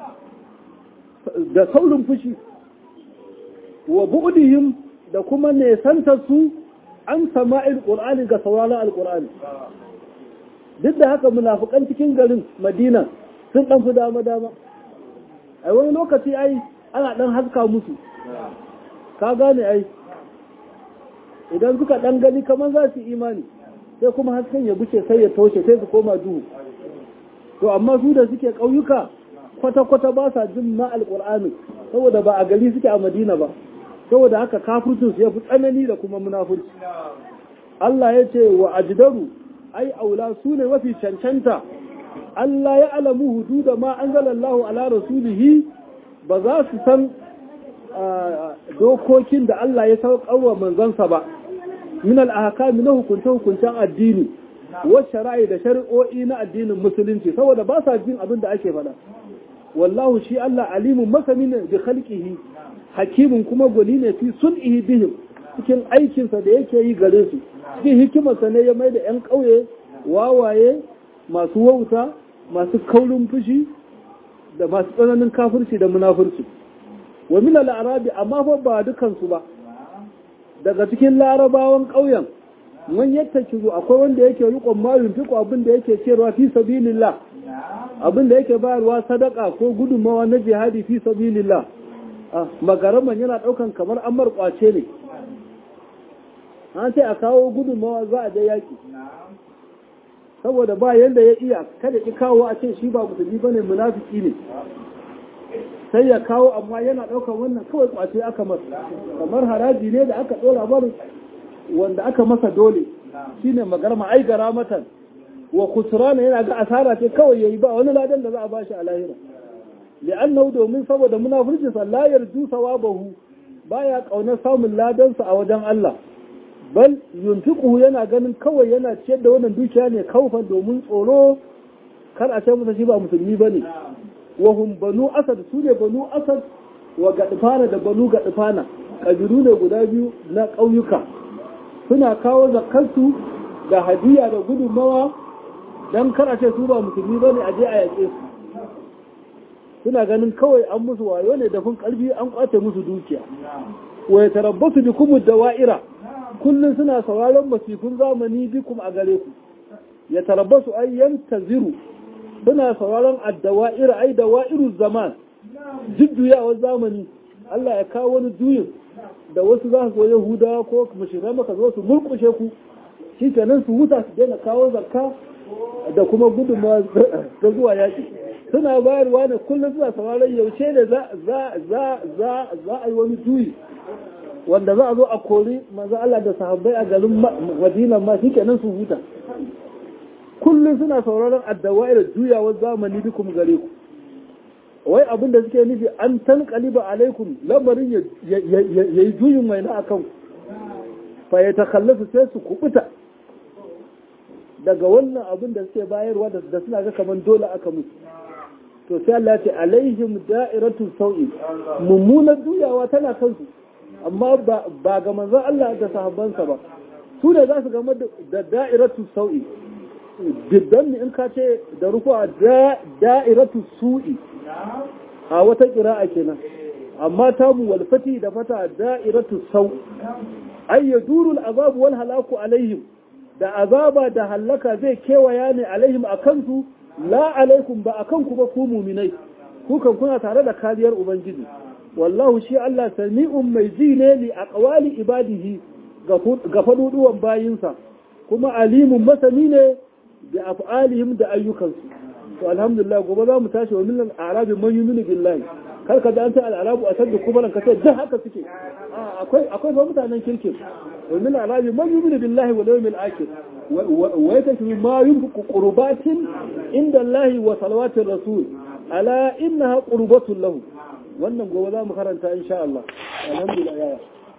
da saurin fushi wa bu'dihim da kuma nesantarsu an sama'il qur'ani ga sauraron alqur'ani duk da haka munafukan cikin garin madina sun ɗan fi dama dama a wani lokaci ai ana ɗan haska musu ka gane ai idan suka ɗan gani kamar za su imani sai kuma hasken ya buce sai ya toshe sai su koma duhu to amma su da suke ƙauyuka kwata-kwata ba sa jin ma alƙur'ani saboda ba a gari suke a madina ba saboda haka kafircin su ya fi tsanani da kuma munafurci Allah ya ce wa ajdaru ai aula su ne mafi cancanta Allah ya alamu hududa ma anzalallahu ala rasulihi ba za su san dokokin da Allah ya sauƙawa manzansa ba min al-ahkam na hukunce hukuncen addini wa shara'i da shari'o'i na addinin musulunci saboda ba sa jin abin da ake faɗa wallahu shi Allah alimun masani ne bi khalqihi hakimin kuma gwani ne fi sun'ihi bihim cikin aikinsa da yake yi gare su cikin hikimarsa ne ya mai da 'yan ƙauye wawaye masu wauta masu kaurin fushi da masu tsananin kafirci da munafurci wa min al-arabi amma fa ba dukansu ba daga cikin larabawan ƙauyen man yadda kizo akwai wanda yake rikon mayun fiko abin da yake cewa fi sabilillah abin da yake bayarwa sadaka ko gudunmawa na jihadi fi sabilillah magaraman yana daukan kamar amar kwace ne an ce a kawo gudunmawa za a je yaki saboda ba yanda ya iya kada ki kawo a ce shi ba musulmi bane munafiki ne sai ya kawo amma yana daukan wannan kawai kwace aka masa kamar haraji ne da aka dora bar wanda aka masa dole shine magarma ai gara matan wa kusurana yana ga asara ce kawai yayi ba wani ladan da za a bashi a lahira li'annahu domin saboda munafirci sa la yarju sawabahu baya kaunar samun ladan sa a wajen Allah bal yunfiquhu yana ganin kawai yana ciyar da wannan dukiya ne kaufan domin tsoro kar a ce masa shi ba musulmi bane wa hum banu asad su ne banu asad wa gadfana da banu gadfana kabiru ne guda biyu na ƙauyuka suna kawo zakarsu da hadiya da gudunmawa don kar a ce su ba musulmi ba ne a je a yaƙe su suna ganin kawai an musu wayo ne da kun ƙarfi an ƙwace musu dukiya wa ya tarabbasu bi kuma dawa'ira kullum suna sauraron masifin zamani bikum a gare ku ya tarabbasu ai yantaziru suna sauraron addawa'ira ai dawa'iru zaman jujjuyawar zamani Allah ya kawo wani juyin da wasu za su zo Yahudawa ko mashirai maka zo su murkushe ku shi kenan su huta su daina kawo zakka da kuma gudunmawa ta zuwa yaƙi suna bayarwa ne kullum suna sauraron yaushe ne za a yi wani juyi wanda za a zo a kori manzo Allah da sahabbai a garin Madina ma shi kenan su huta kullum suna sauraron addawa'ir juyawar zamani dukum gare ku wai abin da suke nufi an tankaliba alaikum lamarin ya yi juyin mai na akan fa ya takallasu sai su kubuta daga wannan abin da suke bayarwa da suna ga kamar dole aka musu to sai Allah ce alaihim da'iratul sau'i mummunar juyawa tana kansu amma ba ga manzon Allah da sahabbansa ba su ne za su game da da'iratul sau'i diddan in ka ce da rukuwa da'iratul su'i a wata qira'a kenan amma tamu wal fati da fata da'iratu sau ay yaduru al azab wal halaku alaihim da azaba da hallaka zai kewaya ne alaihim akan su la alaikum ba akan ku ba ku mu'minai ku kan kuna tare da kariyar ubangiji wallahu shi Allah sami'un mai ji ne li aqwali ibadihi ga faduduwan bayinsa kuma alimun masani ne da af'alihim da ayyukansu to alhamdulillah gobe za mu tashi wa millal arabi man yuminu billahi kar ka da an ta al'arabu a sadda kuma ka ce da haka suke akwai akwai fa mutanen kirkin wa millal arabi man yuminu billahi wal yawmil akhir wa yakashu ma yunfiqu qurbatin inda Allah wa salawatir rasul ala innaha qurbatun lahu wannan gobe za mu karanta insha Allah alhamdulillah yaya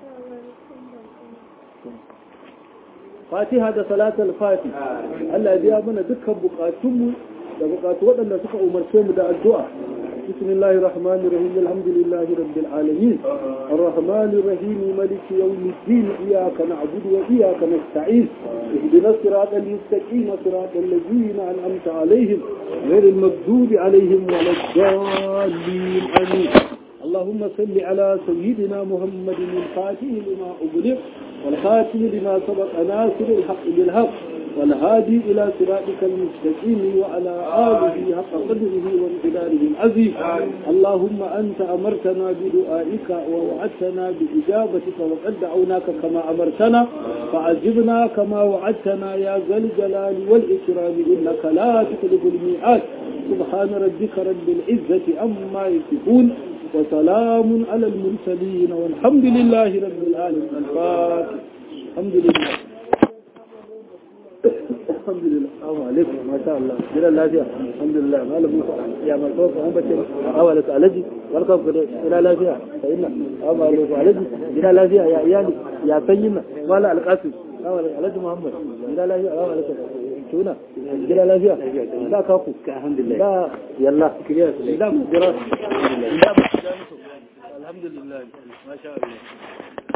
fatiha da salatul fati Allah ya biya mana dukkan bukatunmu da bukatu waɗanda suka umarce mu da addu'a bismillahir rahmanir rahim alhamdulillahi rabbil alamin arrahmanir rahim maliki yawmiddin iyyaka na'budu wa iyyaka nasta'in ihdinas siratal mustaqim siratal ladzina an'amta alaihim ghayril maghdubi alaihim waladdallin amin اللهم صل على سيدنا محمد الفاتح لما أغلق والخاتم لما سبق ناصر الحق بالحق والهادي إلى صراطك المستقيم وعلى آله حق قدره وامتداره العظيم اللهم أنت أمرتنا بدعائك ووعدتنا بإجابتك وقد دعوناك كما أمرتنا فعجبنا كما وعدتنا يا ذا الجلال والإكرام إنك لا تخلف الميعاد سبحان ربك رب العزة أما يصفون وسلام على المرسلين والحمد لله رب العالمين الفاتح الحمد لله الحمد لله السلام عليكم ما شاء الله جل الله فيها الحمد لله ما له يا مرتوب هم بچي اولك علجي welcome ila lafiya fa inna amma alaikum alaji ila lafiya ya iyali ya sanyina mala alqasim alhaji muhammad ila lafiya assalamu alaikum tuna gida lafiya da ka ku alhamdulillah da yalla da mu jira da mu alhamdulillah masha Allah